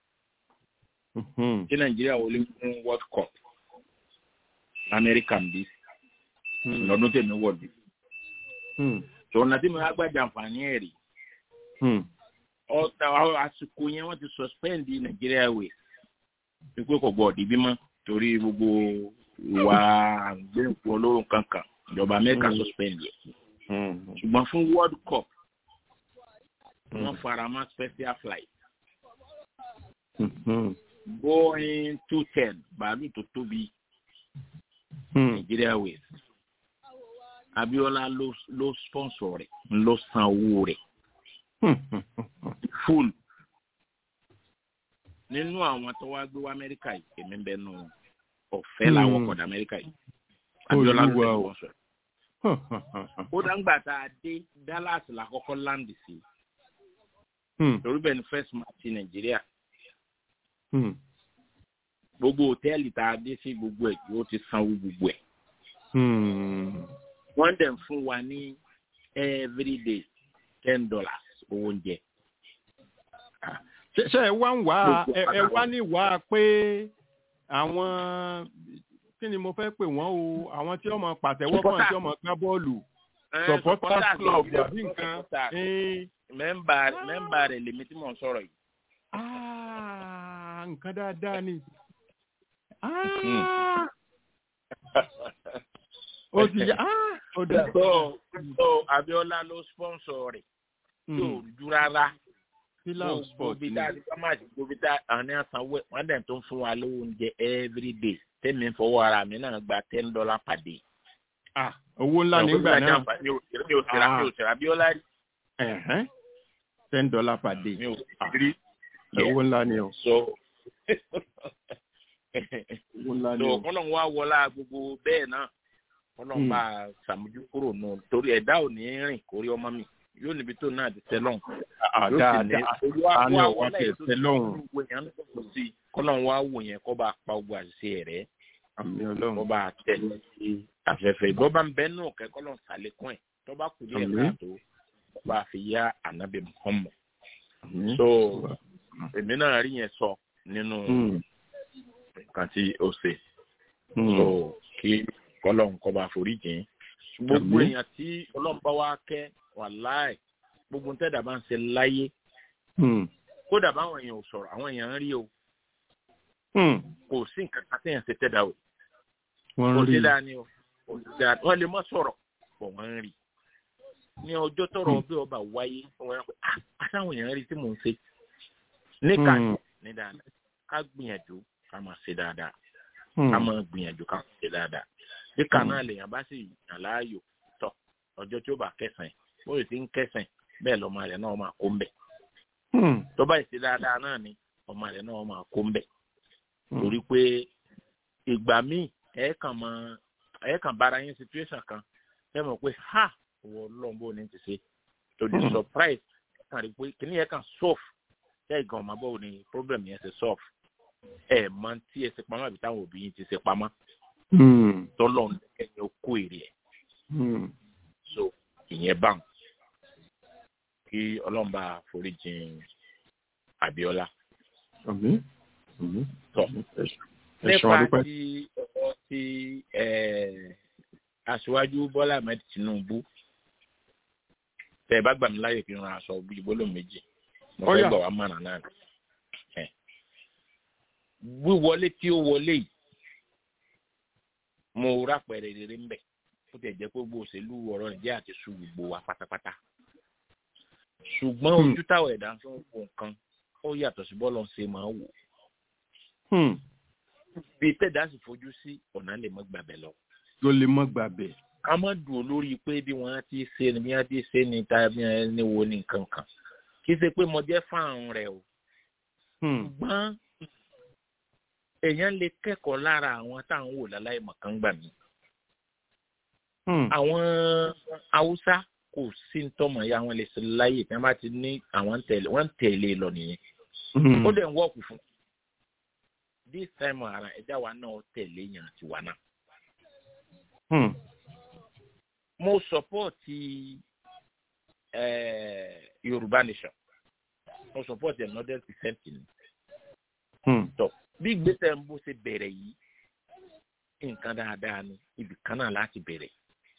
S7: tí nàìjíríà wọlé fún world cup amẹ́ríkà ń bí lọ́dún tèmi wọ̀ bí so ọ̀nà tí mo wá gbà jàǹfààní ẹ̀ rí ọ̀tà àsìkò yẹn wọ́n ti suspend Nigeria Airways wípé kò gbọ́ ọ̀dí bímọ torí gbogbo ìwà àgbẹ̀ǹkù olóró kankan ìjọba Amẹ́ríkà
S3: Mm.
S7: suspend yẹ ṣùgbọ́n fún World Cup wọ́n fara mọ́ special flight Boeing two ten bàálù tó tóbi Nigeria Airways Abiola ló ló sponsor rẹ̀ ló san owó rẹ̀ full nínú àwọn tó wá gbé wá amẹ́ríkà yìí èmi ń bẹ nù ọ̀fẹ́ làwọn
S3: Hmm.
S7: ọkọ̀dà amẹ́ríkà yìí abiola ló
S3: Olúwa
S7: tẹ̀lé
S3: o.
S7: wọn sọ ó dáńgbà tá a dé dallas la kọ́kọ́ láǹdì sí torí bẹ́ẹ̀ ni first match ti nàìjíríà gbogbo hòtẹ́ẹ̀lì tá a dé sí gbogbo ẹ̀ yóò ti sanwó gbogbo ẹ̀ wọ́n dẹ̀ ń fún wa ní everyday ten dollars owó oúnjẹ
S3: ṣe ṣe ẹ wá ń wá
S7: Gbogbo
S3: ẹ ẹ
S7: àtàwọn-
S3: wá ní wá pé àwọn kí ni mo fẹ́ pè wọ́n o àwọn tí wọ́n mọ pàtẹ́wọ́ fún àti tí wọ́n mọ gbá bọ́ọ̀lù
S7: Eh,
S3: supporters
S7: supporters
S3: club
S7: club,
S3: àbí nǹkan
S7: supporters.
S3: Eh,
S7: mẹ́mbà mẹ́mbà rẹ̀ lèmi tí mò ń sọ̀rọ̀ yìí
S3: ah, nǹkan dáadáa ni Ah, ó ti yá ah, ó dá
S7: so so abiola ló sponsor rẹ̀ yóò rújú rárá
S3: pillar of sport
S7: gbogbo
S3: ni
S7: tá a ti kọ́má àti gbogbo tá a ní àsanwó ẹ̀ wọ́n dẹ̀ tó ń fún wa lówó oúnjẹ every day tẹ́mi ń fọwọ́ ara mi náà gba ten dollar per day.
S3: Ah, owó ńlá nígbà náà
S7: mi ò sí mi ò sí mi ò sí abiola rí
S3: Ẹ̀hẹ́n. ten dollar per day
S7: mi ò sí rí
S3: owó ńlá ni o
S7: so
S3: owó ńlá ni
S7: so
S3: o
S7: kọ́nà wa wọlá gbogbo bẹ́ẹ̀ náà kọ́nà
S3: Hmm.
S7: bá a sàmójú kúrò nù torí ẹ̀dá ò ní rìn kórí ọmọ mi yóò níbi tó náà ti tẹ́ lọ́hùn.
S3: Ah, dáadáa a ní ọwọ́ tẹ̀ tẹ́ lọ́hùn
S7: kọ́nà wa wò yẹn kọ́ bá pa ogun àṣìṣe rẹ̀
S3: àmì
S7: kọ́
S3: ọlọ́run
S7: bá tẹ̀ sí afẹ́fẹ́ ìbọn bá ń bẹ́ nù kẹ́kọ́ lọ́n sàlékún ẹ̀ tó bá kù díẹ̀
S3: Àmín.
S7: káàtó kọ́ bá fi yá ànábì Muhammad.
S3: àmì
S7: so èmi náà rí yẹn sọ nínú
S3: Hmm.
S7: nǹkan tí ó ṣe
S3: Hmm.
S7: so kí kọ́lọ́n kọ́ bá forí jìn gbogbo
S3: Àmín.
S7: èèyàn tí ọlọ́run bá wá kẹ́ wàláì gbogbo tẹ́dà bá ń ṣe láyé
S3: Hmm.
S7: kódà báwọn èèyàn ò sọ̀rọ̀ àwọn èèyàn ń rí o kò sí nǹkan kan téèyàn ṣe tẹ́dà o
S3: wọ́n
S7: kò
S3: rí
S7: sí dáa ni o kò sí dáa wọ́n lè má sọ̀rọ̀ bọ̀ wọ́n ń rí ní ọjọ́ tọrọ bí ọba wáyé wọ́n yà pé ah àtàwọn èèyàn rí tí mò ń ṣe níkà
S3: Mm.
S7: ní dáadáa ká gbìyànjú ká máa ṣe dáadáa
S3: Hmm.
S7: ká máa gbìyànjú ká máa ṣe dáadáa níkà
S3: Mm.
S7: náà lèèyàn bá sì yàn láàyò tọ ọjọ́ tí ó bá kẹsàn-án bóyá ti ń kẹsàn-án bẹ́ẹ̀ lọ́mọ rẹ̀ náà máa kó ń bẹ̀
S3: Hmm.
S7: tó bá ṣe dáadáa náà ni ọmọ rẹ̀ náà máa kó ń bẹ̀
S3: Hmm.
S7: torí pé ìgbà míì ẹ kàn mọ ẹ kàn bára yín situation kan ẹ mọ̀ pé ha wọ lọ́n bó ní ti ṣe to the
S3: Hmm.
S7: surprise ẹ kàn rí pé kìnìún yẹn kàn solve ṣé ìgbà ọmọ báwo ni problem yẹn ṣe solve ẹ mọ tí ẹ ṣe pamọ́ àbí táwọn òbí yín ti ṣe pamọ́
S3: Hmm.
S7: tọ́lọ́ ń kẹ́yìn ó kó èrè ẹ̀
S3: Hmm.
S7: so ìyẹn bá wọn kí ọlọ́mba foríjìn Abíọ́lá
S3: Àmín. Àmín.
S7: tọ́
S3: Ẹ ṣeun
S7: nípa
S3: adúpẹ́.
S7: ti ọ̀rọ̀ ti eh, aṣíwájú bọ́lá ahmed tinubu tẹ ẹ bá gbà mí láyè kí n ra aṣọ bíi gbólóhùn méjì mo
S3: Ó
S7: fẹ́
S3: yá.
S7: gbà wá mọ̀nà náà ni. Eh. wíwọlé tí ó wọlé yìí mo rápẹ̀rẹ̀ rere ń bẹ̀ ó tẹ̀ jẹ́ pé gbogbo òṣèlú ọ̀rọ̀ nàìjíríà àti su gbogbo wa pátápátá ṣùgbọ́n
S3: Hmm.
S7: ojú táwọn ẹ̀dá fi ń wo nǹkan ó yàtọ̀ sí bọ́ọ̀lù ṣe máa ń wò
S3: Hmm.
S7: bí tẹ̀dá sì fojú sí ọ̀nà lè mọ́ gbàbẹ̀ lọ.
S3: ló lè mọ́ gbàbẹ̀.
S7: ká má dùn lórí pé bí wọ́n ti ṣe ni bí wọ́n ti ṣe ni ta bí wọ́n ní wo ni nǹkan kan kì í ṣe pé mo jẹ́ fáwọn rẹ̀ o
S3: Hmm.
S7: ṣùgbọ́n èèyàn lè kẹ́kọ̀ọ́ lára àwọn táwọn wò láláì mọ̀kàn gbà mí.
S3: Hmm.
S7: àwọn haúsá kò sí ní tọmọ ya wọn lè ṣe láyè tí wọ́n bá ti ní àwọn ń tẹ̀lé wọ́n ń tẹ̀lé lọ nìyẹn
S3: Hmm.
S7: ó dẹ̀ ń wọ́ọ̀kù fún this time ara ẹ̀dá wa náà tẹ̀lé yàn tiwa náà.
S3: Hmm.
S7: mo sọpọ́ọ̀tì eh, yorùbá nation mo sọpọ́ọ̀tì another percent ni
S3: Hmm.
S7: tọ bí gbèsè ń bó ṣe bẹ̀rẹ̀ yìí nǹkan dáadáa ni ibì kan náà láti bẹ̀rẹ̀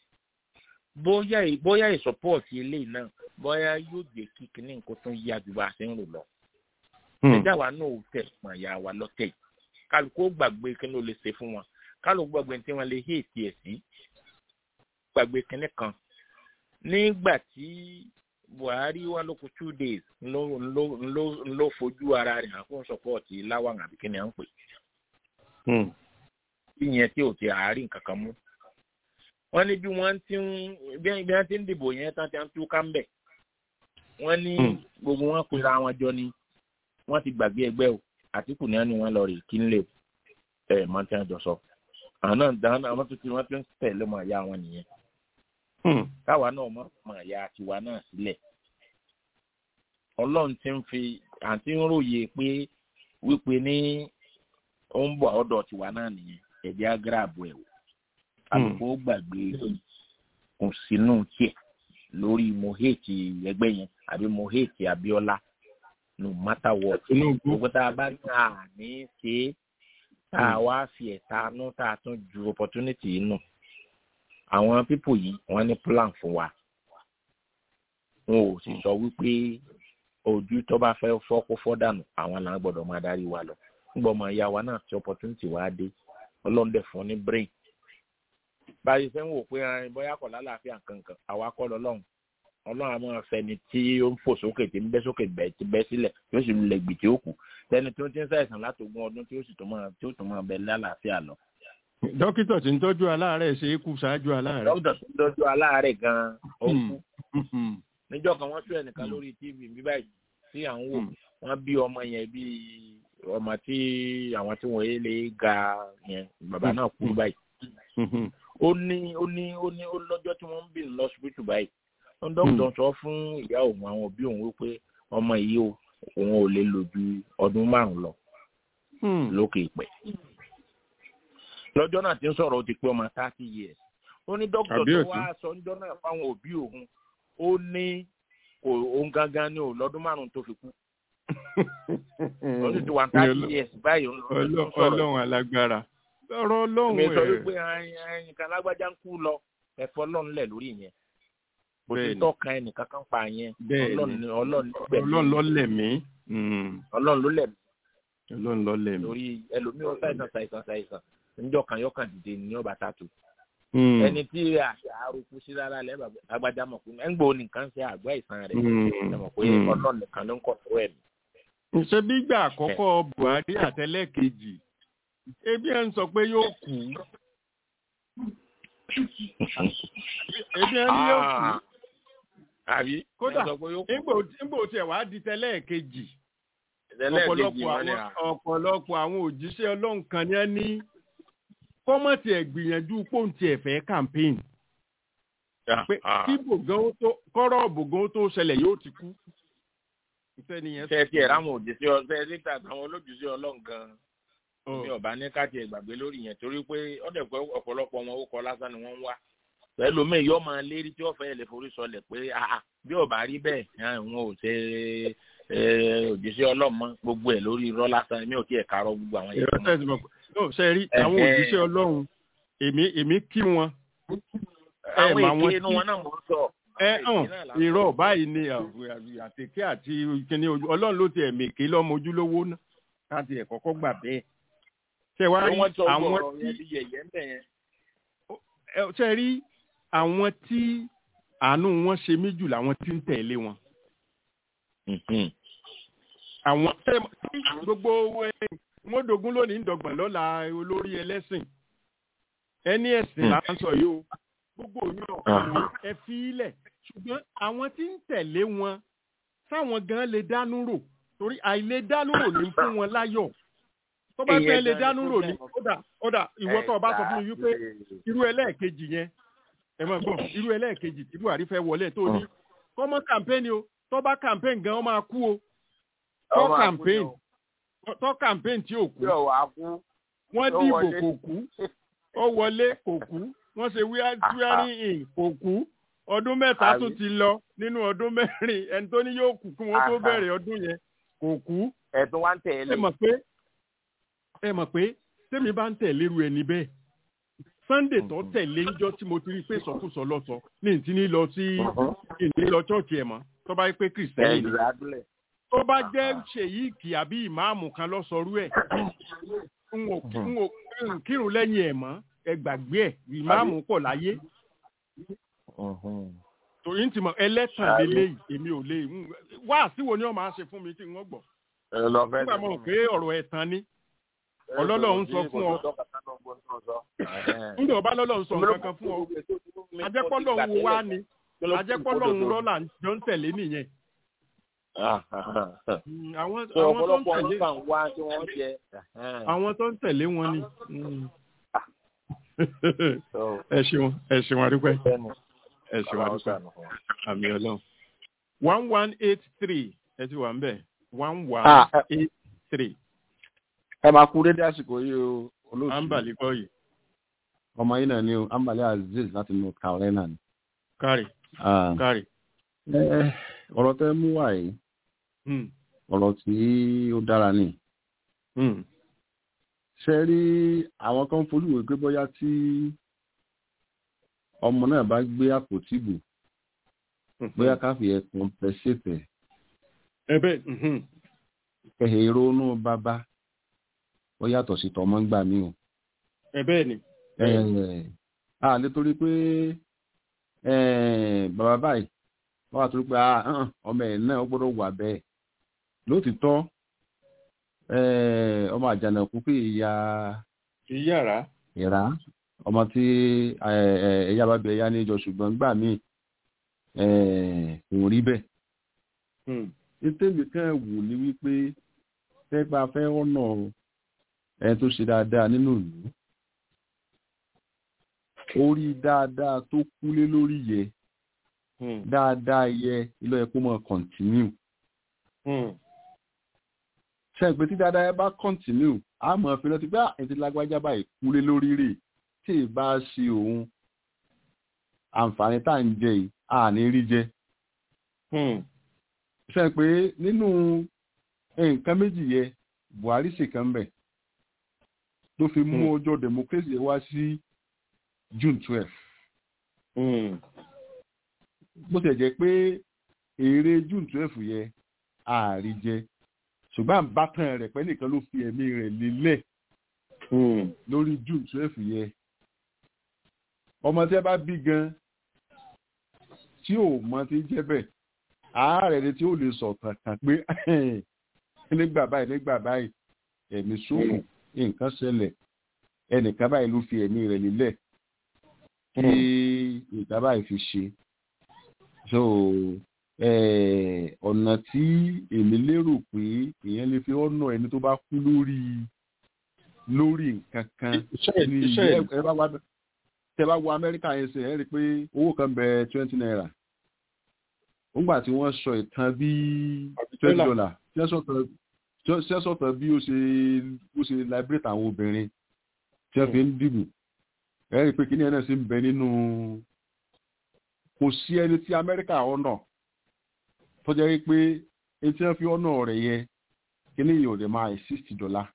S7: bóyá ì- bóyá ìsọpọ́ọ̀tì eléyìí náà bóyá yóò jẹ́ kí kinní nǹkan tó yá ju bá a ṣe ń rò lọ
S3: Hmm.
S7: ẹjá wa náà ò tẹ̀ pọ̀n ya wa lọ́tẹ̀ yìí kálukú ó gbàgbé kí ló lè ṣe fún wọn kálukú gbàgbé tí wọ́n lè hé ètí ẹ̀ sí gbàgbé kínní kan nígbà tí buhari wà lóko two days ló ló ló ló fojú ara rẹ̀ hàn fún sọpọ́ọ̀tì láwọn àbí kí ni à ń pè
S3: Hmm.
S7: ìyẹn tí ò ti àárín kankan mú wọ́n ní bí wọ́n ti ń bí wọ́n bí wọ́n ti ń dìbò yẹn tán ti ń tú kámbẹ̀ wọ́n ní
S3: Hmm.
S7: gbogbo wọn pera wọn jọ ni wọ́n ti gbàgbé ẹgbẹ́ o àtìkù ní ẹni wọn lọ rè kí n lè ẹ mọ tí wọ́n jọ sọ àwọn náà dáná àwọn tó ti wọ́n ti ń tẹ̀lé mọ àyà wọn nìyẹn
S3: Hmm.
S7: káwa náà mọ mọ àyà tiwa náà sílẹ̀ ọlọ́run ti ń fi àti ń ròyè pé wípé ní ó ń bọ̀ ọ̀dọ̀ tiwa náà nìyẹn ẹ̀jẹ̀ á gíráàbù ẹ̀ wò àlùkò gbàgbé kò sínú tiẹ̀ lórí mo hate ẹgbẹ́ yẹn àbí mo hate Abíọ́lá no matter what
S3: Tinubu.
S7: gbogbo tá a bá ní àní ṣe é tá a wá fi ẹ̀ta nú tá a tún ju opportunity yìí nù àwọn pípò yìí wọ́n ní plan fún wa wọn ò sì sọ wípé ojú tó bá fẹ́ fọ́ kó fọ́ dànù àwọn là ń gbọ́dọ̀ máa darí wa lọ nígbà ọmọ ìyá wa náà tí opportunity wa dé ọlọ́run dẹ̀ fún ní brain báyìí fẹ́ ń wò pé ẹ, bóyá kọ̀ lálàáfíà kankan àwa kọ́ lọ́lọ́run ọlọ́run àmọ́ fẹni tí ó ń fò sókè tí ń bẹ́ sókè bẹ́ ti bẹ́ sílẹ̀ yóò sì lè gbì tí ó kù tẹni tó ti ń ṣàìsàn láti ogún ọdún tí ó sì tó máa tí ó tó máa bẹ lálàáfíà lọ.
S3: dókítà tí ń tọ́jú aláàárẹ̀ ṣe é kú ṣáájú aláàárẹ̀.
S7: dókítà tó ń tọ́jú aláàárẹ̀ gan-an ó kú
S3: Hmm. Hmm.
S7: níjọ́ kan wọ́n tún ẹnìkan lórí tv bí báyìí tí à ń wò
S3: Hmm.
S7: wọ́n bí ọmọ yẹn bí ọmọ tí àwọn tí wọ́n yé lè ga yẹn bàbá náà kú báyìí
S3: Hmm.
S7: ó ní ó ní ó ní ó lọ́jọ́ tí wọ́n ń bì ní lọ́sibítù báyìí ó ń dókítà sọ fún ìyá òun àwọn òbí òun wípé ọmọ yìí o òun ò lè lò ju ọdún márùn lọ
S3: Hmm.
S7: lókè ìpẹ́ lọ́jọ́ náà ti ń sọ̀rọ̀ ó ti pé ọmọ thirty years ó ní dókítà
S3: Àbí
S7: tó
S3: òtún?
S7: wá sọ níjọ́ náà fáwọn òbí òun ó ní kò òun gangan ní o lọ́dún márùn tó fi kú ó sì ti wà thirty years báyìí ó ń lọ ó ń
S3: Ọlọ́-
S7: sọ̀rọ̀
S3: ọlọ́run alágbára lọ́rọ̀ ọlọ́run
S7: mi sọ
S3: ẹ̀
S7: wípé ẹyin kan lágbájá ń kú lọ ẹ̀fọ́ lọ́n lẹ̀ lórí yẹn kò sí
S3: Bẹ́ẹ̀ni.
S7: tọ́ka ẹnìkan kan pa yẹn
S3: Bẹ́ẹ̀ni.
S7: ọlọ́run ni- ọlọ́run ló gbẹ̀mí.
S3: ọlọ́run ló lẹ̀mí Mm,
S7: ọlọ́run ló lẹ̀mí
S3: ọlọ́run ló lẹ̀mí.
S7: lórí ẹlòmíì ó ṣàìsàn ṣàìsàn ṣàìsàn níjọ́ kan yọkàn dìde ní ọba tààtù
S3: Mm,
S7: ẹni tí àṣà arúgbó sí rárá lẹ́ bàbá agbájá mọ̀ pé ẹ̀ ń gbọ́ nìkan ṣe àgbá ìsàn rẹ̀
S3: Mm,
S7: ẹ mọ̀ pé
S3: mm.
S7: ọlọ́run nìkan ló ń kọ̀ tó ẹ̀mí.
S3: ṣe bí ìgbà àkọ́kọ́ buhari àtẹlẹ́kejì ebi ẹ̀ ń sọ pé yóò kú ebi ẹ̀ ní yóò kú
S7: àbí
S3: Kódà,
S7: ẹ sọ pé yóò kú.
S3: nígbò nígbò tiẹ̀ wá di tẹlẹ́kejì
S7: ẹlẹ́ẹ̀kejì
S3: ọ̀pọ̀lọpọ̀
S7: wọn ni
S3: àwọn
S7: à.
S3: ọ̀pọ̀lọpọ̀ àwọn òjíṣẹ́ ọlọ́run kan ní ẹ ní kọ́mọ̀tì ẹ̀ gbìyànjú pòǹtì ẹ̀fẹ́ campaign pé
S7: Ah.
S3: kí bògán ó tó kọ́rọ̀ bògán ó tó ṣẹlẹ̀ yóò ti kú. ìfẹ́ nìyẹn
S7: ṣe ti ẹ̀ ráwọn òjìṣẹ́ ọ ṣe ti ta àwọn olójúṣe ọlọ́run gan-an
S3: Ọ̀.
S7: mi ò bá ní káàtì ẹ̀ gbàgbé lórí yẹn torí pé ọ̀dẹ̀ pé ọ̀pọ̀lọpọ̀ wọn ó kọ lásán ni wọ́n ń wá pẹ̀lú mi yóò máa lérí tí wọ́n fẹ́ lè forí sọlẹ̀ pé ah, ah, bí ò bá rí bẹ́ẹ̀ ah, wọn ò ṣe eh, òjìṣẹ́ ọlọ́run mọ́ gbogbo ẹ̀ lórí irọ́ lásán mi ò tí ẹ̀ kárọ̀ gbogbo àwọn yẹn.
S3: ìrọ́ tẹ̀sí mọ̀ pé no ṣe rí àwọn
S7: Ẹ̀hẹ́.
S3: òjíṣẹ́ ọlọ́run èmi èmi kí wọn
S7: àwọn
S3: mà wọn
S7: èké inú
S3: tí-
S7: wọn náà mò ń sọ.
S3: ẹ
S7: Àwọn
S3: hàn
S7: èké náà là ń
S3: irọ́
S7: sọ.
S3: báyìí ni àtẹ̀kẹ́ àti kíni ojú ọlọ́run ló ti ẹ̀mí èké lọ́mọ ojúlówó náà káàtì ẹ̀ kọ́kọ́ gbà bẹ́ẹ̀ ṣe wá
S7: Pé
S3: rí
S7: wọ́n sọ
S3: àwọn
S7: gbọ́ ọ̀rọ̀
S3: tí
S7: yẹn bí yẹ̀yẹ́ ń bẹ̀ yẹn.
S3: ẹ, ṣe rí àwọn tí àánú wọn ṣe mí jù làwọn tí ń tẹ̀lé wọn àwọn tẹ tí gbogbo ẹ, mọ́dógún lónìí ń dọ̀gbọ̀n lọ́la olórí ẹlẹ́sìn ẹni ẹ̀sìn là ń sọ yìí o gbogbo yín ọ̀hún ẹ fi ilẹ̀ ṣùgbọ́n àwọn tí ń tẹ̀lé wọn sáwọn gan lè dánú rò torí àìlè dánú rò ní fún wọn láyọ̀ tó bá fẹ́ lè dánú rò ní kódà kódà ìwọ tó o bá sọ fún mi wípé irú ẹlẹ́ẹ̀kejì yẹn ẹ mọ̀ gbọ́ irú ẹlẹ́ẹ̀kejì tí buhari fẹ́ wọlé tó ní kọ́mọ́ kàmpéènì o tó bá kàmpéènì gan ó máa kú o tó
S7: Ọmọ
S3: kàmpéènì
S7: àkúnya
S3: tó kàmpéènì tí ò kú
S7: tí ò wá kú.
S3: wọ́n
S7: Ó
S3: dìbò
S7: wọlé.
S3: kò kú ó wọlé kò kú wọ́n ṣe wíwárí in kò kú ọdún mẹ́ta
S7: Àbí?
S3: tún ti lọ nínú ọdún mẹ́rin ẹni tó ní yóò kú kí wọ́n tó
S7: Àhà.
S3: bẹ̀rẹ̀ ọdún yẹn kò kú
S7: ẹ̀tún wá ń tẹ̀lé.
S3: ẹ mọ̀ pé ẹ mọ̀ pé tèmi bá ń tẹ̀lé ru ẹni bẹ́ẹ̀ sunday tó tẹ̀lé ńjọ́ tí mo ti rí pé sọkúsọ lọ́sọ ní ìtí ní lọ sí ìní lọ chọ́ọ̀chì ẹ̀ mọ́ tó bá yẹ pé kìrìsìtẹ́nì ni
S7: ẹ̀yìn adúlẹ̀.
S3: tó bá jẹ́ ṣèyíkì àbí ìmáàmù kan lọ́sọrú ẹ̀ n ò n ò n kírun lẹ́yìn ẹ̀ mọ́ ẹ gbàgbé ẹ̀ ìmáàmù pọ̀ láyé torí ń ti mọ̀ ẹlẹ́tàn
S7: Àbí?
S3: lélẹ́yìí èmi ò lè ń- wá síwo ni wọ́n máa ṣe fún mi tí wọ́n gbọ́
S7: ẹ lọ fẹ́
S3: nígbà mọ̀ pé ọ̀rọ̀ ẹ̀tàn ni Ọlọ́run sọ fún ọ. nígbà ọba lọ́lọ́run sọ nǹkan kan fún ọ ajẹ́pọ́lọ́ ń wo wá ni ajẹ́pọ́lọ́ ń rọ́là jọ ń tẹ̀lé nìyẹn Mm, àwọn
S7: Sọ
S3: àwọn tó ń
S7: ọ̀pọ̀lọpọ̀
S3: tẹ̀lé
S7: ọdún kan wá tí wọ́n jẹ.
S3: àwọn tó ń tẹ̀lé wọn ni. Mm. ẹ ṣeun ẹ ṣeun adúpẹ́ ẹ ṣeun adúpẹ́ àmì ọlọ́run. one one eight three ẹ ti wà ń bẹ̀ one one
S8: Ah, ẹ-
S3: eight three
S8: ẹ máa kú dédé àsìkò yìí o olóòtú
S3: ambali kọ́ yìí
S8: ọmọ yìí náà ni o ambali aziz láti north carolina ni.
S3: kárì
S8: Ah,
S3: kárì.
S8: ẹ, ọ̀rọ̀ tẹ́ mú wá yìí
S3: Mm,
S8: ọ̀rọ̀ tí ó dára ni.
S3: mm,
S8: ṣe rí àwọn kan fojú wò pé bóyá tí ọmọ náà bá gbé àpótí bò bóyá ká fi ẹ̀ compensate ẹ̀
S3: ẹ bẹ́ẹ̀ mhm,
S8: ẹ̀hẹ̀ ronú bàbá ó yàtọ̀ sí tọmọ ń gbà mí o.
S3: ẹ bẹ́ẹ̀ ni.
S8: Ẹ̀, a lè torí pé ẹ̀, bàbá báyìí wọ́n wà torí pé ah, hàn, ọmọ ẹ̀ náà ó gbọ́dọ̀ wà bẹ́ẹ̀ lótìtọ́ ẹ̀, ọmọ àjànàkú pé ìyá
S3: kì í yàrá.
S8: ìrá ọmọ tí ẹ̀, ẹ̀, ẹ̀yà bá bẹ ẹ̀yà níjọ ṣùgbọ́n gbà mí kò rí bẹ́ẹ̀
S3: Mm,
S8: ìtẹ́lẹ̀ kan wù ní wípé tẹ́gbà fẹ́ ọ̀nà ẹni tó ṣe dáadáa nínú ìlú orí dáadáa tó kúlé lórí yẹ
S3: mm,
S8: dáadáa yẹ ilé ẹ̀kọ́ mọ̀ kọ̀ntínú
S3: mm,
S8: ṣe pé tí dáadáa yẹ bá kọ̀ntínú a mọ̀ fi rántí pé à ètò lágbájá báyìí kúlé lórí rè tí ì bá ṣe òun àǹfààní tá à ń jẹ yìí à ní rí jẹ
S3: mm,
S8: ṣe pé nínú nǹkan méjì yẹ buhari ṣèkan bẹ̀ ló fi mú
S3: Hmm.
S8: ọjọ́ democracy wá sí june twelve
S3: mm,
S8: bó ṣe jẹ́ pé èrè june twelve yẹ ààrí jẹ ṣùgbọ́n àbátan rẹ̀ pẹ́ nìkan ló fi ẹ̀mí rẹ̀ lélẹ̀ lórí june twelve yẹ ọmọ tí ẹ bá bí gan tí ò mọ tí jẹ́ bẹ́ẹ̀ ààrẹ ni tí ó lè sọ kankan pé nígbà báyìí nígbà báyìí ẹ̀mí ṣòfò nǹkan ṣẹlẹ̀ ẹnìkan báyìí ló fi ẹ̀mí rẹ̀ lélẹ̀ kí ìgbà báyìí fi ṣe so ọ̀nà tí èmi lérò pé èèyàn lè fi ọ̀nà ẹni tó bá kú lórí lórí nǹkan kan ní ẹ bá wá tẹ bá wo amẹ́ríkà yẹn ṣe ẹ rí i pé owó kan bẹ twenty naira nígbà tí wọ́n sọ ìtàn bí twenty dollar sẹ́sọ̀tàn bí ó ṣe ó ṣe liberate àwọn obìnrin tí wọ́n fi ń dìbò ẹ rí i pé kíní ẹ̀ náà sì ń bẹ nínú kò sí ẹni tí amẹ́ríkà ọ̀nà tó jẹ́ pé ẹni tí wọ́n fi ọ̀nà rẹ̀ yẹ kíní yìí ò lè máa sixty dollar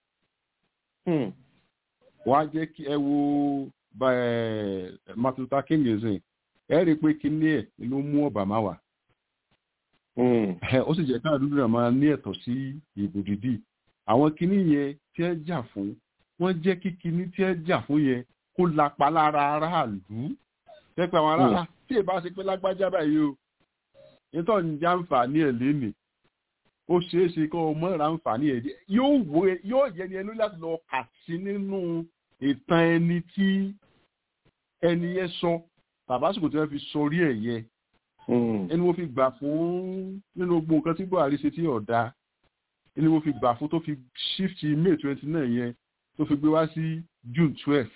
S8: wọ́n á jẹ́ kí ẹ wo martin luther king ṣe ẹ rí i pé kíní ẹ̀ ló mú obama wá ó sì jẹ́ káà dúdú náà máa ní ẹ̀tọ́ sí ìbò dídì àwọn kíní yẹn tí ẹ jà fún wọ́n jẹ́ kí kíní tí ẹ jà fún yẹn kó lapa lára aráàlú pẹ́pẹ́ àwọn aráàlú tí ì bá ṣe pé lágbájá báyìí o nítorí ní jàǹfààní ẹ̀ lénìí ó ṣeé ṣe kó o mọ̀ ráǹfààní ẹ̀ yóò yẹ ni ẹni láti lọ kà sí nínú ìtàn ẹni tí ẹni yẹn sọ tàbásìkò tí wọ́n fi sọrí ẹ̀ yẹ ẹni mo fi gbà fún nínú gbogbo nǹkan tí buhari ṣe tí ọ̀dà ẹni mo fi gbà fún tó fi shift may twenty nine yẹn tó fi gbé wá sí june twelve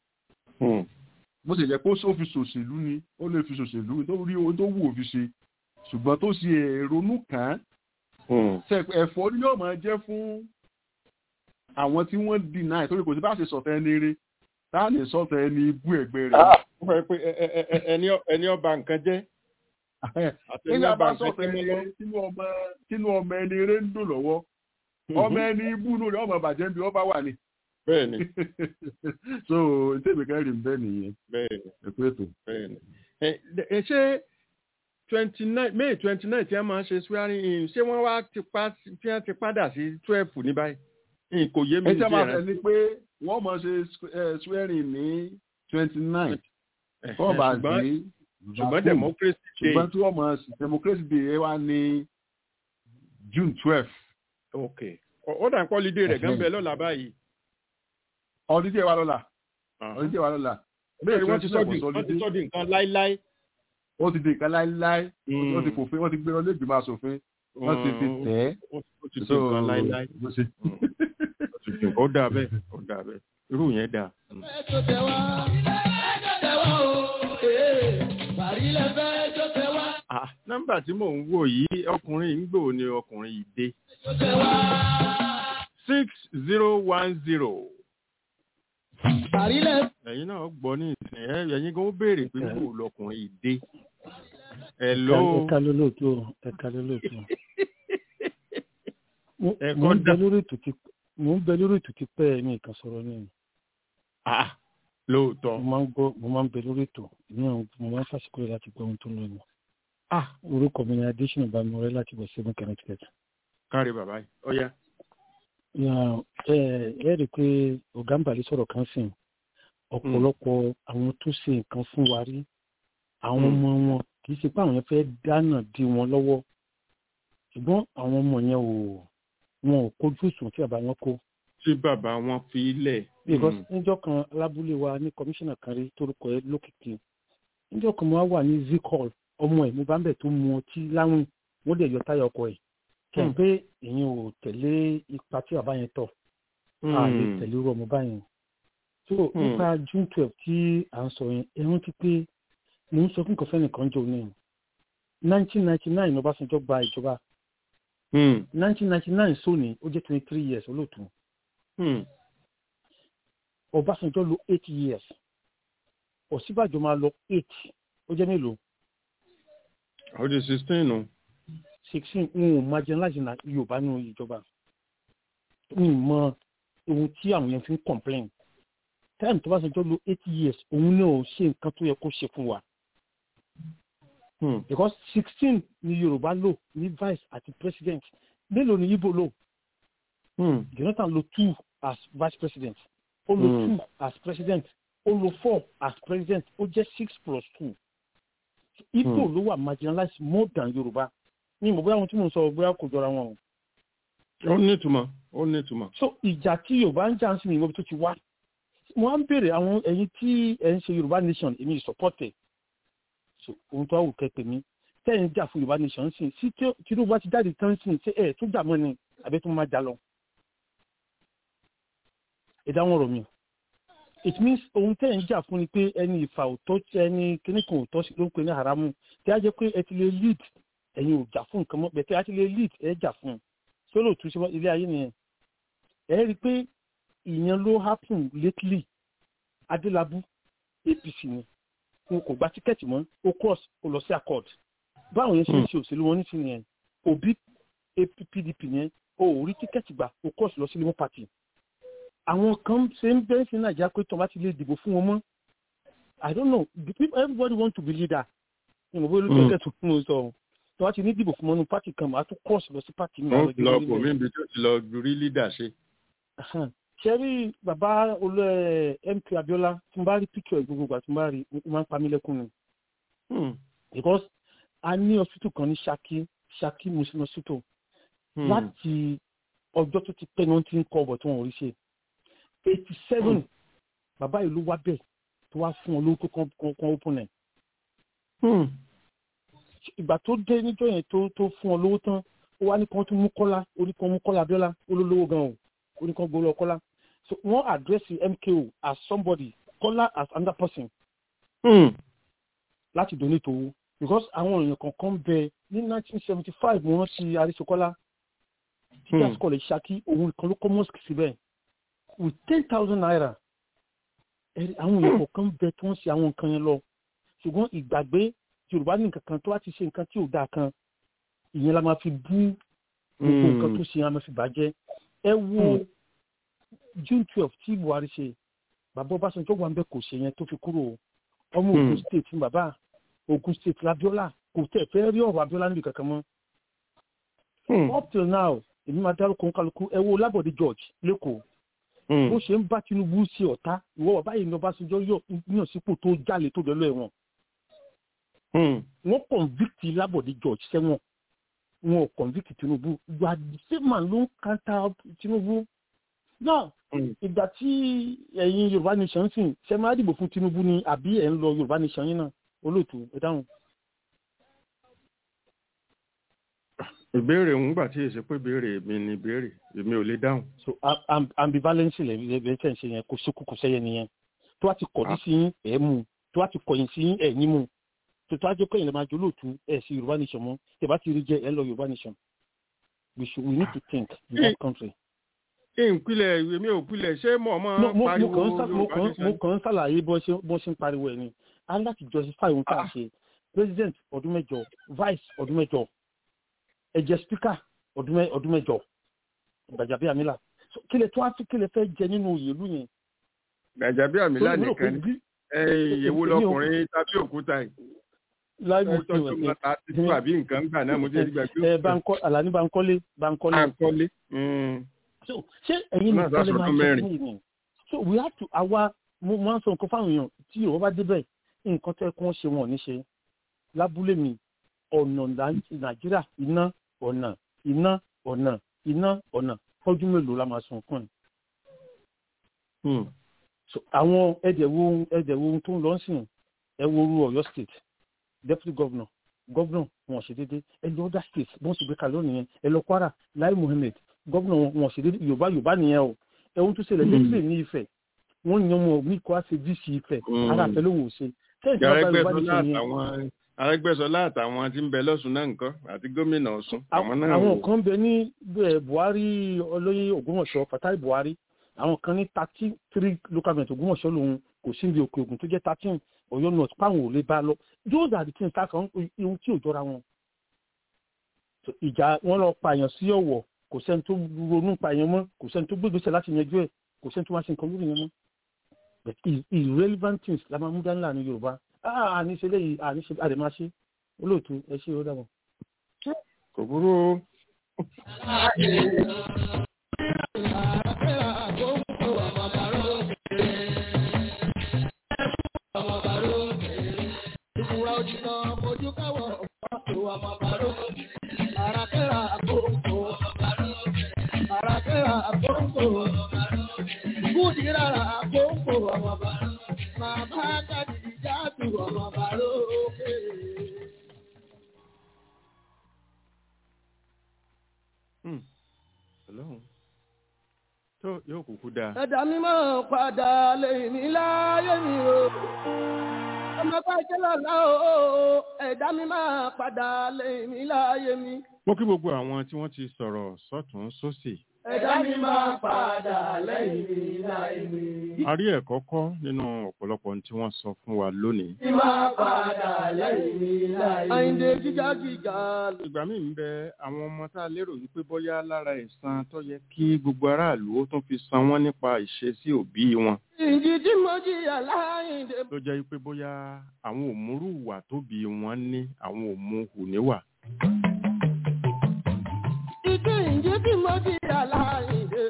S8: bó ṣe jẹ́ pé ó fi ṣòṣèlú ni ó lè fi ṣòṣèlú tó rí ohun tó wù ó fi ṣe ṣùgbọ́n tó ṣe èrònú kàn án ẹ̀fọ́ ni yóò máa jẹ́ fún àwọn tí wọ́n deny torí kò sí bá ṣe sọ̀tẹ́ ẹni eré tá a lè sọ̀tẹ́ ẹni ibú ẹgbẹ́ rẹ̀.
S3: ó fẹ́ pé ẹni ọba nǹkan jẹ́
S8: nígbà bá sọ̀tẹ́ ẹni eré tínú ọmọ ẹni eré ń dùn lọ́wọ́ ọmọ ẹni ibú nù rẹ̀ ọmọ bàjẹ́ bí wọ́n bá wà ní.
S3: bẹ́ẹ̀ni.
S8: so ìtẹ̀wé kẹrin bẹ́ẹ̀ nìyẹn.
S3: bẹ́ẹ̀ni.
S8: ẹ̀kú ètò.
S3: bẹ́ẹ̀ni. ẹ ṣé twenty nine may twenty nine tí wọ́n máa ń ṣe swearing in ṣé wọ́n wá ti pa tí wọ́n ti padà sí twelve ní báyìí kò yé mi
S8: ẹ jẹ́ máa fẹ́ ni pé wọ́n máa ṣe swearing ní twenty nine wọ́n bá dé
S3: ṣùgbọ́n democracy day
S8: ṣùgbọ́n tí wọ́n máa democracy day ẹ wá ní june twelve.
S3: ok ó dà ń pọ́ lídé rẹ̀ gan bẹ́ẹ̀ lọ́la báyìí.
S8: ọdún díẹ̀ wá lọ́la ọdún díẹ̀ wá lọ́la.
S3: bẹ́ẹ̀ wọ́n ti sọ́ di nǹkan láíláí
S8: ó ti di nǹkan láíláí wọ́n ti fòfin wọ́n ti gbé wọn lébi máa ṣòfin wọ́n ti fi tẹ̀ ẹ́.
S3: ó ti di nǹkan láíláí. ó dà bẹ́ẹ̀ ó dà bẹ́ẹ̀ irú yẹn dà. nọ́mbà tí mò ń wò yìí ọkùnrin ń gbò ní ọkùnrin yìí dé. six zero one zero. ẹ̀yin náà gbọ́ ní ìsìn ẹ̀ ẹ̀yin kan ó béèrè pé kò lọkùnrin yìí dé. Hello.
S9: ẹ̀ka ló lóòótọ́ ẹ̀ka ló lóòótọ́. mo ń bẹ lórí ètò tí mo ń bẹ lórí ètò tí pẹ́ ẹ̀mí ìkan sọ̀rọ̀ ní.
S3: lóòótọ́.
S9: mo máa ń gbọ́ mo máa ń bẹ lórí ètò ní àwọn mo máa ń fàṣíkò rẹ̀ láti gbọ́ ohun tó ń lọ ní. orúkọ mi ni adésínà bámọ̀rẹ́ láti bọ̀ seven connecticut.
S3: káre bàbá yìí ọ̀ya.
S9: ẹ ẹ rí i pé ọ̀gá ń bàlẹ́ sọ̀rọ̀ kan sìn ọ̀pọ̀lọpọ̀ àwọn tó ṣe nǹkan fún wa rí àwọn ọmọ wọn kì í ṣe pé àwọn yẹn fẹ́ dáná di wọn lọ́wọ́ ṣùgbọ́n àwọn ọmọ yẹn ò wọn ò kojú òṣùwọ̀n tí bàbá wọn kó.
S3: tí bàbá wọn fi lẹ̀.
S9: because níjọ́ kan alábúlé wa ní kọmíṣánná kan rí torúkọ ẹ lókìkí níjọ́ kan mo wá wà ní zikol ọmọ ẹ̀ mo bá ń bẹ̀ tó mu ọtí láwìn wọ́n dẹ̀ yọ táyà ọkọ̀ ẹ̀ kí n pé èyàn ò tẹ̀lé ipa tí bàbá yẹn tọ̀ a lè tẹ̀lé irú ọmọ báyìí so nípa june twelve tí à ń sọ yẹn ẹ rántí pé mo ń sọ fún kọfẹ́ nìkan jò ní nineteen ninety nine ọbásanjọ́ gba ìjọba nineteen ninety nine sóni ó jẹ́ twenty three years olóòtú ọbásanjọ́ lo eight years òsínbàjò máa lọ eight ó jẹ́ mélòó.
S3: ó di sixteen nù.
S9: sixteen n ò marginalize na yorùbá nínú ìjọba n mọ ohun tí àwọn yẹn fi ń complain time tó bá ṣe jọ lo eight years òun náà ò ṣe nǹkan tó yẹ kó ṣe fún wa because sixteen ni yorùbá lò ní vice àti president mélòó ni ibo lò jonathan lo two as vice president ó lo
S3: Hmm.
S9: two as president ó lo four as president ó jẹ́ six plus two ibo
S3: Hmm.
S9: ló wà marginalized more than yorùbá ní ìmọ̀ bóyá ohun tí mo ń sọ bóyá kò jọra wọn o
S3: ó ní ìtumọ̀ ó ní ìtumọ̀.
S9: so ìjà tí yorùbá ń jà ń sìn ní ìwọ́bi tó ti wá mo á ń béèrè àwọn ẹ̀yin tí ẹ̀ ń ṣe yorùbá nation èmi ìsọpọ́tẹ̀ so ohun tó wù kẹ́pẹ́ mi tẹ́ ẹ̀ ń jà fún yorùbá nation sìn sí tí tinubu bá ti jáde tán sìn ṣé ẹ̀ tó jà mọ́ ni àbẹ́ tó máa jà lọ. ìdáhùn ọ̀rọ̀ mi it means ohun tẹ́ ẹ̀ ń jà fún ni pé ẹni ìfà òtọ́ ẹni kíní kan òtọ́ sí ló ń pè ní haramu tí a jẹ́ pé ẹ ti lè lead ẹ̀yin ò jà fún nǹkan mọ́ bẹ̀tẹ̀ a ti lè lead ẹ̀ jà fún un sólò tún ṣe ilé ayé nìyẹn ẹ rí i pé ìyẹn ló happen lately adélábù apc ni wọn kò gba tíkẹ́ẹ̀tì mọ́ ó cross ó lọ sí accord báwọn yẹn ṣe ń ṣe òṣèlú wọn nísìnyí yẹn òbí pdp yẹn ó ò rí tíkẹ́ẹ̀tì gbà ó cross lọ sí labour party àwọn kan ṣe ń bẹ́ẹ̀ sí nàìjíríà pé tó bá ti lè dìbò fún wọn mọ́ i don't know the people everybody want to be leader ìmọ̀ bóyá olùkọ́ tó fún un sọ ọ́ tó bá ti ní dìbò fún wọn ní party kan màá tún cross lọ sí party mi.
S3: wọ́n lọ kò mí ibi tó ti lọ rí leader ṣe.
S9: ṣe rí bàbá olú ẹ mp abiola tí n bá rí picture ẹ gbogbo ìgbà tí n bá rí ó máa ń pa mí lẹ́kùn ni. because a ní hospital kan ní saki saki muslim hospital láti ọjọ́ tó ti pẹ́ ní wọ́n ti ń kọ́ ọ̀bọ̀ tí wọ́n ò rí ṣe eighty seven bàbá ìlú wá bẹ̀ tó wá fún ọ lórúkọ kan open ẹ̀. ìgbà tó dé níjọ́ yẹn tó tó fún ọ lówó tán ó wá ní kan tún mú kọ́lá orí kan mú kọ́lá abiola olólówó gan o orí kan gbóló kọ́lá so wọ́n àdírẹ́sì mko as somebody kọ́lá as another person. láti donate owó because àwọn èèyàn kankan bẹ ní nineteen seventy five mo rántí arisokola teachers college saki òun kan ló kọ́ mosque síbẹ̀ with ten thousand naira àwọn èèyàn kankan bẹ tí wọ́n ṣe àwọn nǹkan yẹn lọ ṣùgbọ́n ìgbàgbé yorùbá ní nǹkan kan tó wá ti ṣe nǹkan tí ò dáa kan ìyẹn la máa fi bú gbogbo nǹkan tó ṣe yẹn la máa fi bàjẹ́ ẹ wo june twelve tí buhari ṣe bàbá ọbásanjọ́ wà ń bẹ kò ṣe yẹn tó fi kúrò ọmọ ogun state ní bàbá ogun state labiola kò tẹ̀ fẹ́ rí ọ̀rọ̀ abiola níbi kankan mọ́ up till now èmi máa dárúkọ nkálukú ẹ wo lábọ̀dé george lẹ́kọ̀ọ́ bó ṣe ń bá tinubu ṣe ọ̀tá ìwọ bàbá yìí ní ọbásanjọ́ yàn sípò tó jalè tó dọ́lọ́ ẹ̀wọ̀n wọ́n convict lábọ̀dé george sẹ́wọ̀n wọn ò convict tinubu gba sèmà ló ń kanta tinubu náà ìgbà tí ẹ̀yin yorùbá nation sìn ṣe máa dìbò fún tinubu ni àbí ẹ̀ ń lọ yorùbá nation yín náà olóòtú ẹ dáhùn.
S3: ìbéèrè ń gbà tí èsì pé ìbéèrè mi ni ìbéèrè èmi ò lè dáhùn.
S9: so ambivalence lè lè tẹ̀ ń ṣe yẹn kò síkú kò sẹ́yẹ nìyẹn tó wá ti kọ̀dí sí yín ẹ̀ mú tó wá ti kọ̀yìn sí yín ẹ̀ ní mú tòtò ajé kẹ́yìn lè máa jọ lóòtú ẹ̀ sí yorùbá nation mọ́ tẹ̀ bá ti rí jẹ́ ẹ̀ lọ yorùbá nation we should we need to think in that country.
S3: ìpìlẹ̀ èmi ò pilẹ̀ ṣé mọ̀ mọ́ pariwo
S9: mo kàn ń ṣàlàyé bó ṣe ń pariwo ẹ̀ ni a láti justify ohun tá a ṣe president ọdún mẹ́jọ vice ọdún mẹ́jọ ẹ̀jẹ̀ speaker ọdún mẹ́jọ gbàjàbí àmìlà kí lè tó á fi kí lè fẹ́ jẹ nínú òyìnbó yẹn.
S3: gbàjàbí àmìlà nìkan ni èwo lọkùnrin tàbí òkúta yìí
S9: láì mú
S3: sí ìwé ẹ ti tó àbí nǹkan gbà náà mo jẹ́ nígbà pé.
S9: ẹ bankọ alani bankole bankole.
S3: bankole.
S9: so ṣé ẹ̀yin ní ìkọlẹ̀ máa ṣe fún ìní so we have to àwa mo máa ń sọ nǹkan fáwọn èèyàn tí yorùbá bá débẹ̀ nǹkan tẹ́ kí wọ́n ṣe wọn ò ní ṣe lábúlé mi ọ̀nà nàìjíríà iná ọ̀nà iná ọ̀nà iná ọ̀nà fọ́jú mélòó la máa sun fún ẹ̀. so àwọn ẹ̀dẹ̀wò ẹ̀dẹ̀wò tó ń lọ sìn ẹ wo orú ọ̀yọ́ state deputy governor governor wọn ṣe déédé ẹ lọ other states bọ́n sì gbé kalẹ̀ lónìí yẹn ẹ lọ kwara lai muhammed governor wọn ṣe déédé yorùbá yorùbá nìyẹn o ẹ̀hún tó ṣẹlẹ̀ lẹ́sẹ̀ ní ifẹ̀ wọ́n yan ọmọ mi kọ́ àṣẹ dc ifẹ̀ ara àfẹ́ ló wò ṣe.
S3: arẹgbẹsọlá àtàwọn tí ń bẹ lọsùn náà nǹkan àti gómìnà ọsùn àwọn náà
S9: àwọn kan bẹ ní buhari olóyè ògbómọṣọ fatai buhari àwọn kan ní thirty three local government ògbómọṣọ lòun kò sí ibi òkè ògùn tó jẹ thirteen ọyọ north páwọn ò lè bá lọ those are the things tá a kan ihun tí ò jọra wọn. ìjà wọn lọ pààyàn sí ọwọ kò sẹni tó ronú pààyàn mọ kò sẹni tó gbégbèsè láti yanjú ẹ kò sẹni tó wá sí nǹkan lórí yẹn mọ but irrelevant things la máa mú dání láàrin yorùbá àníṣe léyìí àníṣe àdèmáṣe olóòtú ẹ ṣe ó dàbọ̀.
S3: kò burú o. Hmm. Ọlọ́run tó yóò kúkú dáa.
S1: ẹ̀dá mi máa padà lẹ́yìn mi láyé mi o. ọmọ bá jẹ́ lọ́la o ẹ̀dá mi máa padà lẹ́yìn mi láyé mi.
S3: mo kí gbogbo àwọn tí wọ́n ti sọ̀rọ̀ sọ́tún sósì.
S1: ẹ̀dá mi máa padà lẹ́yìn mi láyé mi.
S3: a rí ẹ̀kọ́ kọ́ nínú ọ̀pọ̀lọpọ̀ ohun tí wọ́n sọ fún wa lónìí.
S1: mi máa padà lẹ́yìn mi láyé mi. àyìndé gíga gíga.
S3: ìgbà míì ń bẹ àwọn ọmọ tá a lérò wípé bóyá lára ẹ̀san tó yẹ kí gbogbo aráàlú ó tún fi san wọ́n nípa ìṣesí òbí wọn.
S1: ìjì tí mo jìyà láyìndé.
S3: ló jẹ́ wípé bóyá àwọn òmùrú ìwà tóbi wọn ní àwọn òmù hù níwà.
S1: ìjì ìjì tí mo jìyà láyìndé.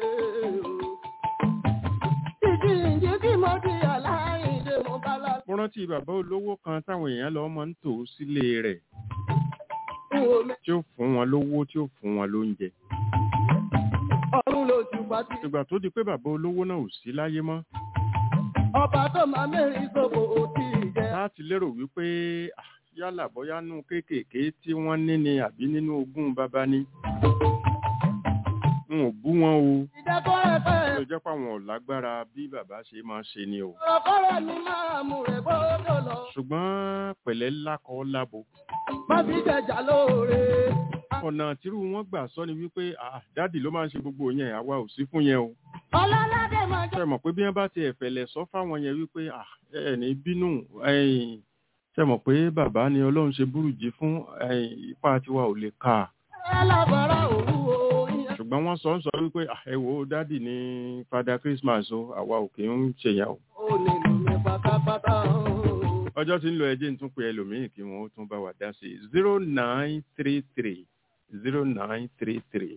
S1: ìjì ìjì tí mo jìyà láyìndé mo bá lọ.
S3: mo rántí bàbá olówó kan táwọn èèyàn lọ máa ń tò sílé rẹ̀ tí ó fún wọn lówó tí ó fún wọn lóúnjẹ.
S1: ọ̀run ló ti pàtí.
S3: ìgbà tó di pé bàbá olówó náà ò sí láyé mọ́
S1: ọba tó máa mẹ́rin gbogbo òtí jẹ.
S3: láti lérò wípé ah, yálà bóyá nú kéékèèké tí wọ́n ní ni àbí nínú ogún bàbá ní. n ò bú wọn o
S1: ìdákọ́ ẹ̀fẹ́
S3: ló jẹ́ pé àwọn ò lágbára bí bàbá ṣe máa ṣe ni o.
S1: ọ̀rọ̀kọ́rọ̀ ni máa mú rẹ̀ gbọ́dọ̀ lọ.
S3: ṣùgbọ́n pẹ̀lẹ́ lákọ̀ lábo
S1: má fi jẹjà lóore.
S3: ọ̀nà tírú wọn gbà sọ ni wípé ah, dádì ló máa ń ṣe gbogbo yẹn àwa ò sí fún yẹn o.
S1: ọlọ́ládé máa jẹ́
S3: ṣe mọ̀ pé bí wọ́n bá ti ẹ̀fẹ̀lẹ̀ sọ fáwọn yẹn wípé ah, ẹ ní bínú ẹ̀yìn ṣe mọ̀ pé bàbá ni ọlọ́run ṣe burújí fún ẹ̀yìn ipá tiwa ò lè kà á
S1: alábàárà òru o. ìyẹn
S3: ṣùgbọ́n wọ́n sọ ń sọ wípé ah, ẹ wo dádì ní fada Christmas o àwa ò kì í ṣèyàn o.
S1: ò lè lò mí pátápátá o.
S3: ọjọ́ tí ń lọ ẹjẹ́ ń tún pe ẹlòmíì kí wọ́n ó tún bá wa dá sí i zero nine three three zero nine three three.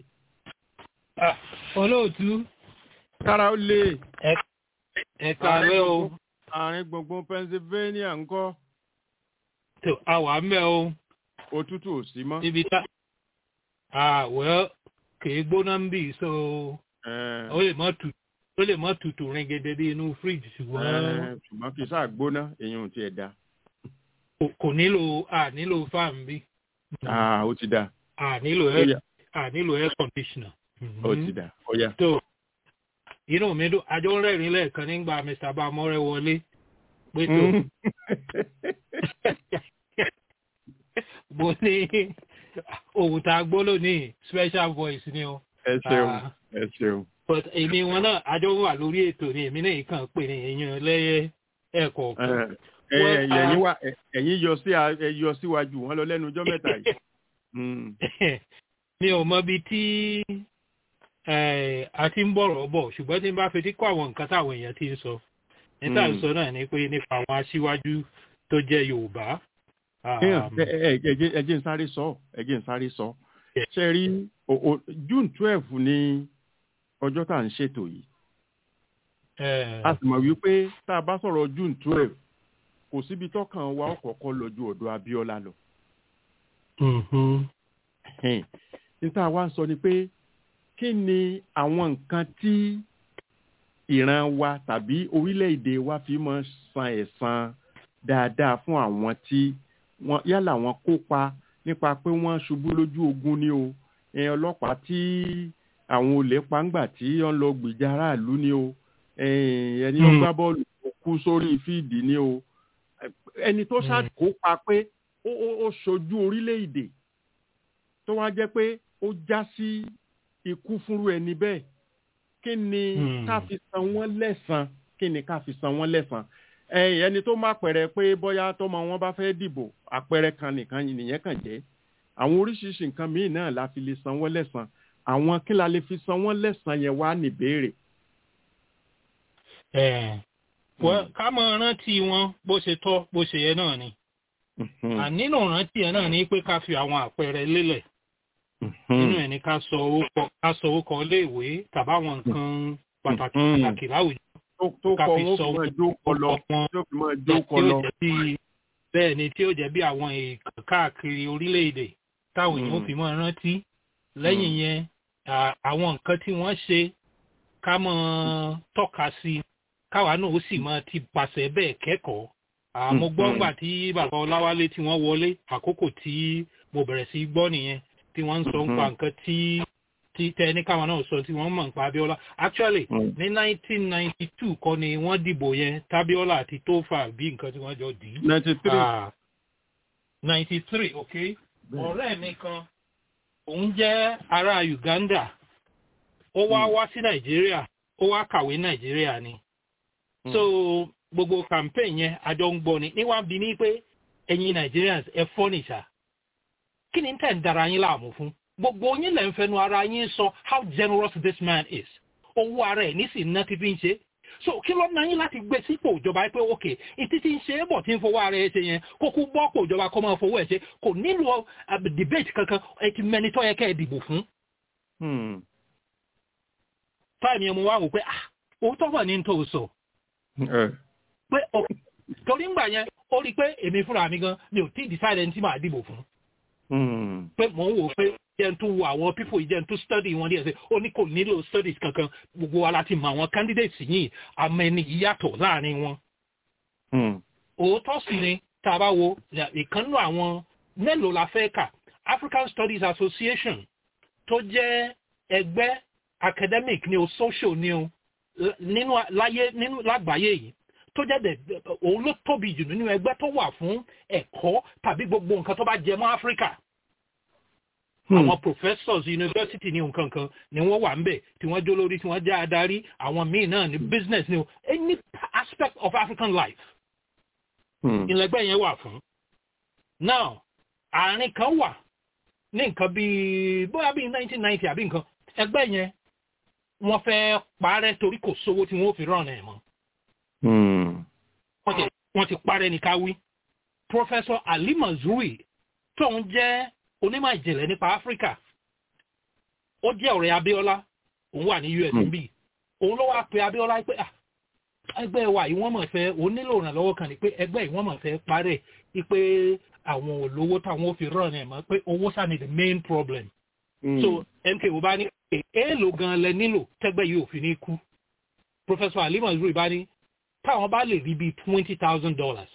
S10: olóòtú
S3: kára ó lè
S10: ẹ̀ka rẹ o
S3: àárín gbùngbùn Pennsylvania ńkọ́
S10: tó àwà mẹ́ o
S3: òtútù ò sí mọ́.
S10: níbi tá àwẹ̀ kìí gbóná ń bì so
S3: Eh,
S10: ó lè mọ́ tutù ó lè mọ́ tutù ringede bí inú fíríjì ṣùgbọ́n
S3: eh, ṣùgbọ́n kì í sáà gbóná èyí ò tiẹ̀ da.
S10: kò- kò nílò à nílò fan bí
S3: Ah, ó ti da
S10: à nílò
S3: Ó
S10: air
S3: yá.
S10: à nílò air conditioner.
S3: ó ti da ó yá.
S10: tó inú mi dùn àjọ ń rẹ́rìn lẹ́ẹ̀kan nígbà mr bamọ́rẹ́ wọlé pé tó
S3: Mm.
S10: mo ní ohun tá a gbọ́ lónìí special voice ni o.
S3: ẹ ṣeun
S10: Ah.
S3: ẹ ṣeun.
S10: but èmi wọn náà àjọ wà lórí ètò ni èmi náà kàn pè ní èèyàn lẹ́yẹ ẹ̀kọ̀ọ̀kan.
S3: Eh,
S10: Well,
S3: eh, ẹ̀yin wá eh, ẹ̀yin yọ sí a- ẹ yọ síwájú wọn lọ lẹ́nu ọjọ́ mẹ́ta yìí. Mm.
S10: mi ò mọ ibi tí eh, a ti ń bọ̀rọ̀ bọ̀ ṣùgbọ́n tí n bá fetí kọ́ àwọn nǹkan táwọn èèyàn ti ń sọ níta
S3: Mm.
S10: sọ náà ni pé nípa àwọn aṣíwájú tó jẹ́ yorùbá.
S3: Kéèyàn-
S10: um,
S3: ẹ ẹ- ẹ jẹ́ ẹ jẹ́ n sáré sọ ẹ jẹ́ n sáré sọ.
S10: Yeah.
S3: ṣe rí o- o- June twelve ní ọjọ́ tá à ń ṣètò yìí.
S10: eh,
S3: a sì mọ̀ wípé tá a bá sọ̀rọ̀ June twelve kò síbi tọ́kàn wa ọ̀kọ̀ọ̀kan lọ ju ọ̀dọ̀ Abíọ́lá lọ.
S10: mhm.
S3: Ẹ̀hìn. níta wá ń sọ ni pé kí ni àwọn nǹkan tí ìran wa tàbí orílẹ̀-èdè wa fi máa ń san ẹ̀san dáadáa fún àwọn tí wọ́n yálà wọ́n kópa nípa pé wọ́n ṣubú lójú ogun ni o ẹ̀yìn ọlọ́pàá tí àwọn olè pàǹgbà tí wọ́n lọ gbìjà aráàlú ni o ẹ̀yìn ẹni ó
S10: Mm.
S3: gbá bọ́ọ̀lù tó kú sórí fíìdì ni o ẹni tó
S10: Mm.
S3: ṣàkópa pé ó ó- ó ṣojú orílẹ̀-èdè tó wá jẹ́ pé ó já sí ikú fúnrú ẹni bẹ́ẹ̀ kí ni
S10: Hmm.
S3: ká fi san wọ́n lẹ́san kí ni ká fi san wọ́n lẹ́san ẹ̀yìn ẹni tó má pẹ̀rẹ̀ pé bóyá tọmọ wọn bá fẹ́ dìbò àpẹẹrẹ kan nìkan nìyẹn kàn jẹ́ àwọn oríṣiríṣi nǹkan míì náà la fi lè san wọ́n lẹ́san àwọn kí la lè fi san wọ́n lẹ́san yẹn wá níbèrè.
S10: Eh, well, ká mọ rántí wọn bó ṣe tọ́ bó ṣe yẹ náà ni nínú ìrántí ẹ̀ náà ní pé ká fi àwọn àpẹẹrẹ lélẹ̀ nínú ẹ̀ ní ká sọ orúkọ ká sọ orúkọ iléèwé tàbáwọn nǹkan pàtàkì pàtàkì láwùjọ
S3: tó
S10: ká
S3: kọ
S10: fi
S3: wọn
S10: sọ
S3: fún ẹ jókòó lọ
S10: wọn
S3: tí ó fi máa
S10: tí
S3: jókòó
S10: ó
S3: lọ.
S10: jẹ́ bí bẹ́ẹ̀ ni tí ó jẹ́ bí àwọn èèkàn káàkiri orílẹ̀-èdè táwọn èèyàn ó fi máa rántí lẹ́yìn yẹn à- àwọn nǹkan tí wọ́n ṣe ká máa tọ́ka sí káwa náà ó sì máa ti pàṣẹ bẹ́ẹ̀ kẹ́kọ̀ọ́ àmọ́ gbọ́ ńgbà tí bàbá ọláwálé tí wọ́n wọlé àkókò tí mo bẹ̀rẹ̀ sí gbọ́ nìyẹn tí wọ́n ń sọ nípa nǹkan tí tí tẹ ní káwọn náà sọ tí wọ́n mọ̀ nípa abiola actually ní nineteen ninety two kọ́ ni wọ́n dìbò yẹn tabiola àti tofa bí nǹkan tí wọ́n jọ dì í
S3: ninety three.
S10: ninety three ok ọ̀rẹ́ mi kan òun jẹ́ ará uganda ó wá wá sí nàìjíríà ó wá kàwé nàìjíríà ni so gbogbo campaign yẹn àjọ ń gbọ́ ni níwá bí ní pé ẹ̀yin nigerians ẹ fọ́ nìṣà kí ni tẹ̀ ń dara yín láàmú fún gbogbo yín lẹ́ ń fẹnu ara yín sọ how generous this man is owó ara ẹ̀ ní sì ná ti fi ń ṣe so kí ló ná yín láti gbé sípò ìjọba pé ok ìtí tí ń ṣe é bọ̀ tí ń fowó ara ẹ̀ ṣe yẹn kó kú bọ́ pò ìjọba kó máa fowó ẹ̀ ṣe kò nílò uh, debate kankan ẹ ti mẹni tó yẹ kẹ́ ẹ dìbò fún táìmì ẹ̀ mo wá wò pé ah òótọ́ wà ní tó sọ pé ok torí ńgbà yẹn ó rí i pé èmi fúnra mi gan mi ò tí ì decide ẹni tí màá dìbò fún pé mò ń wò pé jẹ́ n tún wo àwọn people yìí jẹ́ n tún study wọn díẹ̀ sí ó ní kò nílò studies kankan gbogbo wa láti mọ àwọn candidates yìí àmọ́ ẹni yìí yàtọ̀ láàrin wọn. òótọ́ sì ni tá a bá wo ìkànnù àwọn mélòó la fẹ́ kà African Studies Association tó jẹ́ ẹgbẹ́ academic ni o social ni o l- nínú láyé nínú lágbàáyé yìí tó jẹ́ dẹ̀ òun ló tóbi jù nínú ẹgbẹ́ tó wà fún ẹ̀kọ́ tàbí gbogbo nǹkan tó bá jẹ mọ́ Áfíríkà àwọn professors university ní nǹkan kan ni wọ́n wà ńbẹ̀ tí wọ́n jó lórí tí wọ́n jẹ́ adarí àwọn míì náà ní business ní o any aspect of African life ìlẹgbẹ́ yẹn wà fún. now àárín kan wà ní nǹkan bíi bóyá bíi nineteen ninety àbí nǹkan ẹgbẹ́ yẹn wọ́n fẹ́ parẹ́ torí kò sówó tí wọ́n fi rán ẹ̀ mọ́ wọ́n ti wọ́n ti parẹ́ ní káwí. professor ali mazrui tóun jẹ́ onímọ̀ ìjìnlẹ̀ nípa áfíríkà ó jẹ́ ọ̀rẹ́ abíọ́lá òun wà ní usb òun ló wá pe abíọ́lá pé ah ẹgbẹ́ wa yìí wọ́n mọ̀ fẹ́ òun nílò ìrànlọ́wọ́ kan ni pé ẹgbẹ́ yìí wọ́n mọ̀ fẹ́ parẹ́ pé àwọn olówó táwọn ò fi rán ẹ̀ mọ́ pé owó sá ni the main problem. so mko bá ní èèlò gan lẹ nílò tẹ́gbẹ́ yìí ò fi ní kú professor ali mazrui bá ní táwọn bá lè rí bíi twenty thousand dollars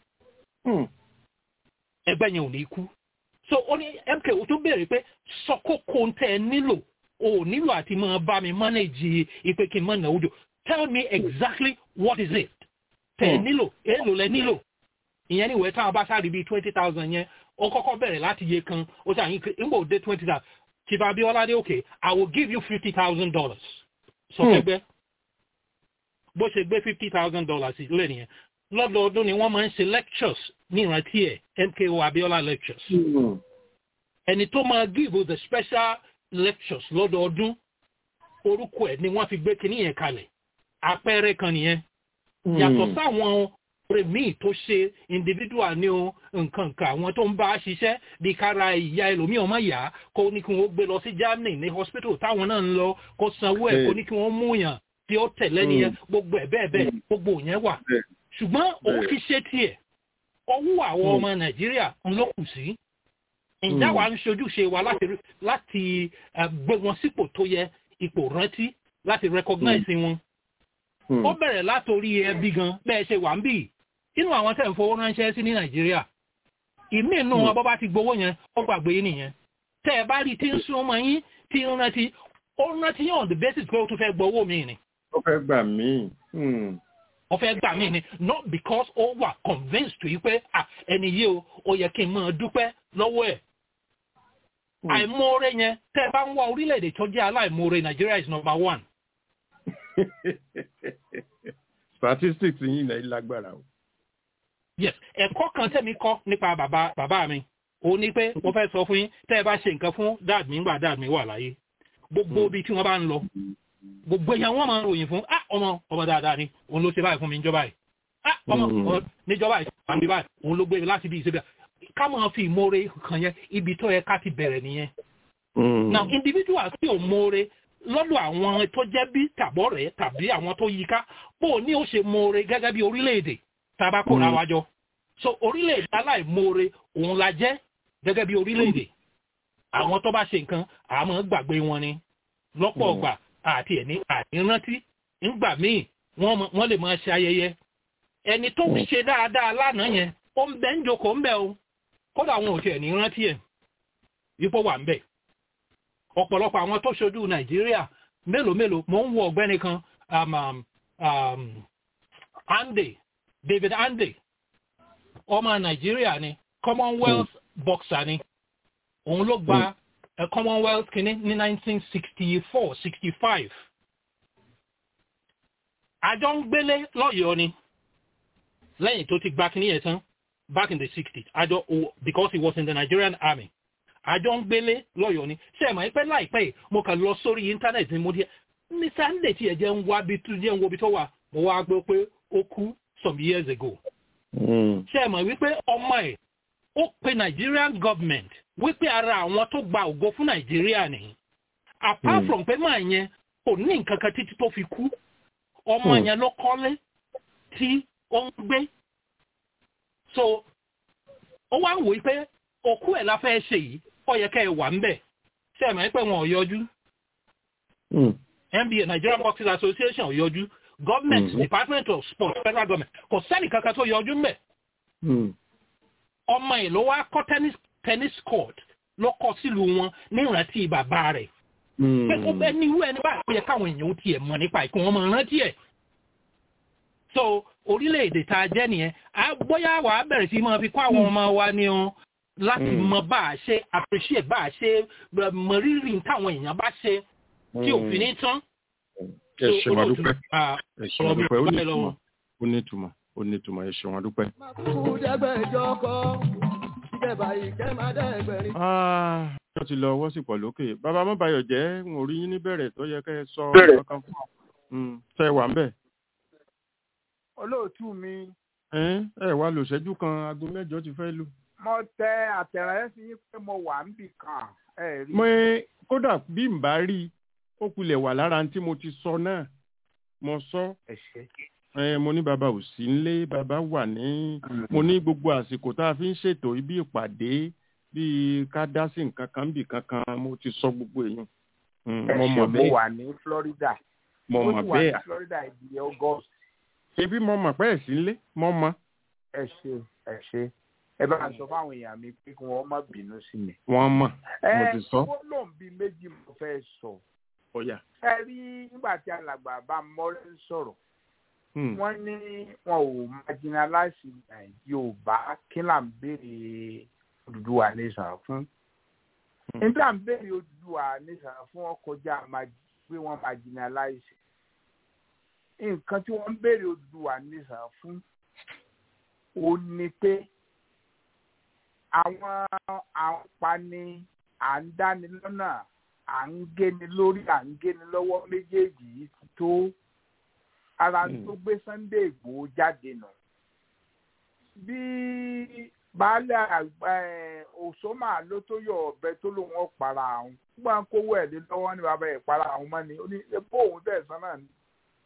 S10: ẹgbẹ́ yẹn ò ní kú so ó ní mko tó béèrè pé sọ kókó ń tẹ́ ẹ nílò o ò nílò àti máa bá mi manage ipe kí n máa náwó jò tell me exactly what is it tẹ́ ẹ nílò èèlò lẹ nílò ìyẹn níwèé táwọn bá sáré bíi twenty thousand yẹn ó kọ́kọ́ bẹ̀rẹ̀ láti iye kan ó sì àyín nígbà òde twenty thousand chief abiola dé okay i will give you fifty thousand dollars sọ fẹ́gbẹ́ bó ṣe gbé fifty thousand dollars lé nìyẹn lọ́dọọdún ni wọ́n máa ń ṣe lectures ní ìrántí ẹ̀ mko abiola lectures. ẹni tó máa give the special lectures lọ́dọọdún orúkọ ẹ̀ ni wọ́n fi gbé kinní yẹn kalẹ̀ àpẹẹrẹ kan nìyẹn. yàtọ̀ sáwọn ọ̀rẹ́ míì tó ṣe individual ní o nǹkan kan àwọn tó ń bá a ṣiṣẹ́ bí kára ìyá ẹlòmíì ọmọ ìyá kó ní kí wọ́n gbé lọ sí germany ní hospital táwọn náà ń lọ kó sanwó ẹ̀ kó ní kí wọ́n mú yàn tí ó tẹ̀lé nìyẹn gbogbo ẹ̀ bẹ́ẹ̀ bẹ́ẹ̀ gbogbo yẹn wà ṣùgbọ́n òun fi ṣe tiẹ̀ ọwọ́ àwọn ọmọ nàìjíríà ń ló kù sí ǹjẹ́ àwa ń ṣojúṣe wa láti láti gbé wọn sípò tó yẹ ipò rántí láti recognize wọn. ó bẹ̀rẹ̀ látòrí ẹbí gan bẹ́ẹ̀ ṣe wà ń bì inú àwọn tẹ̀ ń fowó ránṣẹ́ sí ní nàìjíríà ìmí inú wọn bọ́ bá ti gbowó yẹn ó gbàgbé yín nìyẹn tẹ́ ẹ bá rí tí ń sún ọmọ yín tí ń rántí ó rántí yàn on the basis pé ó tún fẹ́ gbowó mi ni.
S3: ó fẹ́ gbà mí
S10: wọ́n fẹ́ gbà mí ni not because ó wà convinced to yí pé ẹni yìí o ó yẹ kí n máa dúpẹ́ lọ́wọ́ ẹ̀. àìmoore yẹn tẹ́ ẹ bá ń wá orílẹ̀-èdè tó jẹ́ aláìmoore Nigeria is number one.
S3: statistics yìí náà lágbára o.
S10: yes ẹ̀kọ́ kan tẹ̀mí kọ́ nípa bàbá bàbá mi ó ní pé mo fẹ́ sọ fún yín tẹ́ ẹ bá ṣe nǹkan fún dad mi ńgbà dad mi wà láyé gbogbo ibi tí wọ́n bá ń lọ gbogbo èèyàn wọn máa ń ròyìn fún ah ọmọ ọmọ dáadáa ni òun ló ṣe báyìí fún mi níjọba yìí ah ọmọ níjọba ìṣèjọba mi báyìí òun ló gbé mi láti bí ìṣèjọba ká máa fi ìmoore kan yẹn ibi tó yẹ ká ti bẹ̀rẹ̀ nìyẹn. now individual tí ò moore lọ́dọ̀ àwọn tó jẹ́ bí tàbọ̀ rẹ̀ tàbí àwọn tó yí ká bó ní ó ṣe moore gẹ́gẹ́ bí orílẹ̀-èdè tábà kó ra wájọ. so orílẹ̀-èdè aláìmoore òun la jẹ́ gẹ́gẹ́ bí orílẹ̀-èdè. àwọn tó bá ṣe nǹkan àmọ́ gbàgbé wọn ni lọ́pọ̀ ọgbà àti ẹ̀ ní ànírántí ńgbà míì wọ́n lè máa ṣe ayẹyẹ. ẹni tó ṣe dáadáa lánàá yẹn ó ń bẹ́ ń jókòó ń bẹ́ o kódà àwọn ò tiẹ̀ ní rántí ẹ̀ yípo wà ń bẹ̀ ọ̀pọ̀lọpọ̀ àwọn tó ṣojú nàìjíríà mélòó mélòó mò ń wo ọ̀gbẹ́ni kan um, um, um, ande david ande ọmọ nàìjíríà ni commonwealth mm. boxer ni òun ló gba mm. uh, commonwealth kìíní ní 1964 65 àjọ ń gbélé lọ́yọ̀ọ́ ni lẹ́yìn tó ti gba kìíní yẹn tán back in the 60s àjọ because he was in the nigerian army àjọ ń gbélé lọ́yọ̀ọ́ ni ṣe é mọ̀ pé láìpẹ́ yìí mo kàn lọ sórí íńtánẹ́ẹ̀tì ni mo di ní sunday tí ẹ jẹ́ ń wá bí tó jẹ́ ń wo bí tó wà mo wá gbọ́ pé ó kú some years ago. ṣe é mọ̀ wípé ọmọ ẹ̀ ó pe nigerian government wípé ara àwọn tó gba ògo fún nàìjíríà ni apart from pé máa yẹn kò ní nǹkan kan títí tó fi kú ọmọ yẹn ló kọ́lé tí ó ń gbé so ó wá ń wò pé òkú ẹ̀ la fẹ́ ṣe yìí ó yẹ kẹ́ ẹ wà ń bẹ̀ ṣe é mọ̀ pé wọn ò yọjú nba nigerian boxing association ò yọjú government mm. department of sports federal government kò sẹ́ni kankan tó yọjú ń bẹ̀ ọmọ ẹ̀ ló wá kọ́ tennis tennis court ló kọ́ sílùú wọn ní ìrántí bàbá rẹ̀ pé kó bẹ́ẹ̀ ní irú ẹni báyìí ó yẹ káwọn èèyàn ó tiẹ̀ mọ̀ nípa ìkún wọn mọ̀ rántí ẹ̀ so orílẹ̀-èdè tá a jẹ́ nìyẹn bóyá wà á bẹ̀rẹ̀ sí máa fi kó àwọn ọmọ wa ní ọ láti mọ bá a ṣe appreciate bá a ṣe mọ rírì táwọn èèyàn bá ṣe tí òfin ní tán.
S3: ẹ ṣe wọn dúpẹ́ ẹ ṣe wọn dúpẹ́ ó ní ìtumọ̀ ó ní ìtumọ̀ ó ní ìtumọ̀ ẹ ṣe wọn dúpẹ́.
S1: kú dẹ́gbẹ̀jọ kọ́ ìjẹba ìkẹ́ máa dẹ́gbẹ̀rin.
S3: wọ́n ti lọ ọwọ́ sí pọ̀ lókè bàbá mọ́bàyọ̀ jẹ́ ń rí yín níbẹ̀rẹ̀ tó yẹ kẹ́ ẹ sọ ọ̀kan fún ọ ṣe wà ń bẹ̀
S11: olóòtú mi.
S3: ẹ ẹ wá lò ṣẹ́jú kan aago mẹ́jọ ti fẹ́ lù.
S11: mo tẹ àtẹ̀rẹ́ sí yín pé mo wà ń bì kan ẹ rí.
S3: mo kódà bí n bá rí i ó kulẹ̀ wà lára tí mo ti sọ náà mo sọ.
S11: ẹ ṣe.
S3: ẹ mo ní bàbá ò sí nílé bàbá wà ní mo ní gbogbo àsìkò tá a fi ń ṣètò ibi ìpàdé bíi ká dá sí nǹkan kan bì kankan mo ti sọ gbogbo èyí.
S11: ẹ ṣe mo wà ní Florida.
S3: mo mọ̀ bẹ́ẹ̀.
S11: mo wà ní Florida ìdí August
S3: ebi mo mọ̀ pé ẹ̀ sí nlé mo mọ̀.
S11: ẹ ṣe ẹ ṣe ẹ bá sọ fáwọn èèyàn mi pé kí wọ́n má bínú sí mi.
S3: wọ́n mọ̀ mo ti sọ.
S11: ẹ gbólóhùn bíi méjì mo fẹ́ sọ.
S3: ọ̀yà.
S11: ẹ rí nígbà tí alàgbà bá mọ́rẹ́ ń sọ̀rọ̀ wọ́n ní wọn ò marginalize Yorùbá kí là ń béèrè Odùduwà nation fún. nígbà ń béèrè Odùduwà nation fún ọkọjá pé wọ́n marginalize nǹkan tí wọ́n ń béèrè Odùduwà nìsan fún ó ní pé àwọn àǹpani à ń dáni lọ́nà à ń géni lórí à ń géni lọ́wọ́ méjèèjì yìí ti tó ara tó gbé Sunday Ìgbòho jáde nù. bí baálé òṣòmà ló tó yọ ọ̀bẹ tó lòun ọ̀pára àwọn gbọ́n kówó ẹ̀ lé lọ́wọ́ ní bàbá ẹ̀ para àwọn mọ́ ni ó ní ebó òun tẹ̀sán náà ni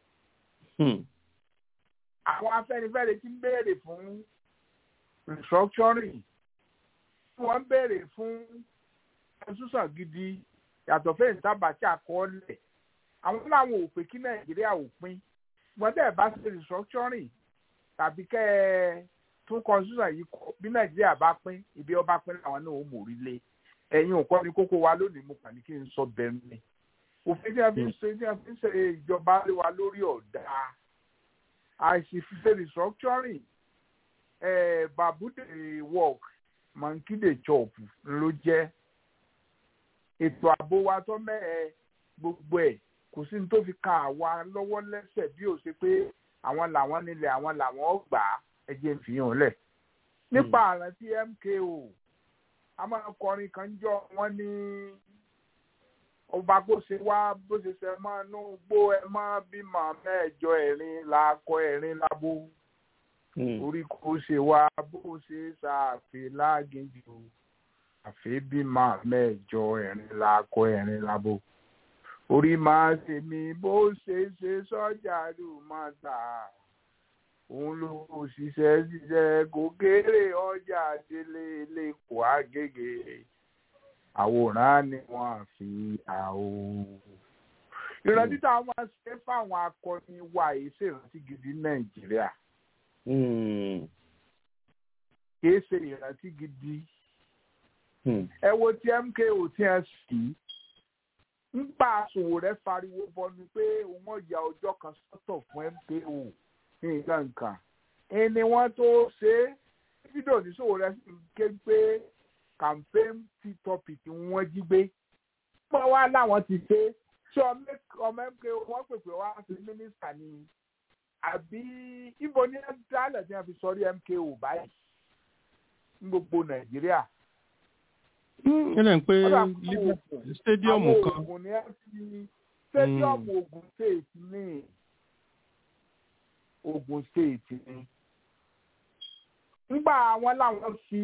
S11: àwọn afẹ́nifẹ́re ti ń béèrè fún restructuring wọ́n ń béèrè fún ẹ̀sùsàn gidi yàtọ̀ fẹ́ẹ̀ tábàtì àkọọ́lẹ̀ àwọn làwọn ò pé kí nàìjíríà ò pín wọ́n tẹ̀ bá ṣe restructuring tàbí kẹ́ ẹ tún constitution yìí kọ bí nàìjíríà bá pín ibi ọba pín làwọn náà ó mórí lé ẹ̀yin ò kọ́ ni kókó wa lónìí mo kàn ní kí n sọ bẹ́ẹ̀ ni òfin tí a fi ń ṣe tí a fi ń ṣe ìjọba lé wa lórí ọ̀dà àìsí fífẹ́ restructuring eh, babude work mankide chop ló jẹ́ ètò ààbò wa tó mẹ́ẹ̀ gbogbo ẹ̀ kò sí ní tó fi ka àwa lọ́wọ́ lẹ́sẹ̀ bí ó ṣe pé àwọn làwọn nílẹ̀ àwọn làwọn gbà á ẹ̀jẹ̀ ń fi hàn lẹ̀. nípa àrántí MKO a máa kọrin kan jọ wọ́n ní ọba bó ṣe wá bó ṣe ṣe máa nú gbó ẹ má bímọ mẹ́jọ ẹ̀rin la kọ ẹ̀rin labo orí kò ṣe wá bó ṣe ṣàfẹ́ lágéjù àfẹ́ bímọ mẹ́jọ ẹ̀rin lakọ ẹ̀rin labo orí máa ṣe mí bó ṣe ṣe sọ́jà ló máa tà òun ló ṣiṣẹ́ ṣiṣẹ́ kò kéré ọjà délé lẹ́kọ̀ọ́ àgègè àwòrán ni wọ́n fi àwò. ìrántí táwọn máa ṣe fáwọn akọni wa yìí ṣèrántí gidi nàìjíríà kìí ṣe ìrántí gidi ẹ wo tí mko tí ẹ sì ń pa àsòwò rẹ fariwo bọnu pé wọ́n ya ọjọ́ kan sọ́tọ̀ fún mko nǹkan nǹkan ẹni wọ́n tó ṣe é fídíò níṣòwò rẹ sì ń ké pé campaign tea topic wọ́n jí gbé pọ́n wá láwọn ti ṣe ṣé ọmọ mko wọ́n pèpè wá sí mínísítà ni àbí ibo ní dálẹ̀ tí wọ́n fi sọrí mko báyìí ní gbogbo nàìjíríà.
S3: ẹnlẹ́ ń pé stadium kan.
S11: àwọn oògùn ni ẹ fi stadium ogun state ní ogun state ní. nígbà àwọn làwọn fi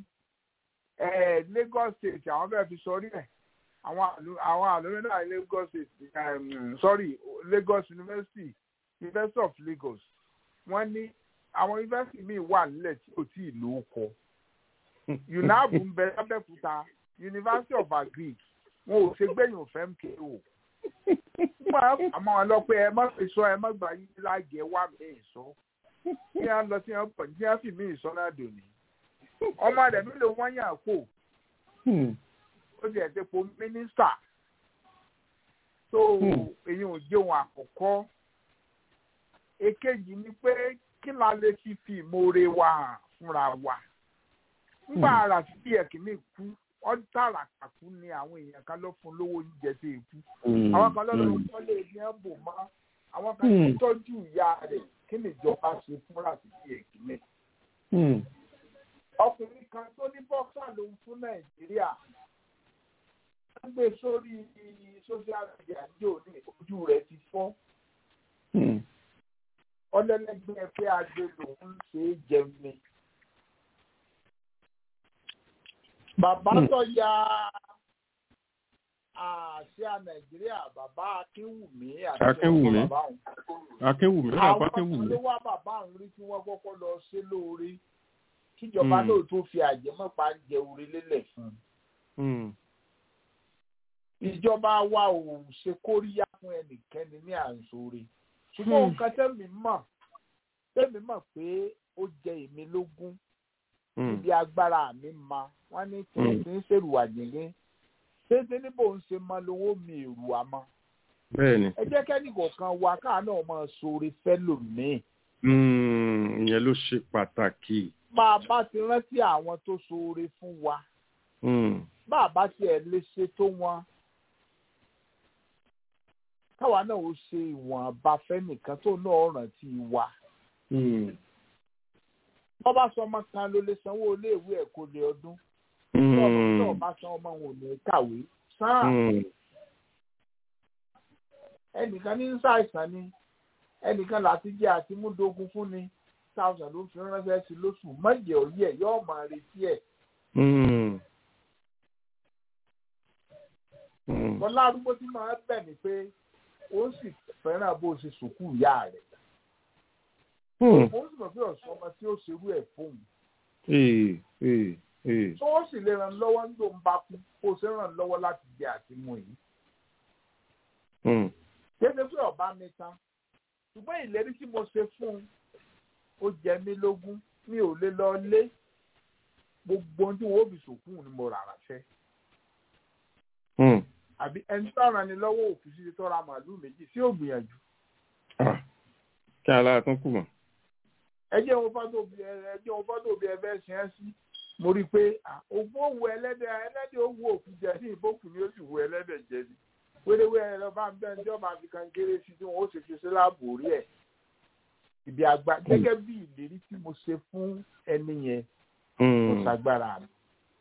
S11: lagos state àwọn fẹ́ẹ́ fi sọrí ẹ̀ àwọn àlùmí náà lagos state sorry lagos university university of lagos wọ́n ní àwọn university míì wà nílẹ̀ tí kò tí ì lò ó kọ unabu ń bẹ lábẹ́kúta university of agric wọn ò ṣe gbẹ̀yìn òfẹ́ mko àmọ́ wọn lọ pé ẹ má fi sọ ẹ má gbà yín láàgẹ̀ wà mí sọ kí wọ́n lọ sí wọn pọ̀ ní wọ́n fi mí sọ náà dòní ọmọ rẹ̀ mi ló wọ́n yàn kó ó ti ẹ̀ ti po mínísítà tó èyí ò jẹun àkọ́kọ́ èkejì ni pé kí la lè fi fi ìmoore wa hàn fúnra wa nígbà ara sí ẹ̀kíní kú ọdún tààrà kàkú ni àwọn èèyàn kan ló fún lówó oúnjẹ sí ikú àwọn kan lọ́dọ̀ tó lè ní ẹ̀bùn mọ́ àwọn kan tó tọ́jú ìyá rẹ̀ kí ni ìjọba ṣe fúnra sí ẹ̀kíní. ọkùnrin kan tó ní bọ́ksà ló ń fún nàìjíríà wọ́n gbé sórí social media ní òní ojú rẹ̀ ti fọ́ ọlẹ́lẹ́gbẹ́ pé agbe lòun ṣe é jẹun ni. bàbá tó ya àṣà nàìjíríà bàbá akínwùmí àti
S3: akínwùmí akínwùmí bàbá
S11: àwọn
S3: akínwùmí.
S11: ló wá bàbá àwọn rí tí wọ́n kọ́kọ́ lọ ṣe lóore kíjọba náà tó fi àjẹmọ́pá jẹ orí lélẹ̀ fún un. ìjọba wa ò ṣe kóríyá fún ẹnikẹ́ni ní àǹsóore ṣùgbọ́n nǹkan tẹ́mi mọ̀ tẹ́mi mọ̀ pé ó jẹ èmi lógún níbi agbára mi ma wọ́n ní tí n ti ń ṣèrù àjẹgẹ́ ṣéṣe níbo ń ṣe mọ lówó mi èrù àmọ́.
S3: bẹ́ẹ̀ni.
S11: ẹ jẹ́ kẹ́ni kọ̀ọ̀kan wa káà náà máa ṣoore fẹ́lòmíì.
S3: ìyẹn ló ṣe pàtàkì.
S11: bá a bá ti rántí àwọn tó ṣoore fún wa bá a bá tiẹ̀ lè ṣe tó wọn káwa náà ó ṣe ìwọ̀nba fẹ́nìkan tó náà rántí wa. wọ́n bá sọ ọmọ kan ló lè sanwó iléèwé ẹ̀kọ́ lé ọdún. tí ọba san ọmọ wọn ò ní kàwé sáà. ẹnìkan ní ṣàìsàn ni ẹnìkan láti jẹ́ àti múdógún fún ni thousand ló fi ránṣẹ́ sí lóṣù mọ́jẹ̀ òye yóò máa retí ẹ̀. bọ́lá arúgbó tí máa bẹ̀ ni pé ó sì fẹ́ràn bó ṣe sùkú ìyá rẹ̀. ó sì mọ̀ pé ọ̀sán ọmọ tí ó ṣerú ẹ̀ fóun. tó ó sì lè ràn lọ́wọ́ nígbà ń bá kú kó o ṣe ràn lọ́wọ́ láti jẹ àtìmú yìí. kéde pé ọba mi tán ṣùgbọ́n ìlérí tí mo ṣe fún un ó jẹ mí lógún mi ò lè lọ lé gbogbo ohun tí wọn ó fi sòkú ni mo rà ránṣẹ́ àbí ẹni tó ràn ní lọ́wọ́ òfin sí tó ra màálù méjì sí ògbìyànjú.
S3: kí alára tún kù mọ́.
S11: ẹ jẹ́ wọn fọ́tò bí ẹ jẹ́ wọn fọ́tò bí ẹ fẹ́ ṣe é sí mo rí i pé òfin òwú ẹlẹ́dẹ̀ ẹlẹ́dẹ̀ òwú òkú jẹ ní ìbókù ni ó sì wú ẹlẹ́dẹ̀ jẹ ni wéréwéré lọ bá ń bẹ́ẹ̀ ní ọba àfikàn kéré sí tí wọ́n ó ṣe fi sí láàbò orí ẹ̀ ibi àgbà gẹ́gẹ́ bí ìlérí tí mo ṣe fún ẹni yẹn kò ṣàgbára mi.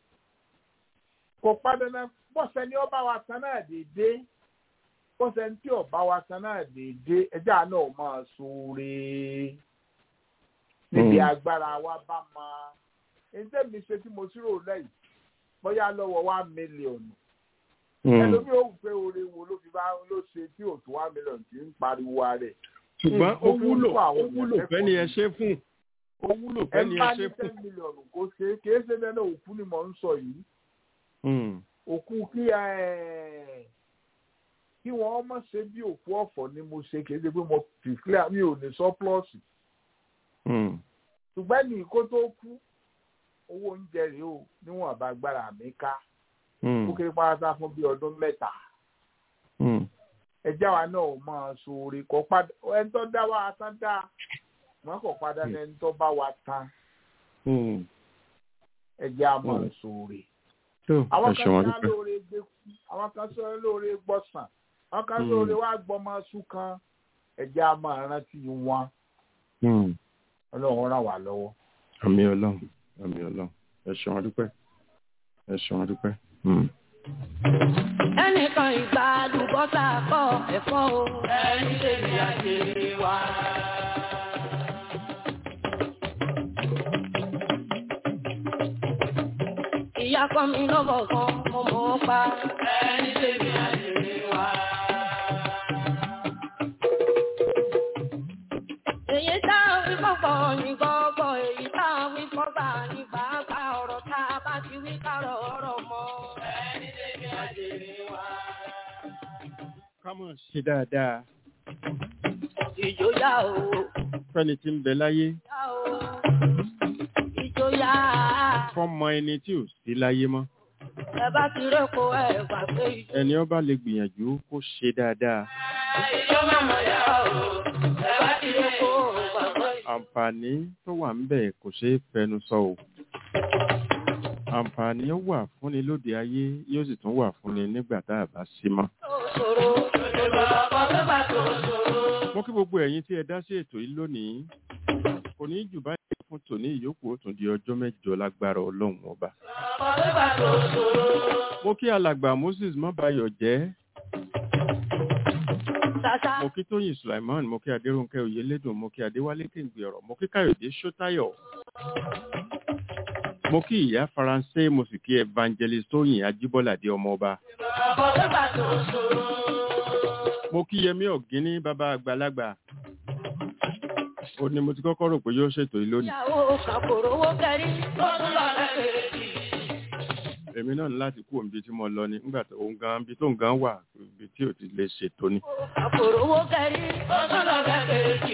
S11: kò padà náà bọ́sẹ̀ ni ọba wa kan náà dédé bọ́sẹ̀ ní tí ọba wa kan náà dédé ẹja náà máa ṣoore níbi
S8: Mm.
S11: agbára wa bá mọ ẹ̀ńtẹ́ mi ṣe tí mo ṣírò lẹ́yìn bóyá lọ́wọ́ one million ẹlòmíì ò pé oore wo ló fi bá ló ṣe tí ò tó one million tí ń pariwo rẹ̀
S3: ṣùgbọ́n ó
S11: Ó fi ń
S3: wúlò
S11: fún àwọn
S3: ó wúlò
S11: èèyàn
S3: fẹ́ni ẹ
S11: lẹ́kọ̀ọ́
S3: ṣe fún ó wúlò
S11: ẹ
S3: fẹ́ni ẹ
S11: bá
S3: ṣe
S11: ní
S3: fún.
S11: ten million kó ṣe é kì í ṣe bẹ́ẹ̀ náà òkú ni mò ń sọ yìí
S3: Mm.
S11: òkú kí ẹ kí wọ́n mọ̀ ṣe bí òkú ọ̀fọ̀ ni mo ṣe kì í ṣe pé mo fi clear mi ò ní surplus
S3: Mm.
S11: ṣùgbọ́n ní kó tó kú owó oúnjẹ rèé o níwọ̀n bá gbára mi ká
S3: Mm.
S11: ó kéré pátá fún bí ọdún mẹ́ta
S3: Mm.
S11: ẹjẹ́ wa náà ò máa ṣoore kọ́ padà ẹni tó dá wa tán dá wọn kò padà ní ẹni tó bá wa tán
S3: Mm.
S11: ẹjẹ́ a máa
S3: Mm.
S11: ṣoore.
S3: tó
S11: àwọn
S3: ẹ
S11: kan
S3: ṣeun
S11: sọ
S3: adúpẹ́.
S11: lóore gbé kú àwọn kan sọ lóore gbọ́sàn àwọn kan
S3: Mm.
S11: lóore wá gbọ́mọ sùn kan ẹjẹ́ a máa rántí wọn
S3: Mm.
S11: ọlọ́run ràn wá lọ́wọ́.
S3: àmì ọlọ́run àmì ọlọ́run ẹ ṣeun adúpẹ́ ẹ ṣeun adúpẹ́. Mm.
S1: ẹnìkan ìgbà àlùbọ́sà kọ́ ẹ̀fọ́ o. ẹni tèmi àjèrè wa. ìyá kan mi lọ́bọ̀ kan mo mọ̀ ọ́ pa. ẹni tèmi àjèrè wa. èyí tá a wí fọ́pọ̀ ní gbọ́gbọ́ èyí tá a wí fọ́gbà ní gbàgbà ọ̀rọ̀ tá a bá ti wí kárọ̀ ọ̀rọ̀ mọ́. ẹni tèmi àjèrè wa.
S3: ká mọ̀ ṣe dáadáa
S1: ìjòyà o
S3: fẹ́ni tí ń bẹ láyé
S1: yá o ìjòyà
S3: fọ́mọ ẹni tí ò sí láyé mọ́
S1: ẹ bá ti rẹ́pọ̀ ẹ gbà pé ìjọ.
S3: ẹni ọba lè gbìyànjú kó ṣe dáadáa
S1: ìjọ màmá yá o ẹ bá ti rẹ́pọ̀ ẹ gbà pé ìjọ.
S3: àǹfààní tó wà ń bẹ̀ kò ṣeé fẹnu sọ o àǹfààní ó wà fúnni lóde ayé yóò sì tún wà fúnni nígbà tá a bá sí mọ́.
S1: ṣòro ìjọba ọkọ tó bá tó ṣòro.
S3: mo kí gbogbo ẹ̀yin tí ẹ dá sí ètò yìí lónìí kò ní jù báyìí fún tòní ìyókù ó tún di ọjọ́ mẹ́jọ lágbára ọlọ́run ọba.
S1: ọkọ tó bá tó ṣòro.
S3: mo kí alàgbà moses mọ́báyọ̀ jẹ́
S1: ṣàṣà
S3: mo kí tóyìn sulaiman mo kí adéròǹkẹ́ oyèlédùn mo kí adéwálé kéǹgbè ọ̀rọ̀ mo kí káyọ̀dé ṣótáyọ̀ mo kí ìyá faransé mo sì kí evangelist tóyìn ajíbọ́ládé ọmọọba
S1: ọkọ tó bá tó ṣòro.
S3: mo kí yẹmí ọ̀gíní bàbá àgbàlagbà ó ní mo ti kọ́kọ́ rò pé yóò ṣètò yìí lónìí
S1: ìyàwó kàkòrò owó kẹrí ó tún lọ lẹ́kẹ̀ẹ́
S3: èmi náà ní láti kú òǹbi tí mo lọ ni nígbà tó ń gan ibi tó ń gan wà ibi tí ò ti lè ṣètò ni
S1: kàkòrò owó kẹrí ó tún lọ lẹ́kẹ̀ẹ́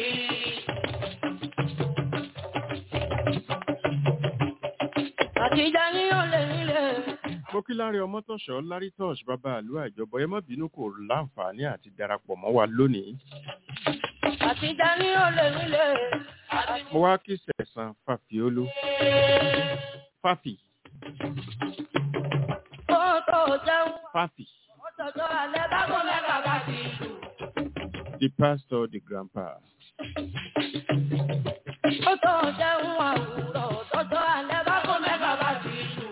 S1: àtijọ́ ní olè nílé.
S3: mo kí láre ọmọtọ̀ṣọ́ lárí tọ́ṣ bàbá àlú àjọbọ ẹ má bínú kò láǹfààní àti darapọ̀ mọ́ wa lónìí
S1: àtijọ́ ní olè nílé.
S3: mo wá kí sẹ̀sán fàfiolú fàfì
S1: ó tó jẹun
S3: fàfì
S1: ó tọjọ́ alẹ́ bákan mẹ́ta bá ti lù.
S3: the pastor the grandpa
S1: ó tó jẹun àwùrọ̀ tọjọ́ alẹ́ bákan mẹ́ta bá ti lù.